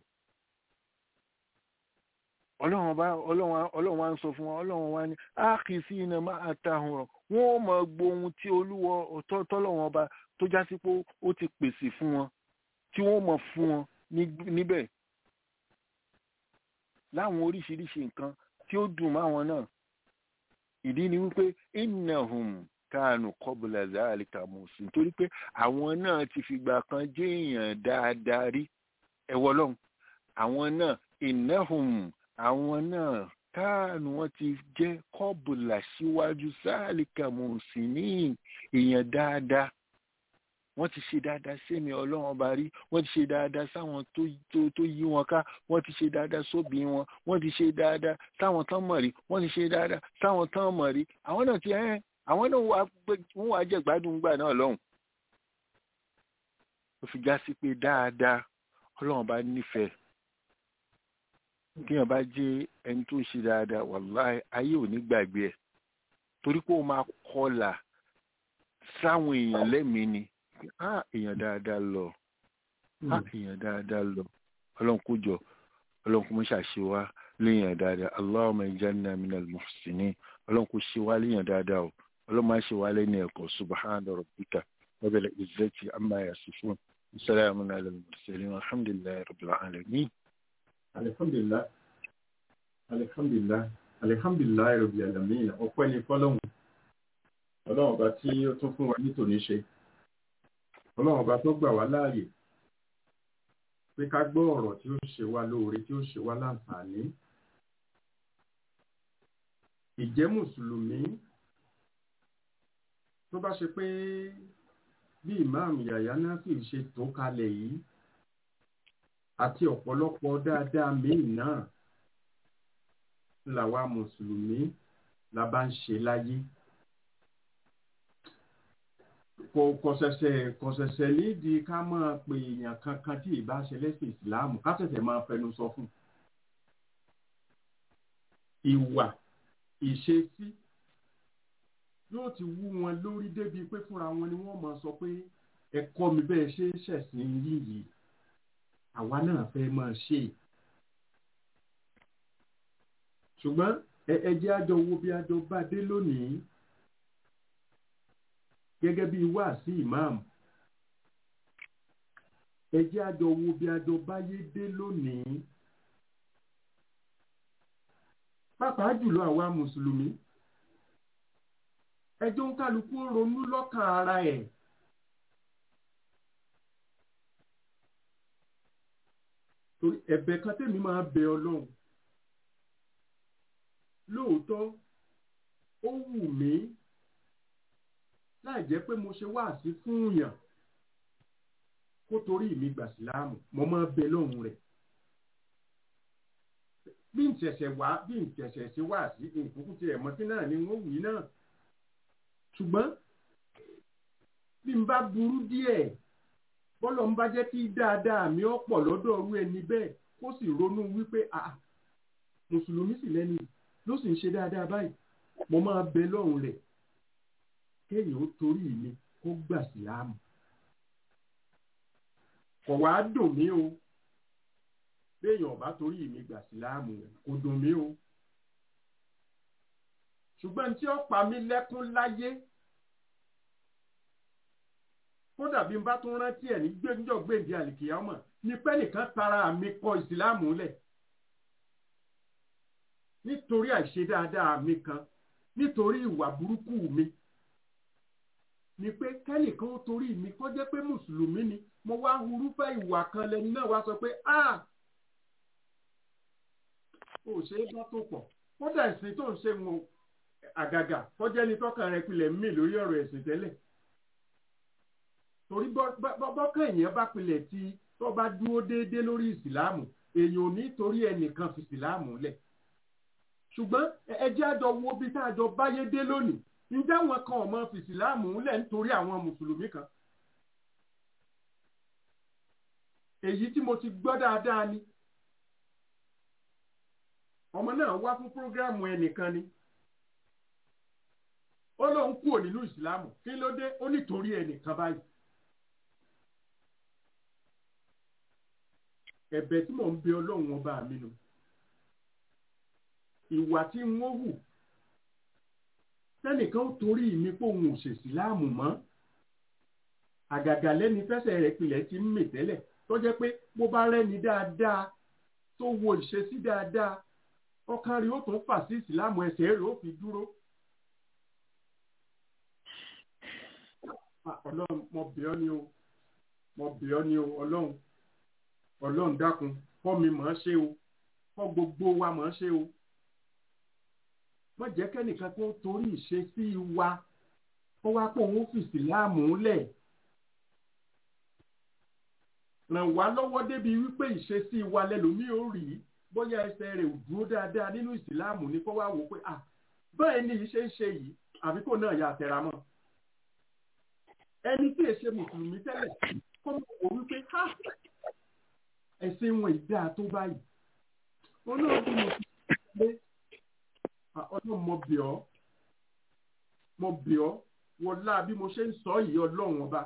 [SPEAKER 5] ọlọ́run bá ọlọ́run wá ń sọ fún wọn ọlọ́run wá ní akhizina ma atahum rọ wọn ò mọ gbohun tí olúwọ tọ́lọ́run ọba tó já sí pé ó ti pèsè fún wọn tí wọ́n mọ̀ fún wọn níbẹ̀ láwọn oríṣiríṣi nǹkan tí ó dùn máwọn náà ìdí ni wípé innahum kánù qabla zalika musin torí pé àwọn náà ti fìgbà kan jẹ́ èèyàn dáadáa rí ẹ̀wọ̀ lọ́hùn àwọn náà innahum àwọn náà kánù wọn ti jẹ́ qabla síwájú zalika musin ní èèyàn dáadáa wọ́n ti ṣe dáadáa sẹ́mi ọlọ́run ọba rí wọ́n ti ṣe dáadáa sáwọn tó yí wọn ká wọ́n ti ṣe dáadáa sóbì wọn wọ́n ti ṣe dáadáa sáwọn tán mọ̀ rí wọ́n ti ṣe dáadáa sáwọn tán mọ̀ rí àwọn náà ti ẹ́ àwọn náà wọ́n wá jẹ́ gbádùn gbà náà lọ́hùn. ó fi já sí pé dáadáa ọlọ́run bá nífẹ̀ẹ́ kíyàn bá jẹ́ ẹni tó ṣe dáadáa wàláì ayé ò ní gbàgbé ẹ̀ torí pé ó máa kọlà sáwọn èèyàn lẹ́mìí ni á èèyàn dáadáa lọ á èèyàn dáadáa lọ ọlọ́run kó jọ ọlọ́run kó mọ́ ṣàṣe wá léèyàn dáadáa allahumma ij'alna minal muhsinin ọlọ́run kó ṣe wá léèyàn dáadáa o ọlọ́run máa ṣe wá lẹ́ni ẹ̀kọ́ subhana rabbika rabbil izzati amma yasifun salamun alal mursalin alhamdulillahi rabbil alamin.
[SPEAKER 4] alihamdulilayi alihamdulilayi alihamdulilayi rabbil alamin ọpẹ́ ni fọ́lọ́run ọlọ́run ọba tí ó tún fún wa ní tòní ṣe ọlọ́run ọba tó gbà wá láàyè pé ká gbọ́ ọ̀rọ̀ tí ó ṣe wá lóore tí ó ṣe wá láǹfààní ìjẹ́ mùsùlùmí tó bá ṣe pé bí ìmáàmù yàyà náfì ṣe tó kalẹ̀ yìí àti ọ̀pọ̀lọpọ̀ dáadáa míì náà làwa mùsùlùmí la bá ń ṣe láyé kò kọ̀sẹ̀sẹ̀ kọ̀sẹ̀sẹ̀ nídìí ká máa pe èèyàn kankan tí ìbá ṣe lẹ́sìn ìsìláàmù ká ṣẹ̀ṣẹ̀ máa fẹnu sọ fún ìwà ìṣesí yóò ti wú wọn lórí débi pé fúnra wọn ni wọ́n máa sọ pé ẹ̀kọ́ mi bẹ́ẹ̀ ṣe é ṣẹ̀sìn yìí àwa náà fẹ́ máa ṣe é ṣùgbọ́n ẹ jẹ́ àjọ wo bí àjọ bá dé lónìí gẹ́gẹ́ bí wáàsí ìmáàmù ẹ jẹ́ àjọ wo bí àjọ báyé dé lónìí pàápàá jùlọ àwa mùsùlùmí ẹjọ́ ń kálukú ronú lọ́kàn ara ẹ̀ torí ẹ̀bẹ̀ kan tèmi máa bẹ ọlọ́run lóòótọ́ ó wù mí láì jẹ́ pé mo ṣe wáàsí fún yàn kó torí mi gbà síláàmù mo máa bẹ lọ́hùn rẹ̀ bí n ṣẹ̀ṣẹ̀ wá bí n ṣẹ̀ṣẹ̀ ṣe wáàsí ìkókó tiẹ̀ mọ́tí náà ni wọ́n wí náà ṣùgbọ́n bí n bá burú díẹ̀ bọ́lọ̀ ń bá jẹ́ kí dáadáa mi ó pọ̀ lọ́dọ̀ ọ̀rú ẹni bẹ́ẹ̀ kó sì ronú wípé a mùsùlùmí sì lẹ́nu ló sì ń ṣe dáadáa báyìí mo máa bẹ lọ́hùn rẹ̀ kéèyàn ó torí mi kó gbà síláàmù kò wá dùn mí o béèyàn bá torí mi gbà síláàmù kò dùn mí o ṣùgbọ́n tí ó pa mí lẹ́kún láyé kódà bí n bá tún rántí ẹ̀ ní gbẹ́njọ́ gbèǹdé àlìkìyàmọ̀ ní pẹ́ nìkan tara mi kọ ìsìláàmù lẹ̀ nítorí àìṣe dáadáa mi kan nítorí ìwà burúkú mi ni pé kẹ́nìkan ó torí mi kó jẹ́ pé mùsùlùmí ni mo wá hurúfẹ́ ìwà kan lẹni náà wá sọ pé a ò ṣe é bá tó pọ̀ kódà ìsìn tó ń ṣe wọn àgàgà kọjá ní tọ́kàn rẹ pilẹ̀ mí lórí ọ̀rọ̀ ẹ̀sìn tẹ́lẹ̀ torí bọ́kàn èèyàn bá pilẹ̀ tí tó bá dúró déédéé lórí ìsìláàmù èèyàn ò ní torí ẹnìkan fi ìsìláàmù lẹ̀ ṣùgbọ́n ẹ jẹ́ àjọ wo bí tá a jọ báyé dé lónìí ǹjẹ́ àwọn kan ọmọ fìsìláàmù ńlẹ̀ nítorí àwọn mùsùlùmí kan èyí tí mo ti gbọ́ dáadáa ni ọmọ náà wá fún prógráàmù ẹnìkan ni ó lóun kúrò nínú ìsìláàmù kí ló dé ó nítorí ẹnìkan báyìí ẹ̀bẹ̀ tí mò ń bẹ ọlọ́run ọba mi nù ìwà tí n ó hù tẹ́nìkan torí mi pé òun ò ṣèṣì láàmù mọ́ àgàgà lẹ́ni fẹsẹ̀ rẹ̀ pilẹ̀ ti ń mì tẹ́lẹ̀ tó jẹ́ pé bó bá rẹ́ni dáadáa tó wo ìṣesí dáadáa ọkàn rẹ̀ ó tún fà sí ìsìláàmù ẹsẹ̀ rẹ̀ ó fi dúró. ọlọ́run mo bẹ̀ ọ́ ni o mo bẹ̀ ọ́ ni o ọlọ́run ọlọ́run dákun kọ́ mi mọ̀ ọ́ ṣe o kọ́ gbogbo wa mọ̀ ọ́ ṣe o wọ́n jẹ́ kẹ́nìkan tó torí ìṣesí wa kó wá pé òun fìsì láàmú lẹ̀ ràn wá lọ́wọ́ débi wípé ìṣesí wa lẹ́lòmíì ò rí bóyá ẹsẹ̀ rẹ̀ ò dúró dáadáa nínú ìsìláàmù ni kó wá wò pé à báyìí ni ìṣe ń ṣe yìí àbí kò náà yà tẹ̀ra mọ́ ẹni tí èṣe mùsùlùmí tẹ́lẹ̀ kó mọ̀ wò wípé ha ẹ̀sìn wọn ìdá tó báyìí olóògùn mùsùlùmí pé ọlọ́run mo bẹ̀ ọ́ mo bẹ̀ ọ́ wọlá bí mo ṣe ń sọ yìí ọlọ́run ọba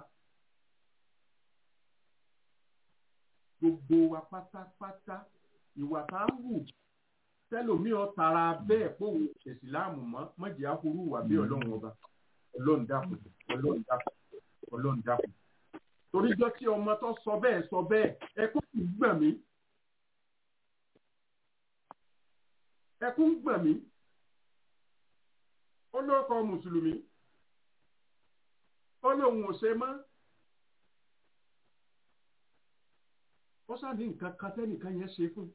[SPEAKER 4] gbogbo wa pátápátá ìwà tá a ń wù tẹlòmíọ tara bẹ́ẹ̀ pé òun ṣẹ̀sì láàmú mọ́ mọ́jì áhùrú wà bí ọlọ́run ọba ọlọ́run dákun ọlọ́run dákun ọlọ́run dákun toríjọ́ tí ọmọ tó sọ bẹ́ẹ̀ sọ bẹ́ẹ̀ ẹkún kì í gbọ̀n mí ẹkún gbọ̀n mí ó lóko mùsùlùmí ó lóun ò ṣe mọ́ ó sáàní nǹkan kan tẹ́nìkan yẹn ṣe fún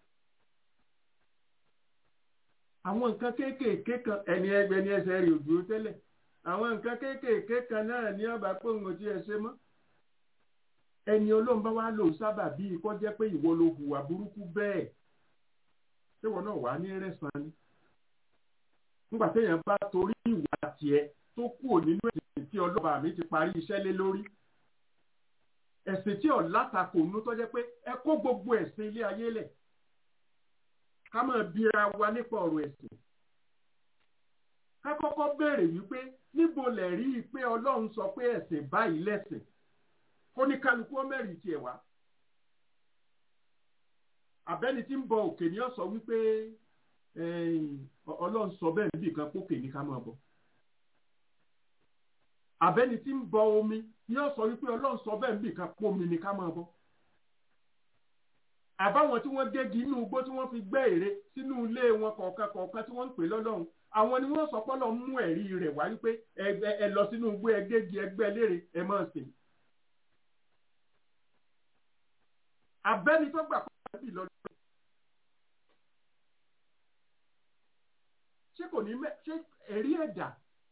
[SPEAKER 4] àwọn nǹkan kéékèèké kan ẹni ẹgbẹ́ ní ẹsẹ̀ rẹ̀ òdúró tẹ́lẹ̀ àwọn nǹkan kéékèèké kan náà ní ọba pé òun ò tiẹ̀ ṣe mọ́ ẹni olóhùn bá wá lò sábà bíi kọ́ jẹ́ pé ìwọ ló hùwà burúkú bẹ́ẹ̀ ṣé wọn náà wà ní rẹ̀sán ni nígbà téèyàn bá torí ìwà tiẹ̀ tó kúrò nínú ẹ̀sìn tí ọlọ́ba mi ti parí iṣẹ́ lé lórí ẹ̀sìn tí ọ̀látakò nú tó jẹ́ pé ẹ kó gbogbo ẹ̀sìn ilé ayé lẹ̀ ká máa bira wa nípa ọ̀rọ̀ ẹ̀sìn ká kọ́kọ́ béèrè wípé níbo lẹ̀ rí i pé ọlọ́run sọ pé ẹ̀sìn báyìí lẹ́sìn kó ní kálukú ó mẹ́rin tiẹ̀ wá àbẹ́ni tí ń bọ òkè ni ó sọ wípé ọlọ́run sọ bẹ́ẹ̀ níbi kan pókè ní ká máa bọ̀ àbẹ́ni tí ń bọ omi ni ó sọ wípé ọlọ́run sọ bẹ́ẹ̀ níbi kan pómi ní ká máa bọ̀ àbáwọn tí wọ́n gégi inú igbó tí wọ́n fi gbẹ́ ère sínú ilé wọn kọ̀ọ̀kan kọ̀ọ̀kan tí wọ́n ń pè lọ́lọ́run àwọn ni wọ́n sọ pọ́lọ́ mú ẹ̀rí rẹ̀ wá wípé ẹ lọ sínú igbó ẹ gégi ẹgbẹ́ lére ẹ máa sìn. abẹ́ni tó gbà pọ̀ bí lọ́dún. ṣé kò ní mẹ́ ṣé ẹ̀rí ẹ̀dá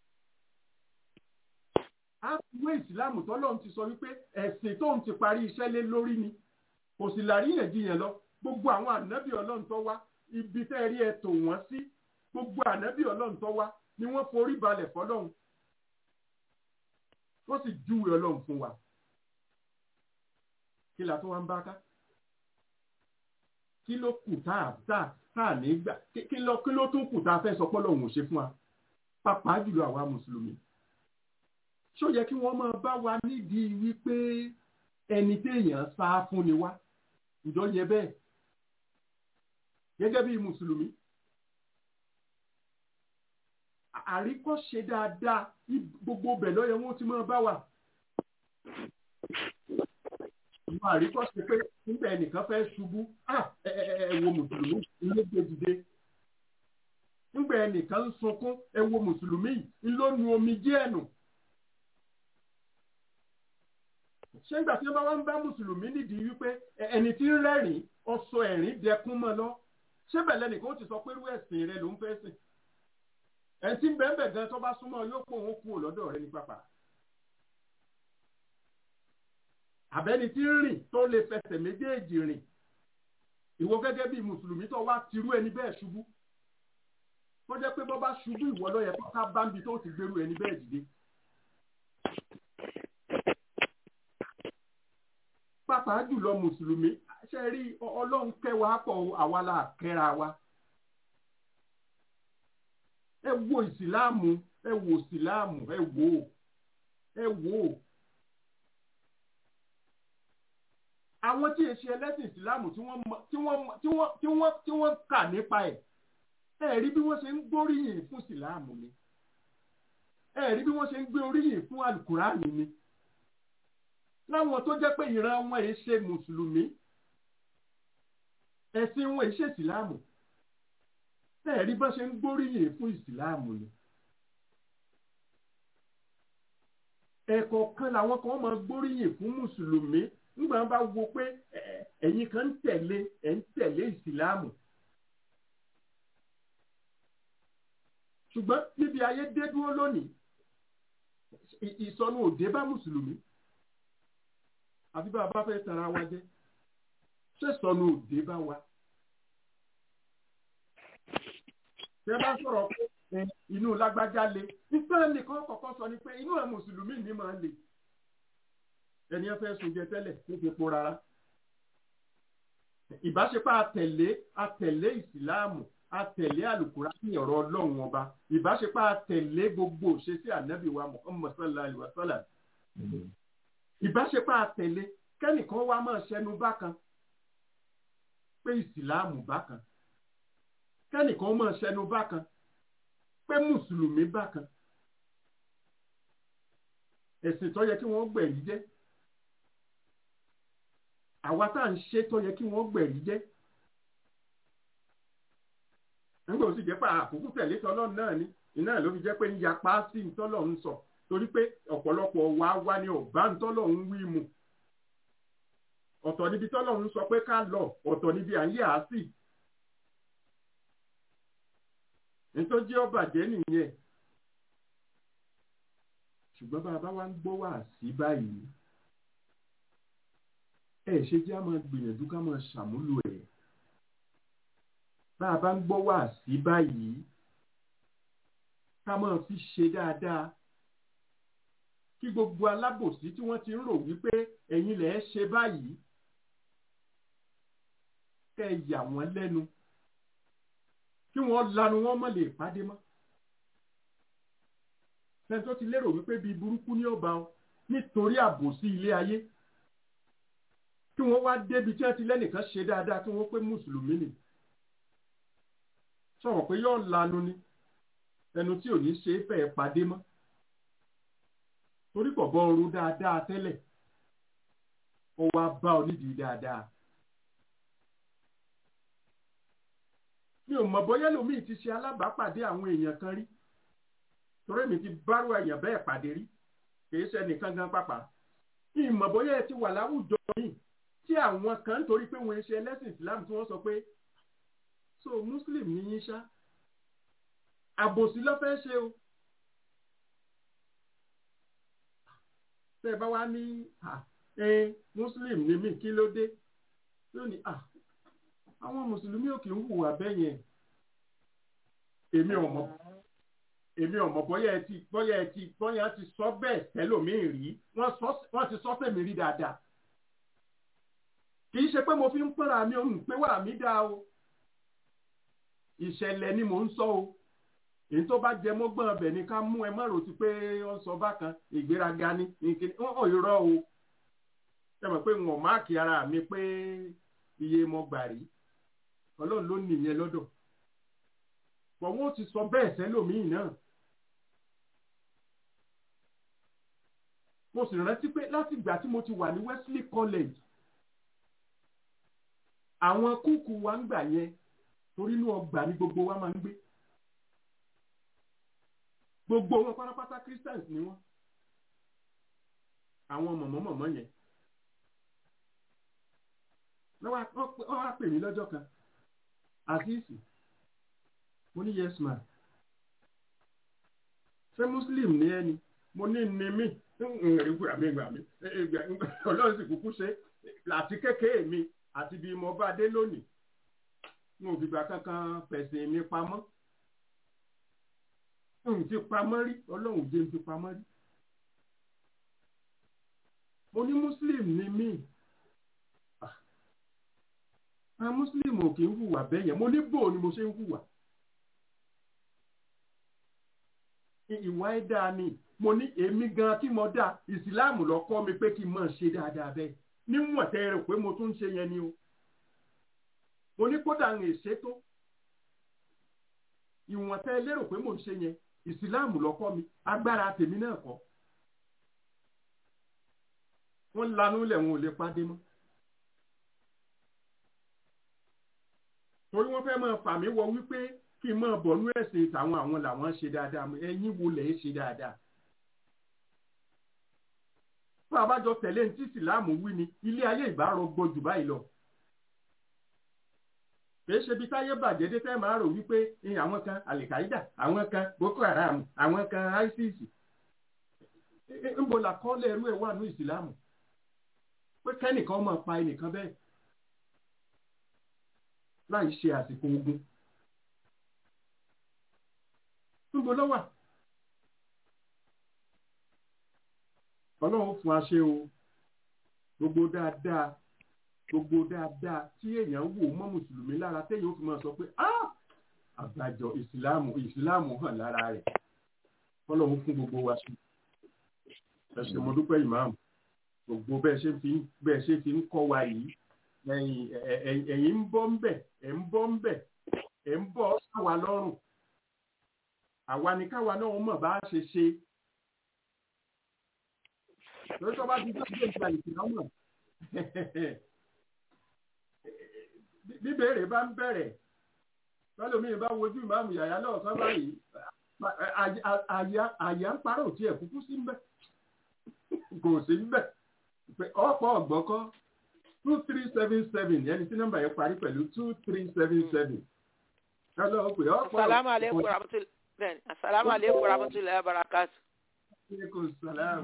[SPEAKER 4] á wé ìsìláàmù tọ́lọ́run ti sọ wípé ẹ̀sìn tóun ti parí iṣẹ́ lé lórí ni kò sì láríyànjiyàn lọ gbogbo àwọn ànábì ọlọ́run tó wá ibi tẹ́ rí ẹ tò wọ́n sí gbogbo ànábì ọlọ́run tó wá ni wọ́n forí balẹ̀ fọlọ́run wọ́n sì júwe ọlọ́run fún wa kí la tó wá ń bá ká kí ló kù tá a tá a tá a ní gbà kí ló kí ló tún kù tá a fẹ́ sọ pọ́lọ́ òun ò ṣe fún wa pàápàá jùlọ àwa mùsùlùmí ṣó yẹ kí wọ́n máa bá wa nídìí wípé ẹni téèyàn sá fún ni wá ǹjọ́ yẹ bẹ́ẹ̀ gẹ́gẹ́ bí mùsùlùmí àríkọ́ṣe dáadáa gbogbo bẹ̀ lọ́yẹ̀ wọn ti máa bá wa ìwọ àríkọ́ṣe pé nígbà ẹnìkan fẹ́ ṣubú ẹ wo mùsùlùmí ilé gbé dìde nígbà ẹnìkan ń sunkún ẹ wo mùsùlùmí ńlọ́nu omi jẹ́ ẹ̀nù. ṣé nígbà tí wọ́n bá wá ń bá mùsùlùmí nídìí wípé ẹni tí ń rẹ́rìn ọsọ ẹ̀rín dẹkún mọ́ lọ ṣé bẹ̀lẹ̀ nìkan ó ti sọ pé irú ẹ̀sìn rẹ ló ń fẹ́ sìn ẹni tí ń bẹ́ẹ̀ bẹ́ẹ̀ gan tó bá súnmọ́ yóò pọ̀ òun kú lọ́dọ̀ rẹ ní pápá àbẹ́ni tí ń rìn tó lè fẹsẹ̀ méjèèjì rìn ìwọ gẹ́gẹ́ bí mùsùlùmí tó wá tirú ẹni bẹ́ẹ̀ ṣubú tó jẹ́ pé bọ́ bá ṣubú ìwọ ló yẹ kó ká bá ń bi tó ti gbèrú ẹni bẹ́ẹ̀ dìde. pàápàá jùlọ mùsùlùmí ṣe rí ọlọ́run kẹwàá pọ̀ àwa la kẹ́ra wa. ẹ wo ìsìláàmù ẹ wo ìsìláàmù ẹ wo ẹ wo. àwọn tí èsì ẹlẹ́sìn ìsìláàmù tí wọ́n tí wọ́n tí wọ́n tí wọ́n tí wọ́n kà nípa ẹ̀ ẹ rí bí wọ́n ṣe ń gbóríyìn fún ìsìláàmù ni ẹ rí bí wọ́n ṣe ń gbé oríyìn fún alukùránì ni láwọn tó jẹ́ pé ìran wọn èyí ṣe mùsùlùmí ẹ̀sìn wọn èyí ṣe ìsìláàmù ẹ rí bá ṣe ń gbóríyìn fún ìsìláàmù ni ẹ̀kọ̀ọ̀kan làwọn kan máa gbóríyìn fún mùsùlùmí nígbà wọn bá wo pé ẹ̀yin kan ń tẹ̀lé ẹ̀ ń tẹ̀lé ìsìláàmù ṣùgbọ́n níbi ayé dé dúró lónìí ìsọnù òde bá mùsùlùmí àbí bá a bá fẹ́ tara wa jẹ́ ṣé ìsọnù òde bá wa. tẹ bá sọ̀rọ̀ pé inú lágbájá le nígbà nìkan kọ̀ọ̀kan sọ ni pé inú ẹ̀ mùsùlùmí ni máa ń le ẹni ẹ fẹ́ sunjẹ tẹ́lẹ̀ tó fi po rárá. ìbáṣepọ̀ àtẹ̀lé àtẹ̀lé ìsìláàmù àtẹ̀lé àlùkùránì ọ̀rọ̀ ọlọ́run ọba ìbáṣepọ̀ àtẹ̀lé gbogbo òṣèṣì ànábì wa Muhammad sallallahu alaihi wa sallam. ìbáṣepọ̀ àtẹ̀lé kẹ́nìkan wá máa ṣẹnu bákan pé ìsìláàmù bákan kẹ́nìkan máa ṣẹnu bákan pé mùsùlùmí bákan ẹ̀sìn tó yẹ kí wọ́n gbẹ̀rí jẹ́ àwa tá à ń ṣe tó yẹ kí wọ́n gbẹ̀rí jẹ́ nígbà tó sì jẹ́ pé àkókò tẹ̀lé tọ́lọ́run náà ni iná ló fi jẹ́ pé ń yapa sí ntọ́lọ́run sọ torí pé ọ̀pọ̀lọpọ̀ wa wá ní ọ̀bá ntọ́lọ́run wí mu ọ̀tọ̀ níbi tọ́lọ́run sọ pé ká lọ ọ̀tọ̀ níbi à ń yà á sí nítorí ọbàjẹ́ nìyẹn ṣùgbọ́n bá a bá wá ń gbọ́ wá sí báyìí ẹ ṣe jẹ́ a máa gbìyànjú ká máa ṣàmúlò ẹ̀ bá a bá ń gbọ́ wá sí báyìí ká máa fi ṣe dáadáa kí gbogbo alábòsí tí wọ́n ti ń rò wípé ẹ̀yin lẹ̀ ṣe báyìí kẹ́ ẹ yà wọ́n lẹ́nu kí wọ́n lanu wọ́n mọ̀ lè pàdé mọ́ ẹni tó ti lérò wípé bíi burúkú ní ọba ọ nítorí àbòsí ilé ayé kí wọ́n wá débi tí wọ́n ti lẹ́nìkan ṣe dáadáa kí wọ́n pé mùsùlùmí ni sọ̀rọ̀ pé yóò lanu ni ẹnu tí ò ní ṣe é fẹ́ pàdé mọ́ torí pọ̀ bọ́ ọrú dáadáa tẹ́lẹ̀ ó wá bá ọ nídìí dáadáa. mi ò mọ̀ bóyá lómi ti ṣe alábàápàdé àwọn èèyàn kan rí torí mi ti bárò èèyàn bẹ́ẹ̀ pàdé rí kìí ṣe nìkan gan pàpà ìmọ̀ bóyá ẹ ti wà láwùjọ yìí tí àwọn kan ń torí pé wọ́n ṣe ẹlẹ́sìn Islam tí wọ́n sọ pé so Muslim ní yín ṣá àbòsí ló fẹ́ ṣe o tẹ́ ẹ bá wá ní ẹ Muslim ní mí kí ló dé lónìí àwọn mùsùlùmí ò kì í hùwà bẹ́ẹ̀ yẹn èmi ò mọ̀ èmi ò mọ̀ bóyá ẹ ti bóyá ẹ ti bóyá ti sọ bẹ́ẹ̀ tẹ́lòmíì rí wọ́n ti sọ fẹ́mi rí dáadáa kì í ṣe pé mo fi ń pọ́nra mi ò ń pé wà mí dá o ìṣẹ̀lẹ̀ ni mò ń sọ o èyí tó bá jẹ mọ́gbọ́n ọbẹ̀ ni ká mú ẹ má rò sí pé ó sọ bákan ìgbéraga ni nìkan ó irọ́ o ṣe mọ̀ pé wọ́n máàkì ara mi pé iye mo gbà rí ọlọ́run ló nìyẹn lọ́dọ̀ pọ̀ wọ́n ti sọ bẹ́ẹ̀ sẹ́lòmíì náà mo sì rántí pé láti ìgbà tí mo ti wà ní Wesley College àwọn kúùkù wa ń gbà yẹn torí inú ọgbà ní gbogbo wa máa ń gbé gbogbo wọn pátápátá Christians ni wọn àwọn mọ̀mọ́mọ̀mọ́ yẹn wọ́n wá pè mí lọ́jọ́ kan àfíìsì mo ní yes ma ṣé muslim ní ẹni mo ní ní mí ìgbà mi ìgbà mi ọlọ́run sì kúkú ṣe àti kékeré mi àti bí mo bá dé lónìí mo ò fìgbà kankan pẹ̀sìn mi pamọ́ n fi pamọ́ rí ọlọ́run jẹ́ n fi pamọ́ rí mo ní muslim ni mí Ah. àwọn muslim ò kì í hùwà bẹ́ẹ̀ yẹn mo ní bò ni mo ṣe ń hùwà I- ìwà ẹ̀ dáa ni mo ní èmi gan tí mo dá ìsìláàmù lọ kọ́ mi pé kí n máa ṣe dáadáa bẹ́ẹ̀ níwọ̀n tẹ́ ẹ rò pé mo tún ń ṣe yẹn ni o mo ní kódà ń ṣètò ìwọ̀n tẹ́ ẹ lérò pé mo ń ṣe yẹn ìsìláàmù lọ kọ́ mi agbára tèmi náà kọ́ wọ́n lanú lẹ̀ wọn ò lè pàdé mọ́ torí wọ́n fẹ́ máa fà mí wọ wípé kí n máa bọ̀ nú ẹ̀sìn tàwọn àwọn làwọn ṣe dáadáa mọ́ ẹ̀yin wo lẹ̀ ń ṣe dáadáa fún abájọ tẹ̀lé ní tí ìsìláàmù wí ni ilé ayé ìbárò gbójú báyìí lọ kìí ṣe bí táyé bàjẹ́ dé fẹ́ máa rò wípé ní àwọn kan alikaida àwọn kan boko haram àwọn kan isis ńbo la kọ́lẹ̀ ẹrú ẹ̀ wà ní ìsìláàmù pé kẹ́nìkan máa pa ẹnìkan bẹ́ẹ̀ láì ṣe àsìkò ogun ńbo ló wà ọlọ́run fún aṣẹ o gbogbo dáadáa gbogbo dáadáa tí èèyàn wò mọ́ mùsùlùmí lára téèyàn ó fi máa sọ pé ah àgbàjọ ìsìláàmù ìsìláàmù hàn lára rẹ̀ ọlọ́run fún gbogbo wa sí ẹ ṣé mo dúpẹ́ ìmáàmù gbogbo bẹ́ẹ̀ ṣe fi bẹ́ẹ̀ ṣe fi ń kọ́ wa yìí ẹ̀yin ẹ̀- ẹ̀- ẹ̀yin ń bọ́ ń bẹ̀ ẹ̀ ń bọ́ ń bẹ̀ ẹ̀ ń bọ́ sáwa lọ́rùn àwa ni káwa náà mọ̀ bá a ṣe ṣe lórí tó bá ti dé ìgbé ìgbà ìsìlámù bíbèrè bá ń bẹ̀rẹ̀ lọ́lọ́mí bá wojú ìmáàmù yàyà náà sọ báyìí àyà ń parọ́ òtí ẹ̀ kúkú sí ń bẹ̀ kò sí ń bẹ̀ pé ọ̀pọ̀ ọ̀gbọ́kọ́ two three seven seven ẹni tí nọ́mbà yẹn parí pẹ̀lú two three seven seven lọ́lọ́ pé ọ̀pọ̀
[SPEAKER 6] Assalamu alaikum warahmatullahi bẹ́ẹ̀ni assalamu alaikum warahmatullahi wabarakatuh.
[SPEAKER 4] alaikum salaam.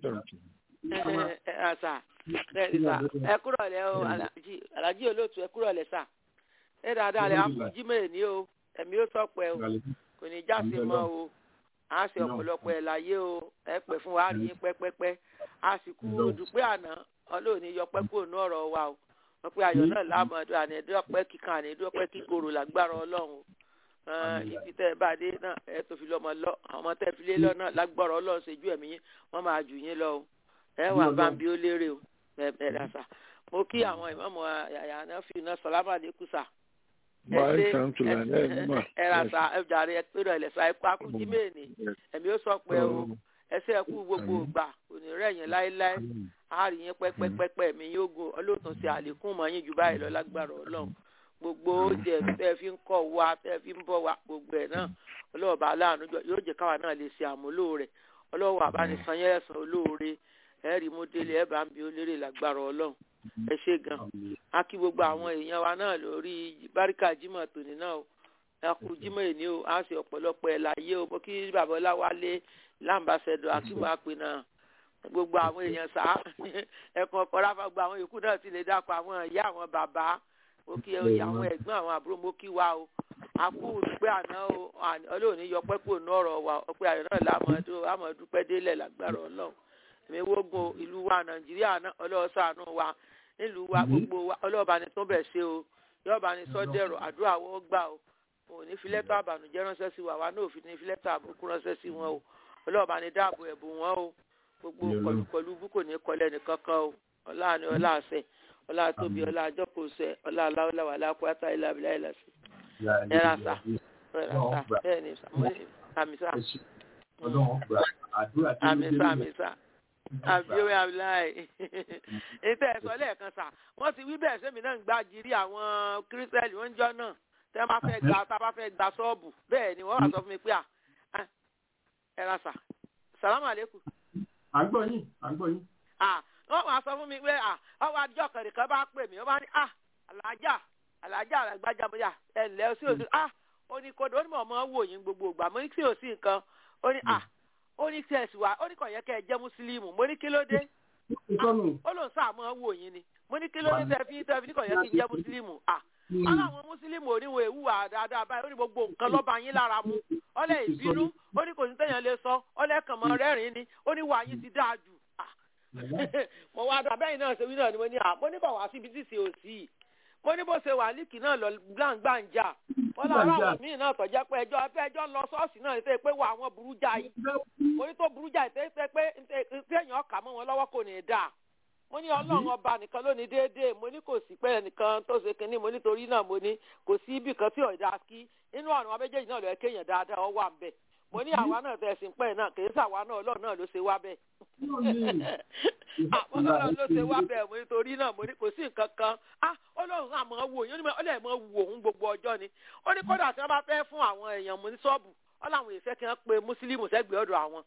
[SPEAKER 6] ẹ ẹ sà bẹ́ẹ̀ni sà ẹ kúrò lẹ o alájí alájí olóòtú ẹ kúrò lẹ sà ẹ dáadáa lẹ akújí mẹ́rin ní o ẹ̀mí ó sọ̀pẹ́ o kò ní jáde mọ́ o a ṣe ọ̀pọ̀lọpọ̀ ẹ̀ láyé o ẹ pẹ́ fún wa á rí yín pẹ́pẹ́pẹ́ a sì kú dùpẹ́ àná ọlọ́ọ̀ni yọpẹ́ kúrò ní ọ̀rọ̀ wa o wọ́n pe ayọ̀ náà lámọ̀ọ́dún àní ẹ̀dọ́pẹ́ kíkan àní ẹ̀dọ́pẹ́ kíkorò lágbára ọlọ́run o Ẹn, ibi tẹ́ ẹ bá dé náà ẹ tó fi lọ́mọ lọ àwọn ọmọ tẹ́ ẹ fi lé lọ náà lágbára ọlọ́run ṣe ju ẹ̀mí yín wọ́n máa jù yín lọ o ẹ wà bá ń bí ó lérè o ẹ ẹ dà sà mo kí àwọn ìmọ̀mọ̀ yàyà náà fi iná sọlámà lẹ́kù sà ẹ ṣe ẹ rà sà ẹ jàre ẹ pé rẹ̀ sà ẹ kó akújí mẹ́ẹ̀ni ẹ̀mí ó sọ pé o ẹsẹ̀ ẹ kú gbogbo ìgbà òní rẹ̀ yẹn láéláé a rí yín pẹ́pẹ́pẹ́pẹ́ mi yóò gun ọlọ́tún sí àlékún mọ́ yín jù báyìí lọ lágbára ọlọ́run gbogbo oúnjẹ tẹ́ ẹ fi ń kọ́ wa tẹ́ ẹ fi ń bọ́ wa gbogbo ẹ̀ náà ọlọ́ọ̀bá aláàánú jọ yóò jẹ́ káwa náà lè ṣe àmúlò rẹ̀ ọlọ́wọ́ àbánisán yẹn ẹ̀sán olóore ẹ̀ rí mú délé ẹ̀ bá ń bi ó lérè lágbára ọlọ́run ẹ ṣe gan a kí gbogbo àwọn èèyàn wa náà lórí báríkà jimoh tòní náà o a kú jimoh èní o a ṣe ọ̀pọ̀lọpọ̀ ẹ̀ láyé o mo kí bàbá ọláwálé láǹbàṣẹdọ akíwà pé náà gbogbo àwọn èèyàn sá ẹ̀kan ọ̀pọ̀ ráfà gbogbo àwọn yòókù náà ti lè dákọ̀ àwọn ìyá àwọn bàbá mo kí oyè àwọn ẹ̀gbọ́n àwọn àbúrò mo kí wa o a kú dúpẹ́ àná o ọlọ́ọ̀ni yọpẹ́ kò ní ọ̀rọ̀ wa ọpẹ́ ayọ̀ náà lámọ̀ọ́dún àmọ̀ọ́dúpẹ́ délẹ̀ lágbára ọlọ́run èmi wógun ìlú wa nàìjíríà náà ọlọ́ọ̀sánú wa nílùú wa gbogbo wa ọlọ́ọ̀bá ni tó bẹ̀ ṣe o yọ̀ọ̀bá ni sọ́dẹ̀rọ̀ àdúrà wọ́n gbà o òun ní fi lẹ́tọ̀ àbànújẹ́ ránṣẹ́ sí wa wa náà òfin ní fi lẹ́tọ̀ àbùkù ránṣẹ́ sí wọn o ọlọ́ọ̀bá ni dáàbò ẹ̀bùn wọn o gbogbo kọlùkọlù bú kò ní kọlẹ̀ nìkankan o ọlá ni ọlá àṣẹ ọlá tóbi ọlá àjọkòsẹ ọlá aláwọlá wà lápáta ilà abilà ilà sí ẹ̀rà sà ẹ̀rà sà bẹ́ẹ̀ ni àmì sà àmì sà àmì sà àbíwé abiláì ètò ẹ̀sọ́ lẹ́ẹ̀kan sà wọ́n ti wí bẹ́ẹ̀ sẹ́mi náà ń gbá jírí àwọn kírísítẹ́lì wọ́n ń jọ náà tẹ́ bá fẹ́ gba tá a bá fẹ́ gba ṣọ́ọ̀bù bẹ́ẹ̀ ni wọ́n wà sọ fún mi pé à ẹ̀rà sà sàlámù àlékù.
[SPEAKER 4] à ń gbọ́ yín à ń gbọ́ yín.
[SPEAKER 6] wọ́n wà sọ fún mi pé ọwọ́ àjọ kẹ̀rìkan bá pè mí wọ́n bá ní à alájà alájà àgbàjà bóyá ẹ̀ ǹlẹ́ sí òsì à ó ní kódà ó ní mọ̀ mọ́ wò yín gbogbo ìgbà mo ní sí òsì nǹkan ó ní à ó ní tí ẹ sì wá ó ní kò yẹ kẹ ẹ jẹ mùsùlùmù mo ní kí ló dé ó lòun sáà mọ wò yín ni mo ní kí ló dé tẹ fi tẹ fi ní kò yẹ kí n jẹ mùsùlùmù à aláwọn mùsùlùmù oníwò ewu wà dáadáa báyìí ó ní gbogbo nǹkan lọ́ba yín lára mu ọlẹ́ ìbínú ó ní kò sí téèyàn lè sọ ọlẹ́ kàn mọ́ rẹ́rìn-ín ni ó ní wàá yín ti dáa jù Ah. mo wá dùn abẹ́yìn náà ṣe wí náà ni mo ní à mo ní bọ̀ wá síbi tí ṣe ò sí i mo ní bó ṣe wà líkì náà lọ gbàǹgbàǹjà wọn làwọn àwọn míì náà tọ́jà pé ẹjọ́ ẹjọ́ lọ ṣọ́ọ̀ṣì náà ṣe pé wà àwọn burú jáì mo ní tó burú jáì tẹ́ ṣe pé téèyàn kà mọ́ wọn lọ́wọ́ kò ní í dáa mo ní ọlọ́run ọba nìkan ló ní déédéé mo ní kò sí pé ẹnìkan tó ṣe kinní mo nítorí náà mo ní kò sí ibì kan tí ọ̀dà kí inú ọ̀run wa méjèèjì náà lọ́ọ́ kéèyàn dáadáa ọ wà ń bẹ̀ mo ní àwa náà tẹ̀ sí pẹ́ náà kì í sàwa náà ọlọ́run náà ló ṣe wá bẹ́ẹ̀ àwọn ọlọ́run ló ṣe wá bẹ́ẹ̀ mo nítorí náà mo ní kò sí nǹkan kan ah ọlọ́run àmọ́ wò yín ó lè mọ wò òun gbogbo ọjọ́ ni ó ní kódà tí wọ́n bá fẹ́ fún àwọn èèyàn mo ní ṣọ́ọ̀bù ó láwọn èèfẹ́ kí wọ́n pe mùsùlùmí sẹ́gbẹ̀ẹ́ ọ̀dọ̀ àwọn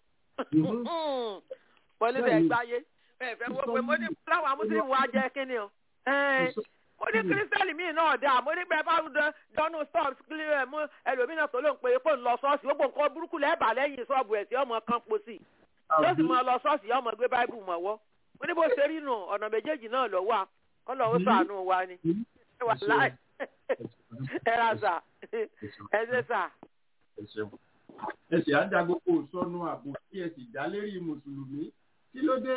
[SPEAKER 6] wọlé bẹ́ẹ̀ gbáyé bẹ́ẹ̀ fẹ́ wọ́n pé mo ní láwọn mùsùlùmí wa jẹ́ kíni o mo ní kírísítẹ́lì míì náà dáa mo ní bẹ́ẹ̀ bá dọ́nù stọ́ọ̀bù kílíọ̀ mú ẹlòmíràn tó ló ń pe pò ń lọ ṣọ́ọ̀ṣì gbogbo nǹkan burúkú lẹ́ẹ̀bà lẹ́yìn ṣọ́ọ̀bù ẹ̀ tí ọmọ kan po sí i yóò sì máa lọ ṣọ́ọ̀ṣì yóò máa gbé báíbù mọ̀wọ́ mo ní bó ṣe rí nù ọ̀nà méjèèjì náà lọ wà kọ́lọ̀ ó sàánú wa ni ẹ wà láì ẹ ra sà ẹ ṣe sà.
[SPEAKER 4] ẹ sì á dá gbogbo sọnù àbò tí ẹ sì dá lérí mùsùlùmí kí ló dé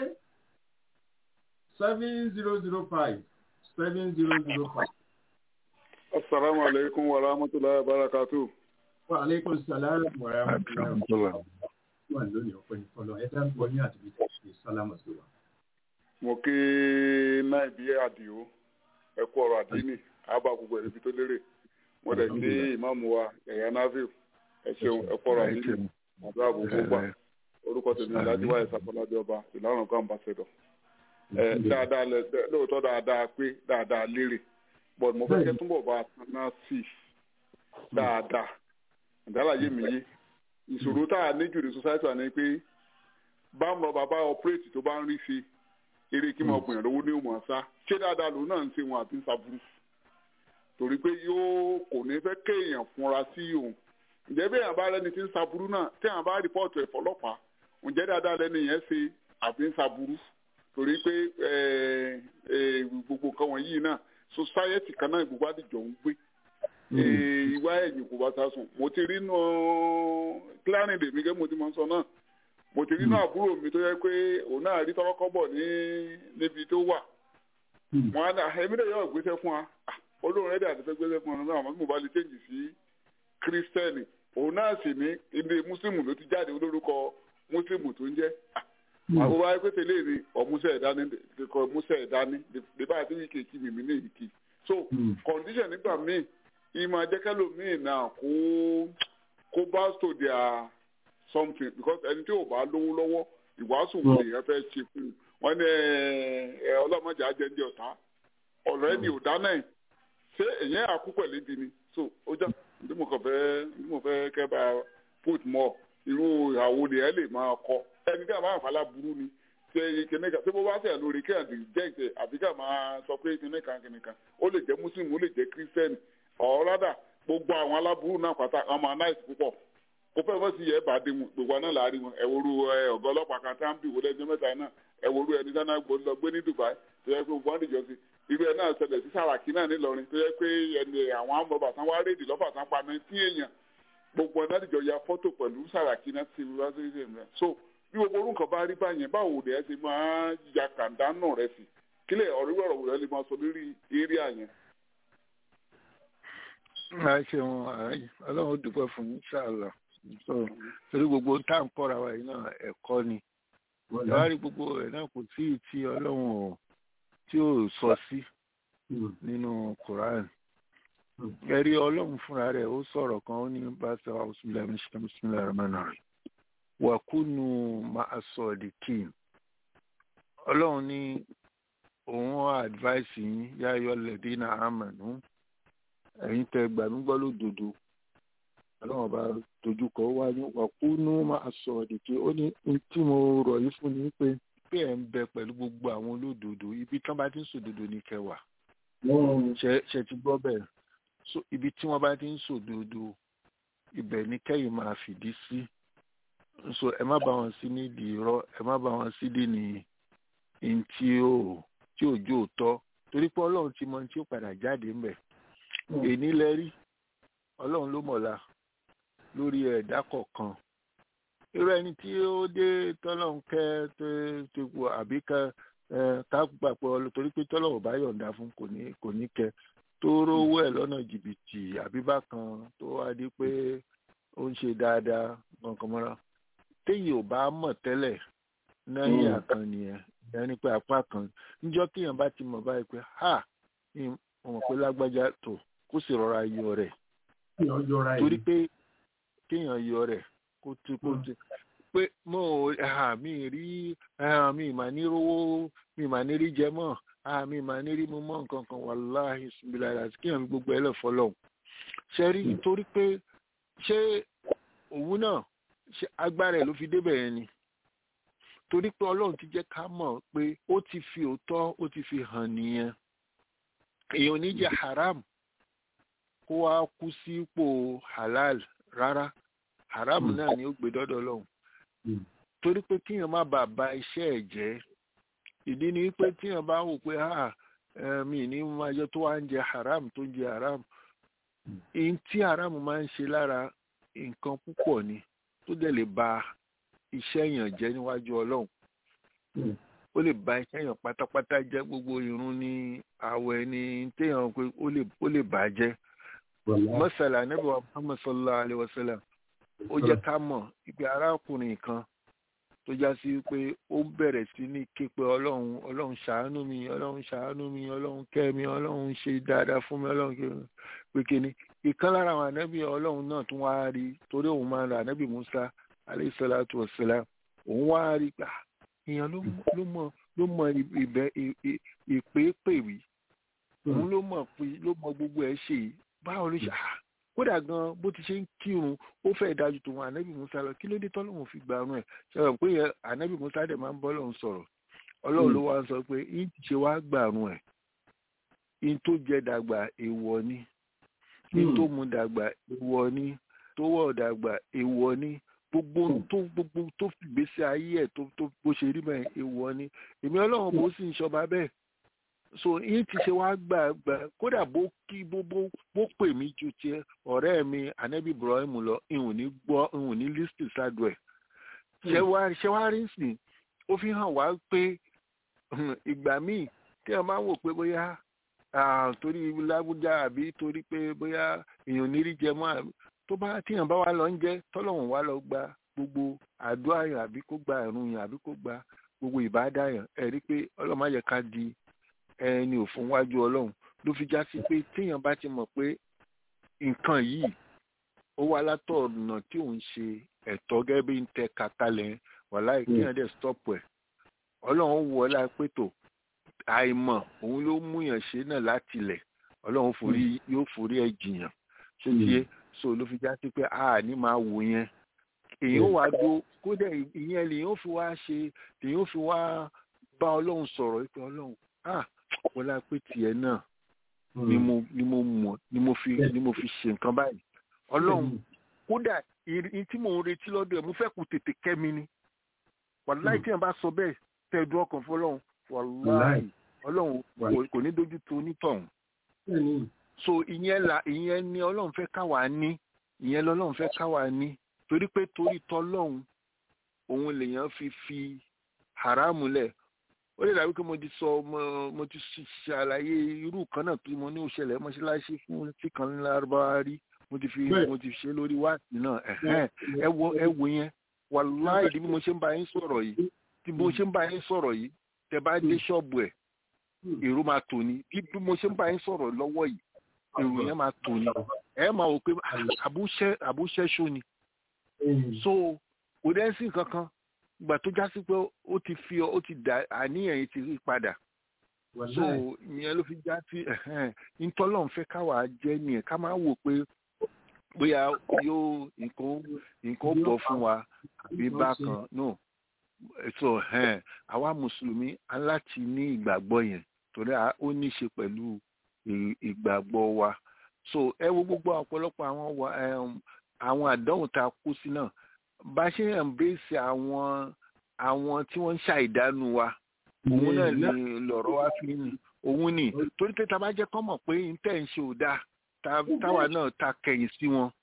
[SPEAKER 4] seven zero zero five seven zero zero five.
[SPEAKER 7] Assalamu alaikum wa rahmatullahi wa barakatuh.
[SPEAKER 4] Wa alaikum salam wa rahmatullahi wà lónìí ọ̀pẹ nìkan lọ ẹ̀dá ń bọ̀ ní àdúgbò tó ṣe sálámù sí wa.
[SPEAKER 7] Mo kí Náìbí Àdìó ẹ̀kú ọ̀rọ̀ àdínì àbá gbogbo ẹ̀rí tó lérè. Mo dẹ̀ kí ìmáàmù wa ẹ̀yà Náfíù ẹ ṣeun ẹ̀kú ọ̀rọ̀ àdínì àbúrò àbúgbò gbà. Orúkọ tèmi Alhaji Wáyé Sàkọ́ládé ọba ìlànà ọ̀gá ambassador. Dáadáa lóòótọ́ dáadáa pé dáadáa lérè. But mo fẹ́ kẹ́ túnbọ̀ bá a tán náà sí dáadáa. Ìdálàyé mi yé ìṣòro tá a ní jù ní society wa ni pé bámu bàbá operate tó bá ń rí sí eré kí máa gbìyànjú owó ní òmò ọ̀sá ṣé dáadáa lòun náà ń ṣe wọn àbí ń ṣàbùrù torí pé yóò kò ní fẹ́ kéèyàn fúnra sí òun ǹjẹ́ bí èèyàn bá rẹ́ni tí ń ṣàbùrù náà tí èèyàn bá rìpọ́ọ̀tù ẹ̀ fọlọ́pàá ǹjẹ́ dáadáa lẹ́ni yẹn ṣe àbí ń ṣàbùrù torí pé gbogbo nǹkan wọ̀nyí náà society kan náà gbogbo àdìjọ ń gbé ìwà ẹ̀yìn kò bá sá sùn mo ti rí nù kílánì lèmi gẹ́gẹ́ mo ti mọ̀ sọ náà mo ti rí nù àbúrò mi tó yẹ pé òun náà rí tọ́kọ́ bọ̀ ní níbi tó wà wọn á ẹ̀mí lè yọ ìgbésẹ̀ fún wa olóhùn rẹ̀ dàbí fẹ́ gbésẹ̀ fún wa náà àmọ́ mo bá lè change sí kírísítẹ́nì òun náà sì ní ilé mùsùlùmù ló ti jáde olórúkọ mùsùlùmù tó ń jẹ́ àwọn wáyé pé tẹ́lẹ̀ ni ọ̀mùsẹ̀ ẹ̀dání kò mùsẹ̀ ẹ̀dání lè bá àti wíkì kí mímí ní ìkì so condition nígbà míì ìmọ̀ ajẹ́kẹ́lò míì náà kó kó bá to their something because ẹni tí ò bá lówó lọ́wọ́ ìwàásù wo lèèyàn fẹ́ ṣe fún un wọ́n ní ẹ ọlọ́mọdé ajẹ́ndé ọ̀tá ọ̀rẹ́ ni ò dáná ẹ̀ ṣé èyàn àkúpẹ̀ lédi ni so ó já ní mo kàn fẹ́ ní mo fẹ́ kẹ́ bá put more irú ìhàwó ni ẹ lè máa kọ ẹni tí a máa fàlà burú ni ṣe kìnìkan tí mo bá tẹ̀ lórí kí àdì jẹ́ ìṣe àbí ká máa sọ pé kìnìkan kìnìkan ó lè jẹ́ muslim ó lè jẹ́ kírísítẹ́nì ọ̀rọ̀dà gbogbo àwọn aláburú náà pátá ọmọ anáìsì púpọ̀ kó fẹ́ fọ́ sí yẹ bá dé mu gbogbo aná láàrin wọn ẹ̀wòrú ọ̀gá ọlọ́pàá kan tá ń bì wọlé ẹjọ́ mẹ́ta náà ẹ̀wòrú ẹni sáná gbòó lọ gbé ní Dubai tó yẹ pé gbogbo wọn dìjọ sí irú ẹ náà ṣẹlẹ̀ sí Sàràkí náà nílọrin tó yẹ pé ẹni àwọn amọ̀bà tán wá rédì lọ́fà tán pa náà tí èèyàn gbogbo ẹ̀ náà dìjọ ya fọ́tò pẹ̀lú Sàràkí náà ti wá sí ìrìn so bí gbogbo orúkọ bá rí báyẹn báwo lè ẹ ti máa ya kàńdá náà rẹ sí kílẹ̀ ọ̀rẹ́wọ̀rọ̀ wò lè máa sọ lórí eré àyẹn
[SPEAKER 5] a ṣeun ọlọ́run dúpẹ́ fún ṣáàlà torí gbogbo tá à ń kọ́ra wa yìí náà ẹ̀kọ́ ni ìwádìí gbogbo ẹ̀ náà kò tí ì tí ọlọ́run ò tí ò sọ sí nínú Quran ẹ̀rí ọlọ́run fúnra rẹ̀ ó sọ̀rọ̀ kan ó ní bàtà ọ̀sùnlẹ̀ mísílẹ̀ rẹ̀mánà rẹ̀ wàkúnù máa sọ ọ̀dìkì ọlọ́run ní òun advice yín yáyọ lẹ́dínà àmàlú ẹ̀yin tẹ gbà mí gbọ́ lódodo ọlọ́run bá dojúkọ wá ní wàkúnú máa sọ ọ̀dìkì ó ní tí mo rọ̀ yìí fún ni pé pé ẹ̀ ń bẹ pẹ̀lú gbogbo àwọn olódodo ibi tí wọ́n bá ti ń sòdodo ní kẹwàá ṣe ti gbọ́ bẹ́ẹ̀ so ibi tí wọ́n bá ti ń sòdodo ibẹ̀ ní kẹ́yìn máa fìdí sí so ẹ má bá wọn sí nídìí irọ́ ẹ má bá wọn sí dì ní tí ò tí ò jó tọ́ torí pé ọlọ́run ti mọ tí ó padà jáde ńbẹ̀ èní lẹ rí ọlọ́run ló mọ̀la lórí ẹ̀dá kọ̀ọ̀kan irú ẹni tí ó dé tọ́lọ́hún kẹ́ tó ti wọ àbí ká ká gbà pé ọlọ́ torí pé tọ́lọ́hún bá yọ̀ǹda fún kò ní kò ní kẹ́ tó rówó ẹ̀ lọ́nà jìbìtì àbí bákan tó wá di pé ó ń ṣe dáadáa kankan mọ́ra téyì ò bá mọ̀ tẹ́lẹ̀ náírà kan nìyẹn ẹni pé apá kan níjọ́ kéèyàn bá ti mọ̀ báyìí pé ha mo mọ̀ pé lágbájá tó kó sì rọra yọ rẹ̀ torí pé kéèyàn yọ rẹ̀ kó ti kó ti pé mo ò mi rí mi mà ní rówó mi mà ní rí jẹ mọ́ mi mà ní rí mo mọ́ nǹkan kan wàláhì síbílà àti kéèyàn fi gbogbo ẹ lẹ̀ fọlọ́hún ṣe rí torí pé ṣé òun náà ṣe agbára ẹ̀ ló fi débẹ̀ yẹn ni torí pé ọlọ́run ti jẹ́ ká mọ̀ pé ó ti fi òótọ́ ó ti fi hàn nìyẹn èèyàn ní jẹ haram kó wá kú sípò halal rárá haram náà ni ó gbé dọ́dọ̀ lọ́hùn torí pé kíyàn má bàa ba iṣẹ́ ẹ̀ jẹ́ ìdí ni pé tíyàn bá wò pé ha mi ní máa jẹ tó wá ń jẹ haram tó ń jẹ haram ihun tí haram máa ń ṣe lára nǹkan púpọ̀ ni tó dẹ̀ lè ba iṣẹ́ yàn jẹ́ níwájú ọlọ́run ó lè ba iṣẹ́ yàn pátápátá jẹ́ gbogbo irun ní àwẹ̀ ní téèyàn pé ó lè bà á jẹ́ mọ́sálà anábì wa muhammad sallallahu alayhi wa sallam ó jẹ́ ká mọ̀ ipe arákùnrin kan tó já sí pé ó bẹ̀rẹ̀ sí ní képe ọlọ́run ọlọ́run ṣàánú mi ọlọ́run ṣàánú mi ọlọ́run kẹ́ mi ọlọ́run ṣe dáadáa fún mi ọlọ́run pé kíni ìkan lára àwọn anábì ọlọ́run náà tún wá rí torí òun máa ń ra anábì musa aleyhisalatu wasalam òun wá rí gbà èèyàn ló mọ ló mọ ìbẹ ìpépèwì òun ló mọ pé ló mọ gbogbo ẹ ṣe yìí báwo ló ṣe à kódà gan bó ti ṣe ń kírun ó fẹ́ dájú tòun ànábì musa lọ kí ló dé tọ́lọ́hún fi gbà rún ẹ̀ ṣe pé ànábì musa dẹ̀ máa ń bọ́ lọ́hún sọ̀rọ̀ ọlọ́run ló wá ń sọ pé yín ti ṣe wá gbà rún ẹ̀ yín tó jẹ dàgbà èèwọ̀ ni yín tó mu dàgbà èèwọ̀ ni tó wọ̀ dàgbà èèwọ̀ ni gbogbo tó gbogbo tó fìgbésí ayé ẹ̀ tó tó bó ṣe rí bẹ́ẹ̀ èèwọ̀ ni èmi ọlọ́run bó sì ń ṣọba bẹ́ẹ̀ so yín ti ṣe wá gbà gbà kódà bó kí bó bó bó pè mí ju tiẹ̀ ọ̀rẹ́ mi anabi ibrahim lọ ìhùn ní gbọ́ ìhùn ní lísìtì sádùn ẹ̀ ṣé wá ṣé wá rí sìn ó fi hàn wá pé ìgbà míì tí wọn bá wò pé bóyá torí lágbújá àbí torí pé bóyá èèyàn ní rí jẹ mọ́ àbí tó bá tíyàn bá wà lọ ń jẹ tọ́lọ́hún wá lọ gba gbogbo àdúrà yàn àbí kó gba ẹ̀rùn yàn àbí kó gba gbogbo ìbádà yàn ẹ̀ rí pé ọlọ́run má yẹ ká di ẹni òfin wájú ọlọ́run ló fi já sí pé tíyàn bá ti mọ̀ pé nǹkan yìí ó wá látọ̀ ọ̀nà tí òun ṣe ẹ̀tọ́ gẹ́gẹ́ bí ń tẹ kàkálẹ̀ wàláì kíyàn dẹ̀ stop ẹ̀ ọlọ́run wọ ọ́ lápẹ́tò àìmọ̀ òun ló mú yàn ṣe náà láti ilẹ̀ ọlọ́run forí yóò forí ẹ̀ jìyàn ṣé tiẹ́ so ló fi já sí pé a ní máa wò yẹn èèyàn wá dó kódà ìyẹn lèèyàn fi wá ṣe lèèyàn fi wá bá ọlọ́run sọ̀rọ̀ pé ọlọ́run ah wọlá pé tiẹ̀ náà ni mo ni mo mọ̀ ni mo fi ni mo fi ṣe nǹkan báyìí ọlọ́run kódà ìrìn tí mò ń retí lọ́dọ̀ ẹ̀ mo fẹ́ kó tètè kẹ́ mi ni wàláì tí yẹn bá sọ bẹ́ẹ̀ tẹ̀dùn ọkàn fọlọ́run wàláì ọlọ́run kò ní dojú tó onítọ̀hún so ìyẹn la ìyẹn ni ọlọ́run fẹ́ káwa ní ìyẹn lọ́lọ́run fẹ́ káwa ní torí pé torí tọ́lọ́run òun lèèyàn fi fi haramu lẹ̀ ó lè dàbí pé mo ti sọ mo ti ṣàlàyé irú kan náà tí mo ní òṣèlè mọ́ṣáláṣí fún tí kan ní lárúbáwá rí mo ti fi mo ti ṣe lórí wáàsí náà ẹ wo ẹ wo yẹn wàláì bí mo ṣe ń bá yín sọ̀rọ̀ yìí tí mo ṣe ń bá yín sọ̀rọ̀ yìí tẹ bá dé ṣọ́ọ̀bù ẹ̀ èrò máa tò ní bí mo ṣe ń bá yín sọ̀rọ̀ lọ́wọ́ yìí èrò yẹn máa tò ní ẹ máa wò pé àbúṣẹ́ṣó ni so kò dẹ́ sí kankan ìgbà tó já sí pé ó ti fi ó ti dà àníyàn yìí ti rí padà so ìyẹn ló fi já sí ntọ́lọ́n fẹ́ káwa jẹ́ nìyẹn ká máa wò pé bóyá yóò nǹkan nǹkan bọ̀ fún wa àbí bákan no so àwa mùsùlùmí aláti ní ìgbàgbọ́ yẹn torí ó ní í ṣe pẹ̀lú ìgbàgbọ́ wa so ẹ wo gbogbo ọ̀pọ̀lọpọ̀ àwọn àwọn àdánwò tá a kú sí náà bá ṣe ń embrace àwọn àwọn tí wọ́n ń ṣàìdánu wa òun náà ni lọ̀rọ̀ wa fi ń òun ni torí pé tá a bá jẹ́ kọ́ mọ̀ pé n tẹ̀ ń ṣe ò dáa táwa náà ta kẹ̀yìn sí wọn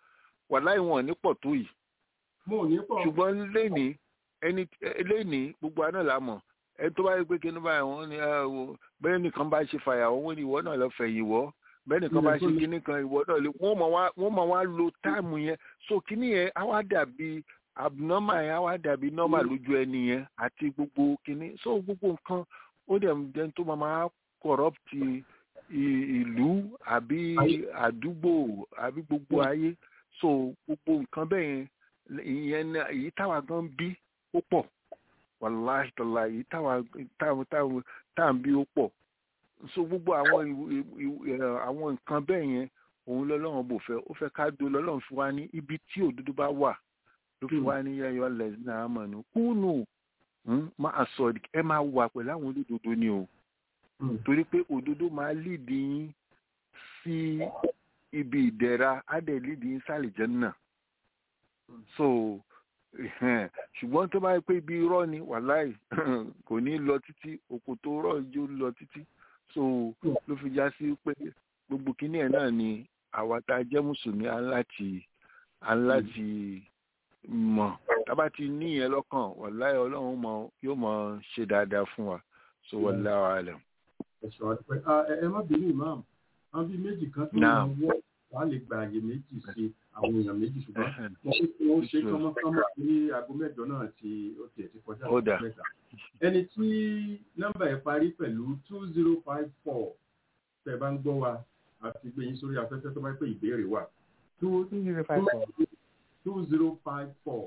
[SPEAKER 5] wàláì wọn ò ní pọ̀ tó yìí
[SPEAKER 4] mo ò ní pọ̀
[SPEAKER 5] ṣùgbọ́n lẹ́ni ẹni lẹ́ni gbogbo àná la mọ̀ ẹni tó bá yẹ pé kí ní báyìí wọ́n ní ẹ wo bẹ́ẹ̀ nìkan bá ṣe fàyàwọ́ wọ́n ní ìwọ náà lọ fẹ̀yìn wọ́ bẹ́ẹ̀ nìkan bá ṣe kíní kan ìwọ náà lè wọ́n mọ̀ wá wọ́n mọ̀ wá lo táìmù yẹn so kíní yẹn á wá dàbí abnormal yẹn á wá dàbí normal lójú ẹni yẹn àti gbogbo kíní so gbogbo nǹkan ó dẹ̀ ń dẹ́n tó máa máa corrupt i- ìlú àbí àdúgbò àbí gbogbo ayé so gbogbo nǹkan bẹ́ẹ̀ yẹn ìyẹn náà èyí táwa gan bí ó pọ̀ wàláhì tọ́lá èyí táwa táwọn táwọn táwọn bí ó pọ̀ so gbogbo àwọn ìwù- ìwù- ẹ̀, àwọn nǹkan bẹ́ẹ̀ yẹn òun lọ́lọ́run bò fẹ́ ó fẹ́ ká do lọ́lọ́run fi wá ní ibi tí òdodo bá wà ló fi wá ní yẹ́yọ́ lẹ́sìn náà mọ̀ ní kúnnù hmm, máa sọ ẹ máa wà pẹ̀lú àwọn olódodo ni o torí pé òdodo máa lídi yín sí ibi ìdẹ̀ra á dẹ̀ lídi yín sálìjẹ́ náà so ẹhẹ́n, ṣùgbọ́n tó bá yẹ pé ibi irọ́ ni wàláì kò ní lọ títí òkò tó rọ̀ yóò lọ títí so ló fi já sí pé gbogbo kíní ẹ̀ náà ni àwa tá a jẹ́ mùsùlùmí á láti á láti mọ̀ tábà ti ní ìyẹn lọ́kàn wàláì ọlọ́run mọ̀ yóò mọ̀ ṣe dáadáa fún wa so wallahu alam.
[SPEAKER 4] ẹ̀ṣọ́ àdúpẹ́ ẹ ẹ má bínú imam àwọn bíi méjì kan tó
[SPEAKER 5] Naam.
[SPEAKER 4] ń wọ́ wàá lè gba àyè méjì sí àwọn èèyàn méjì ṣùgbọ́n
[SPEAKER 5] Ẹhẹ́n.
[SPEAKER 4] wọ́n ṣe kí wọ́n ṣe
[SPEAKER 5] Sure.
[SPEAKER 4] kánmọ́kánmọ́ ní aago mẹ́jọ náà tí ó tiẹ̀ ti kọjá
[SPEAKER 5] Ó dà.
[SPEAKER 4] mẹ́ta. ẹni tí nọ́mbà ẹ̀ parí pẹ̀lú two zero five four tẹ̀ bá ń gbọ́ wa àti gbé yín sórí afẹ́fẹ́ tó bá pẹ́ ìbéèrè wà two two zero five four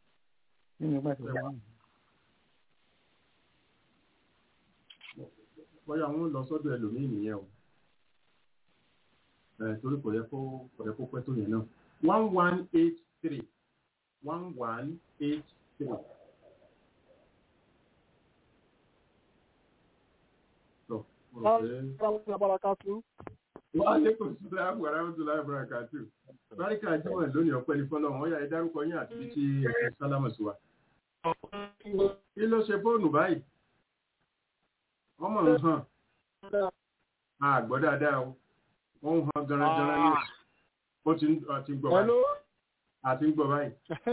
[SPEAKER 4] bóyá wọn lọ sọ́dọ̀ ẹlòmíì nìyẹn o ẹ torí kò yẹ kó kò yẹ kó pẹ́ tó yẹn náà one one eight three one one eight three. Tọ́, mo rò pé wọ́n á lékòó sí láàbù aráwọ̀tò láàbù àkàtù báríkà jíwọ̀n lónìí ọ̀pẹ́ ní fọ́lọ́ wọn yà ẹ dárúkọ yín àti bí tí ẹ̀sìn sálámù sí wa. kí ló ṣe fóònù báyìí ọmọ ń hàn á gbọ́ dáadáa o wọ́n ń hàn garangaran ní ó ti ń àti ń gbọ́ báyìí àti ń gbọ́ báyìí.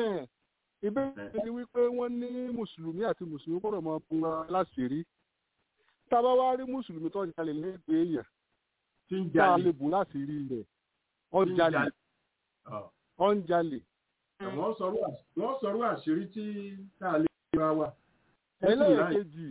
[SPEAKER 8] ìbéèrè ni wípé wọ́n ní mùsùlùmí àti mùsùlùmí gbọ́dọ̀ máa fún wa láṣìírí tá a bá wá rí mùsùlùmí tó ń jalè lẹ́gbẹ̀ẹ́ èèyàn
[SPEAKER 4] tí ń
[SPEAKER 8] tá a
[SPEAKER 4] jalè
[SPEAKER 8] lè bù láṣìírí rẹ̀ ó ń
[SPEAKER 4] tí ń
[SPEAKER 8] jalè
[SPEAKER 4] jalè. Ọ̀.
[SPEAKER 8] ó ń jalè
[SPEAKER 4] wọ́n sọ̀rọ̀ àṣ- wọ́n sọ̀rọ̀ àṣírí tí tá a lè ra wa. Ó sì láì-
[SPEAKER 8] ẹlẹ́ẹ̀kejì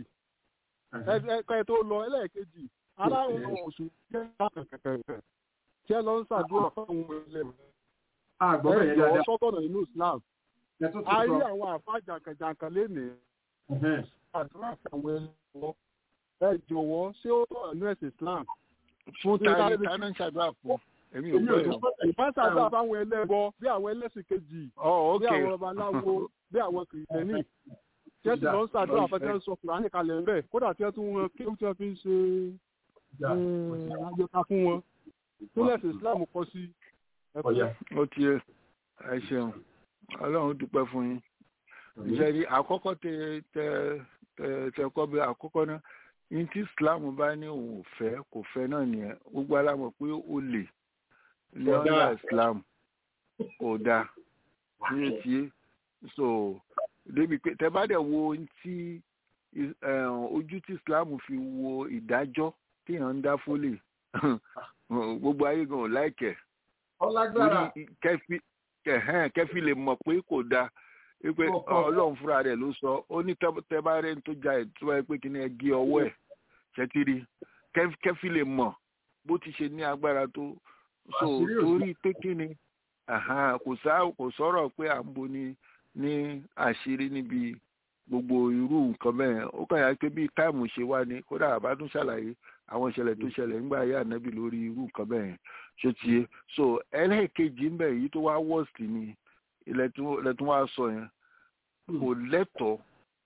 [SPEAKER 8] ẹ̀ka ẹ̀ tó lọ ẹlẹ́ẹ̀kejì aláwọn oṣù kẹ́kẹ́ tí ẹ lọ ń ṣàdúrà fáwọn ẹlẹ́mọ̀
[SPEAKER 4] àgbọ̀bẹ̀
[SPEAKER 8] ẹ
[SPEAKER 4] yẹn
[SPEAKER 8] jọ
[SPEAKER 4] dáadáa
[SPEAKER 8] sọ́tọ̀nà nínú Islam
[SPEAKER 4] ẹ tún
[SPEAKER 8] a
[SPEAKER 4] ti
[SPEAKER 8] rí
[SPEAKER 4] sọ.
[SPEAKER 8] àwọn àfa jàǹkànjàǹkàn lénìí
[SPEAKER 4] Ẹhẹ́n.
[SPEAKER 8] àdúrà fáwọn ẹlẹ́mọ̀ ẹ jọ̀wọ́ ṣé ó tọ̀ nínú ẹ̀sìn Islam
[SPEAKER 5] fún
[SPEAKER 8] Ní ká
[SPEAKER 5] tani
[SPEAKER 8] lè-
[SPEAKER 5] tani ń ṣàdúrà fún èmi ò
[SPEAKER 4] Èmi
[SPEAKER 5] gbọ́
[SPEAKER 4] ò tún
[SPEAKER 5] yẹn.
[SPEAKER 4] sọ
[SPEAKER 8] ìbá ṣàdúrà fáwọn ẹlẹ́bọ bí àwọn ẹlẹ́sìn kejì
[SPEAKER 5] ọ
[SPEAKER 8] bí
[SPEAKER 5] ok
[SPEAKER 8] àwọn babaláwo bí àwọn kìrìtẹ́nì tí ẹ sì lọ ń ṣàdúrà fẹ́ tí wọ́n ń sọ kùránì kalẹ̀ ńbẹ̀ kódà tí wọ́n tún wọn kí wọ́n fi ń ṣe
[SPEAKER 4] ìjà.
[SPEAKER 8] àjọta fún wọn tó lẹ́sìn Islam kọ sí ẹ̀kọ́
[SPEAKER 4] Ọ̀yà.
[SPEAKER 5] ó ti ẹ ẹ ṣeun ọlọ́run dúpẹ́ fún yín ìṣẹ́rí àkọ́kọ́ tẹ tẹ tẹ tẹ kọ́ bí àkọ́kọ́ náà ní tí Islam bá ní òun ò fẹ́ kò fẹ́ náà nìyẹn gbogbo alámọ̀ pé ó lè ní
[SPEAKER 4] Kò dáa.
[SPEAKER 5] ọ̀nà Islam kò dáa ní etí yé so débi pé tẹ bá dẹ̀ wo ohun tí is- eh, ojú tí Islam fi wo ìdájọ́ téèyàn ń dá fólè gbogbo ayé gan ò láìkẹ̀
[SPEAKER 4] ọlágbára
[SPEAKER 5] torí kẹfí kẹhẹn kẹfí lè mọ̀ pé kò dáa wípé
[SPEAKER 4] Ọ̀pọ̀.
[SPEAKER 5] Ọlọ́run fúnra rẹ̀ ló sọ ó ní tẹbárẹ tó ja ètò ẹ pé kí ni ẹ gé ọwọ́ ẹ̀ ṣẹtiri Kẹf- kẹfí lè mọ̀ bó ti ṣe ní agbára tó so
[SPEAKER 4] Àṣírí òsì.
[SPEAKER 5] torí pé kí ni àhán, kò sá kò sọ̀rọ̀ pé à ń bo ni ní àṣírí níbi gbogbo irú nǹkan bẹ́ẹ̀ ó kàn yà pé bí táìmù ṣe wá ni kódà àbá tún ṣàlàyé àwọn ìṣẹ̀lẹ̀ tó ṣẹlẹ̀ nígbà ayé ànábì lórí irú nǹkan bẹ́ẹ̀ ṣé ti yé so ẹlẹ́ẹ̀kejì ń bẹ̀ yìí tó wá worst ni ilẹ̀ tún ilẹ̀ tún wá sọ yẹn kò lẹ́tọ̀ọ́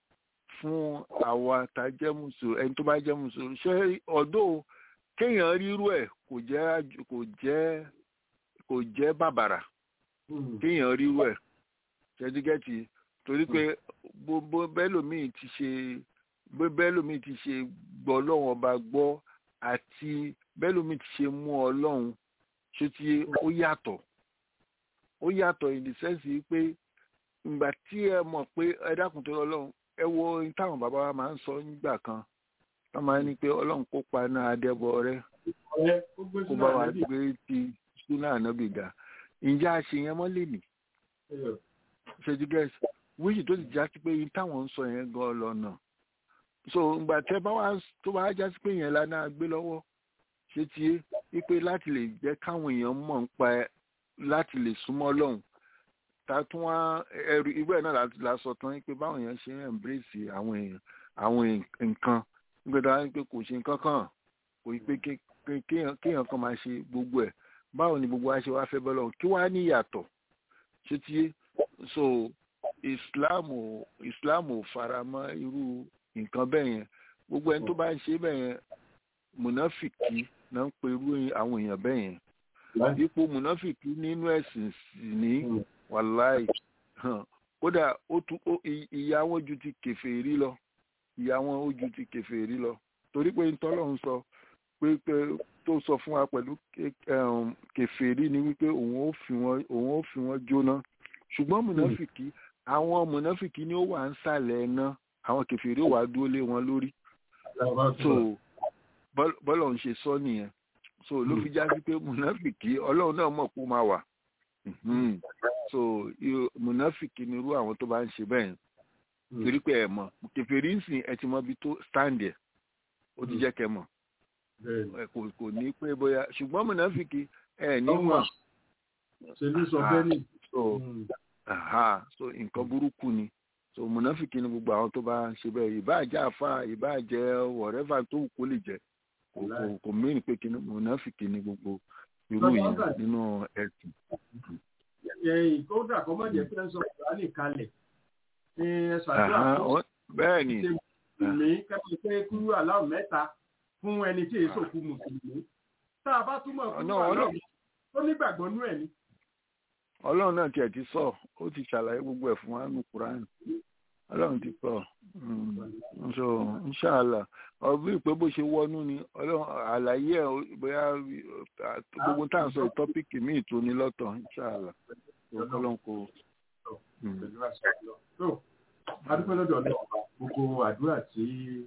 [SPEAKER 5] fún àwa tá a jẹ́ mùsùlùmí ẹni tó bá jẹ́ mùsùlùmí ṣé ọ̀dọ́ kéèyàn rírú ẹ̀ kò jẹ́ àjù- kò jẹ́ kò jẹ́ bàbàrà kéèyàn rírú ẹ̀ ṣẹ́dígẹ́tì torí pé bó bó bẹ́lòmíì ti ṣe bó bẹ́lòmíì ti ṣe gbọ́ ọlọ́run ọba gbọ́ àti bẹ́lòmíì ti ṣe mú ọlọ́run ṣé tí ó yàtọ̀ ó yàtọ̀ in the sense yìí pé ìgbà tí ẹ mọ̀ pé ẹ dákun tó ọlọ́run ẹ wo ohun táwọn bàbá wa máa ń sọ nígbà kan wọ́n máa ń ní pé ọlọ́run kó pa iná adẹ́bọ rẹ
[SPEAKER 4] ọ̀rẹ́ ó gbé
[SPEAKER 5] kó
[SPEAKER 4] sínú
[SPEAKER 5] bá wa
[SPEAKER 4] ànábì.
[SPEAKER 5] gbé ti súnà ànábì ga ǹjẹ́ a ṣe yẹn mọ́ lè nì ṣèjú gẹ́sì wíṣì tó ti já sí pé yín táwọn ń sọ yẹn gan lọ́nà so ìgbà tẹ bá wá tó bá já sí pé yẹn lánàá gbé lọ́wọ́ ṣé ti yé wípé láti lè jẹ́ káwọn èèyàn mọ̀ ń pa ẹ láti lè súnmọ́ lọ́hùn ta tún wá ẹrù irú ẹ̀ náà la- la sọ tán wípé báwọn èèyàn ṣe ń embrace àwọn èèyàn àwọn nǹkan nígbà tó wá ní pé kò ṣe nǹkan kan kò yí pé ké- ké- kéèyàn kéèyàn kan máa ṣe gbogbo ẹ̀ báwo ni gbogbo wa ṣe wá fẹ́ bọ́ lọ́hùn kí wàá ní ìyàtọ̀ ṣé ti yé so islam ò islam ò fara mọ́ irú nǹkan bẹ́ẹ̀ yẹn gbogbo ẹni tó bá ń ṣe bẹ́ẹ̀ yẹn mùnáfìkì náà ń pe irú àwọn èèyàn bẹ́ẹ̀ yẹn ipò mùnáfìkì nínú ẹ̀sìn sì ní wàláì hàn, kódà ó tún ó- ì- ìyà wọn ju ti kèfèrí lọ ìyà wọn ó ju ti kèfèrí lọ torí pé ntọ́lọ́run sọ pé pé tó sọ fún wa pẹ̀lú ké- ẹ̀hún, kèfèrí ni wípé òun ó fi wọn òun ó fi wọn jóná ṣùgbọ́n mùnáfìkì àwọn mùnáfìkì ni ó wà ń sàlẹ̀ ẹ̀ná àwọn kèfèrí ó wà dúró lé wọn lórí so bọ́l- bọ́lọ̀ ń ṣe sọ nìyẹn so ló fi já sí pé mùnáfìkì ọlọ́run náà mọ̀ pé ó máa wà Mhm. so i- mùnáfìkì ni irú àwọn tó bá ń ṣe bẹ́ẹ̀ torí pé ẹ mọ̀ kèfèrí ń sìn ẹ ti mọ ibi tó stand ẹ̀ ó ti jẹ́ kẹ́ mọ̀ ẹ kò kò ní pé bóyá ṣùgbọ́n mùnáfìkì ẹ ní
[SPEAKER 4] Ọmọ.
[SPEAKER 5] mọ̀
[SPEAKER 4] ṣe ló sọ bẹ́ẹ̀ ni.
[SPEAKER 5] so aha so nǹkan burúkú ni so mùnáfìkì ni gbogbo àwọn tó bá ń ṣe bẹ́ẹ̀ ìbáà jẹ́ àfa ìbáà jẹ́ whatever tó wù kó lè jẹ́ kò kò kò mìíràn pé kí ni mùnáfìkì ni gbogbo irú
[SPEAKER 4] Bàbá
[SPEAKER 5] yẹn
[SPEAKER 4] Ọ̀gá.
[SPEAKER 5] nínú ẹ̀sìn.
[SPEAKER 4] ẹ̀yìn kódà kọ́ mọ̀ jẹ́ pé ń sọ kùránì kalẹ̀ ẹ ṣàdúrà
[SPEAKER 5] Aha,
[SPEAKER 4] fún
[SPEAKER 5] ó- bẹ́ẹ̀ ni
[SPEAKER 4] ṣe mùsùlùmí kẹ́kọ̀ọ́ pé kúrú aláwọ̀ mẹ́ta fún ẹni tí èso kú mùsùlùmí tá a bá túmọ̀ kúrú
[SPEAKER 5] Ọ̀nà
[SPEAKER 4] aláwọ̀
[SPEAKER 5] ọlọ́-
[SPEAKER 4] ó nígbàgbọ́ nú ẹ̀ ni.
[SPEAKER 5] ọlọ́run náà tiẹ̀ ti sọ ó ti ṣàlàyé gbogbo ẹ̀ fún wa nù kúránì ọlọ́run ti sọ Mm, so inṣàlá ọbí ìpè bó ṣe wọnú ni ọlọ́run àlàyé ẹ̀ ó- bóyá uh, gbogbo tá à ń sọ ìtọ́pìkì míì tó ní lọ́tọ̀ inṣàlá ọlọ́run kò. Mm.
[SPEAKER 4] pẹ̀lú àṣẹ lọ. tó adúpẹ́ lọ́dọ̀ náà gbogbo àdúrà tí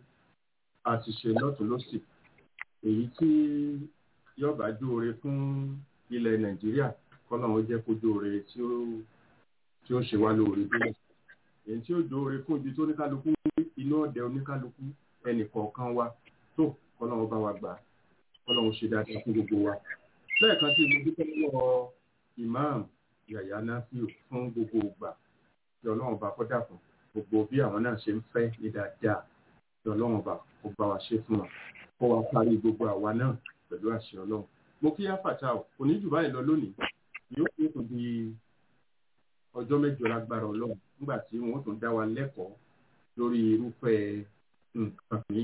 [SPEAKER 4] a ti ṣe lọ́tún lọ́sì èyí tí yọba jóore fún ilẹ̀ nàìjíríà kọ́nà ó jẹ́ kó jóore tí ó tí ó ṣe wá lóore bí èyí tí ó jóore fún ibi tó oníkálukú ń gbé, inú ọ̀dẹ oníkálukú ẹnì kọ̀ọ̀kan wa tó kọ́nà ó bá wa gbà kọ́nà ó ṣe dáadáa fún gbogbo wa lẹ́ẹ̀kan sí mo dúpẹ́ lọ́wọ́ ìmáàmù yàyà náfíù fún gbogbo ìgbà tí ọlọ́run bá kọ́ dàpọ̀ gbogbo bí àwọn náà ṣe ń fẹ́ ní dáadáa tí ọlọ́run bá kó bá wa ṣe fún wa kó wa parí gbogbo àwa náà pẹ̀lú àṣẹ ọlọ́run. mo kí áfàtà ò kò ní jù báyìí lọ lónìí yóò kó tó di ọjọ́ mẹ́jọ lágbára ọlọ́run nígbà tí wọ́n tún dá wa lẹ́kọ̀ọ́ lórí irúfẹ́ nǹkan yìí.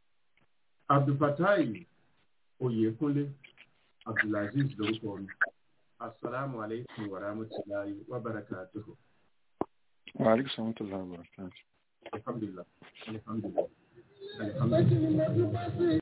[SPEAKER 4] abdulfatai oyèkúnlé abdulaziz lórúkọ mi asalaamu aleykum wa rahmatulahi wa barakatuhu.
[SPEAKER 5] wa aleykum salaam wa rahmatullahi wa barakatuh.
[SPEAKER 4] alhamdulilah alhamdulilah alhamdulilah.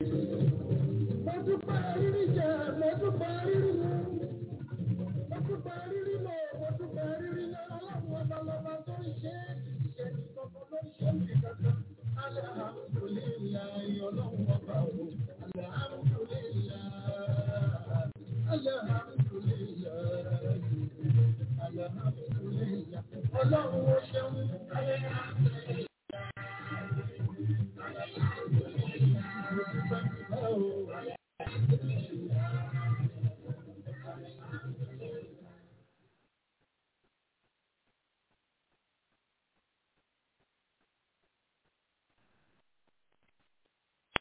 [SPEAKER 1] Ọlọ́run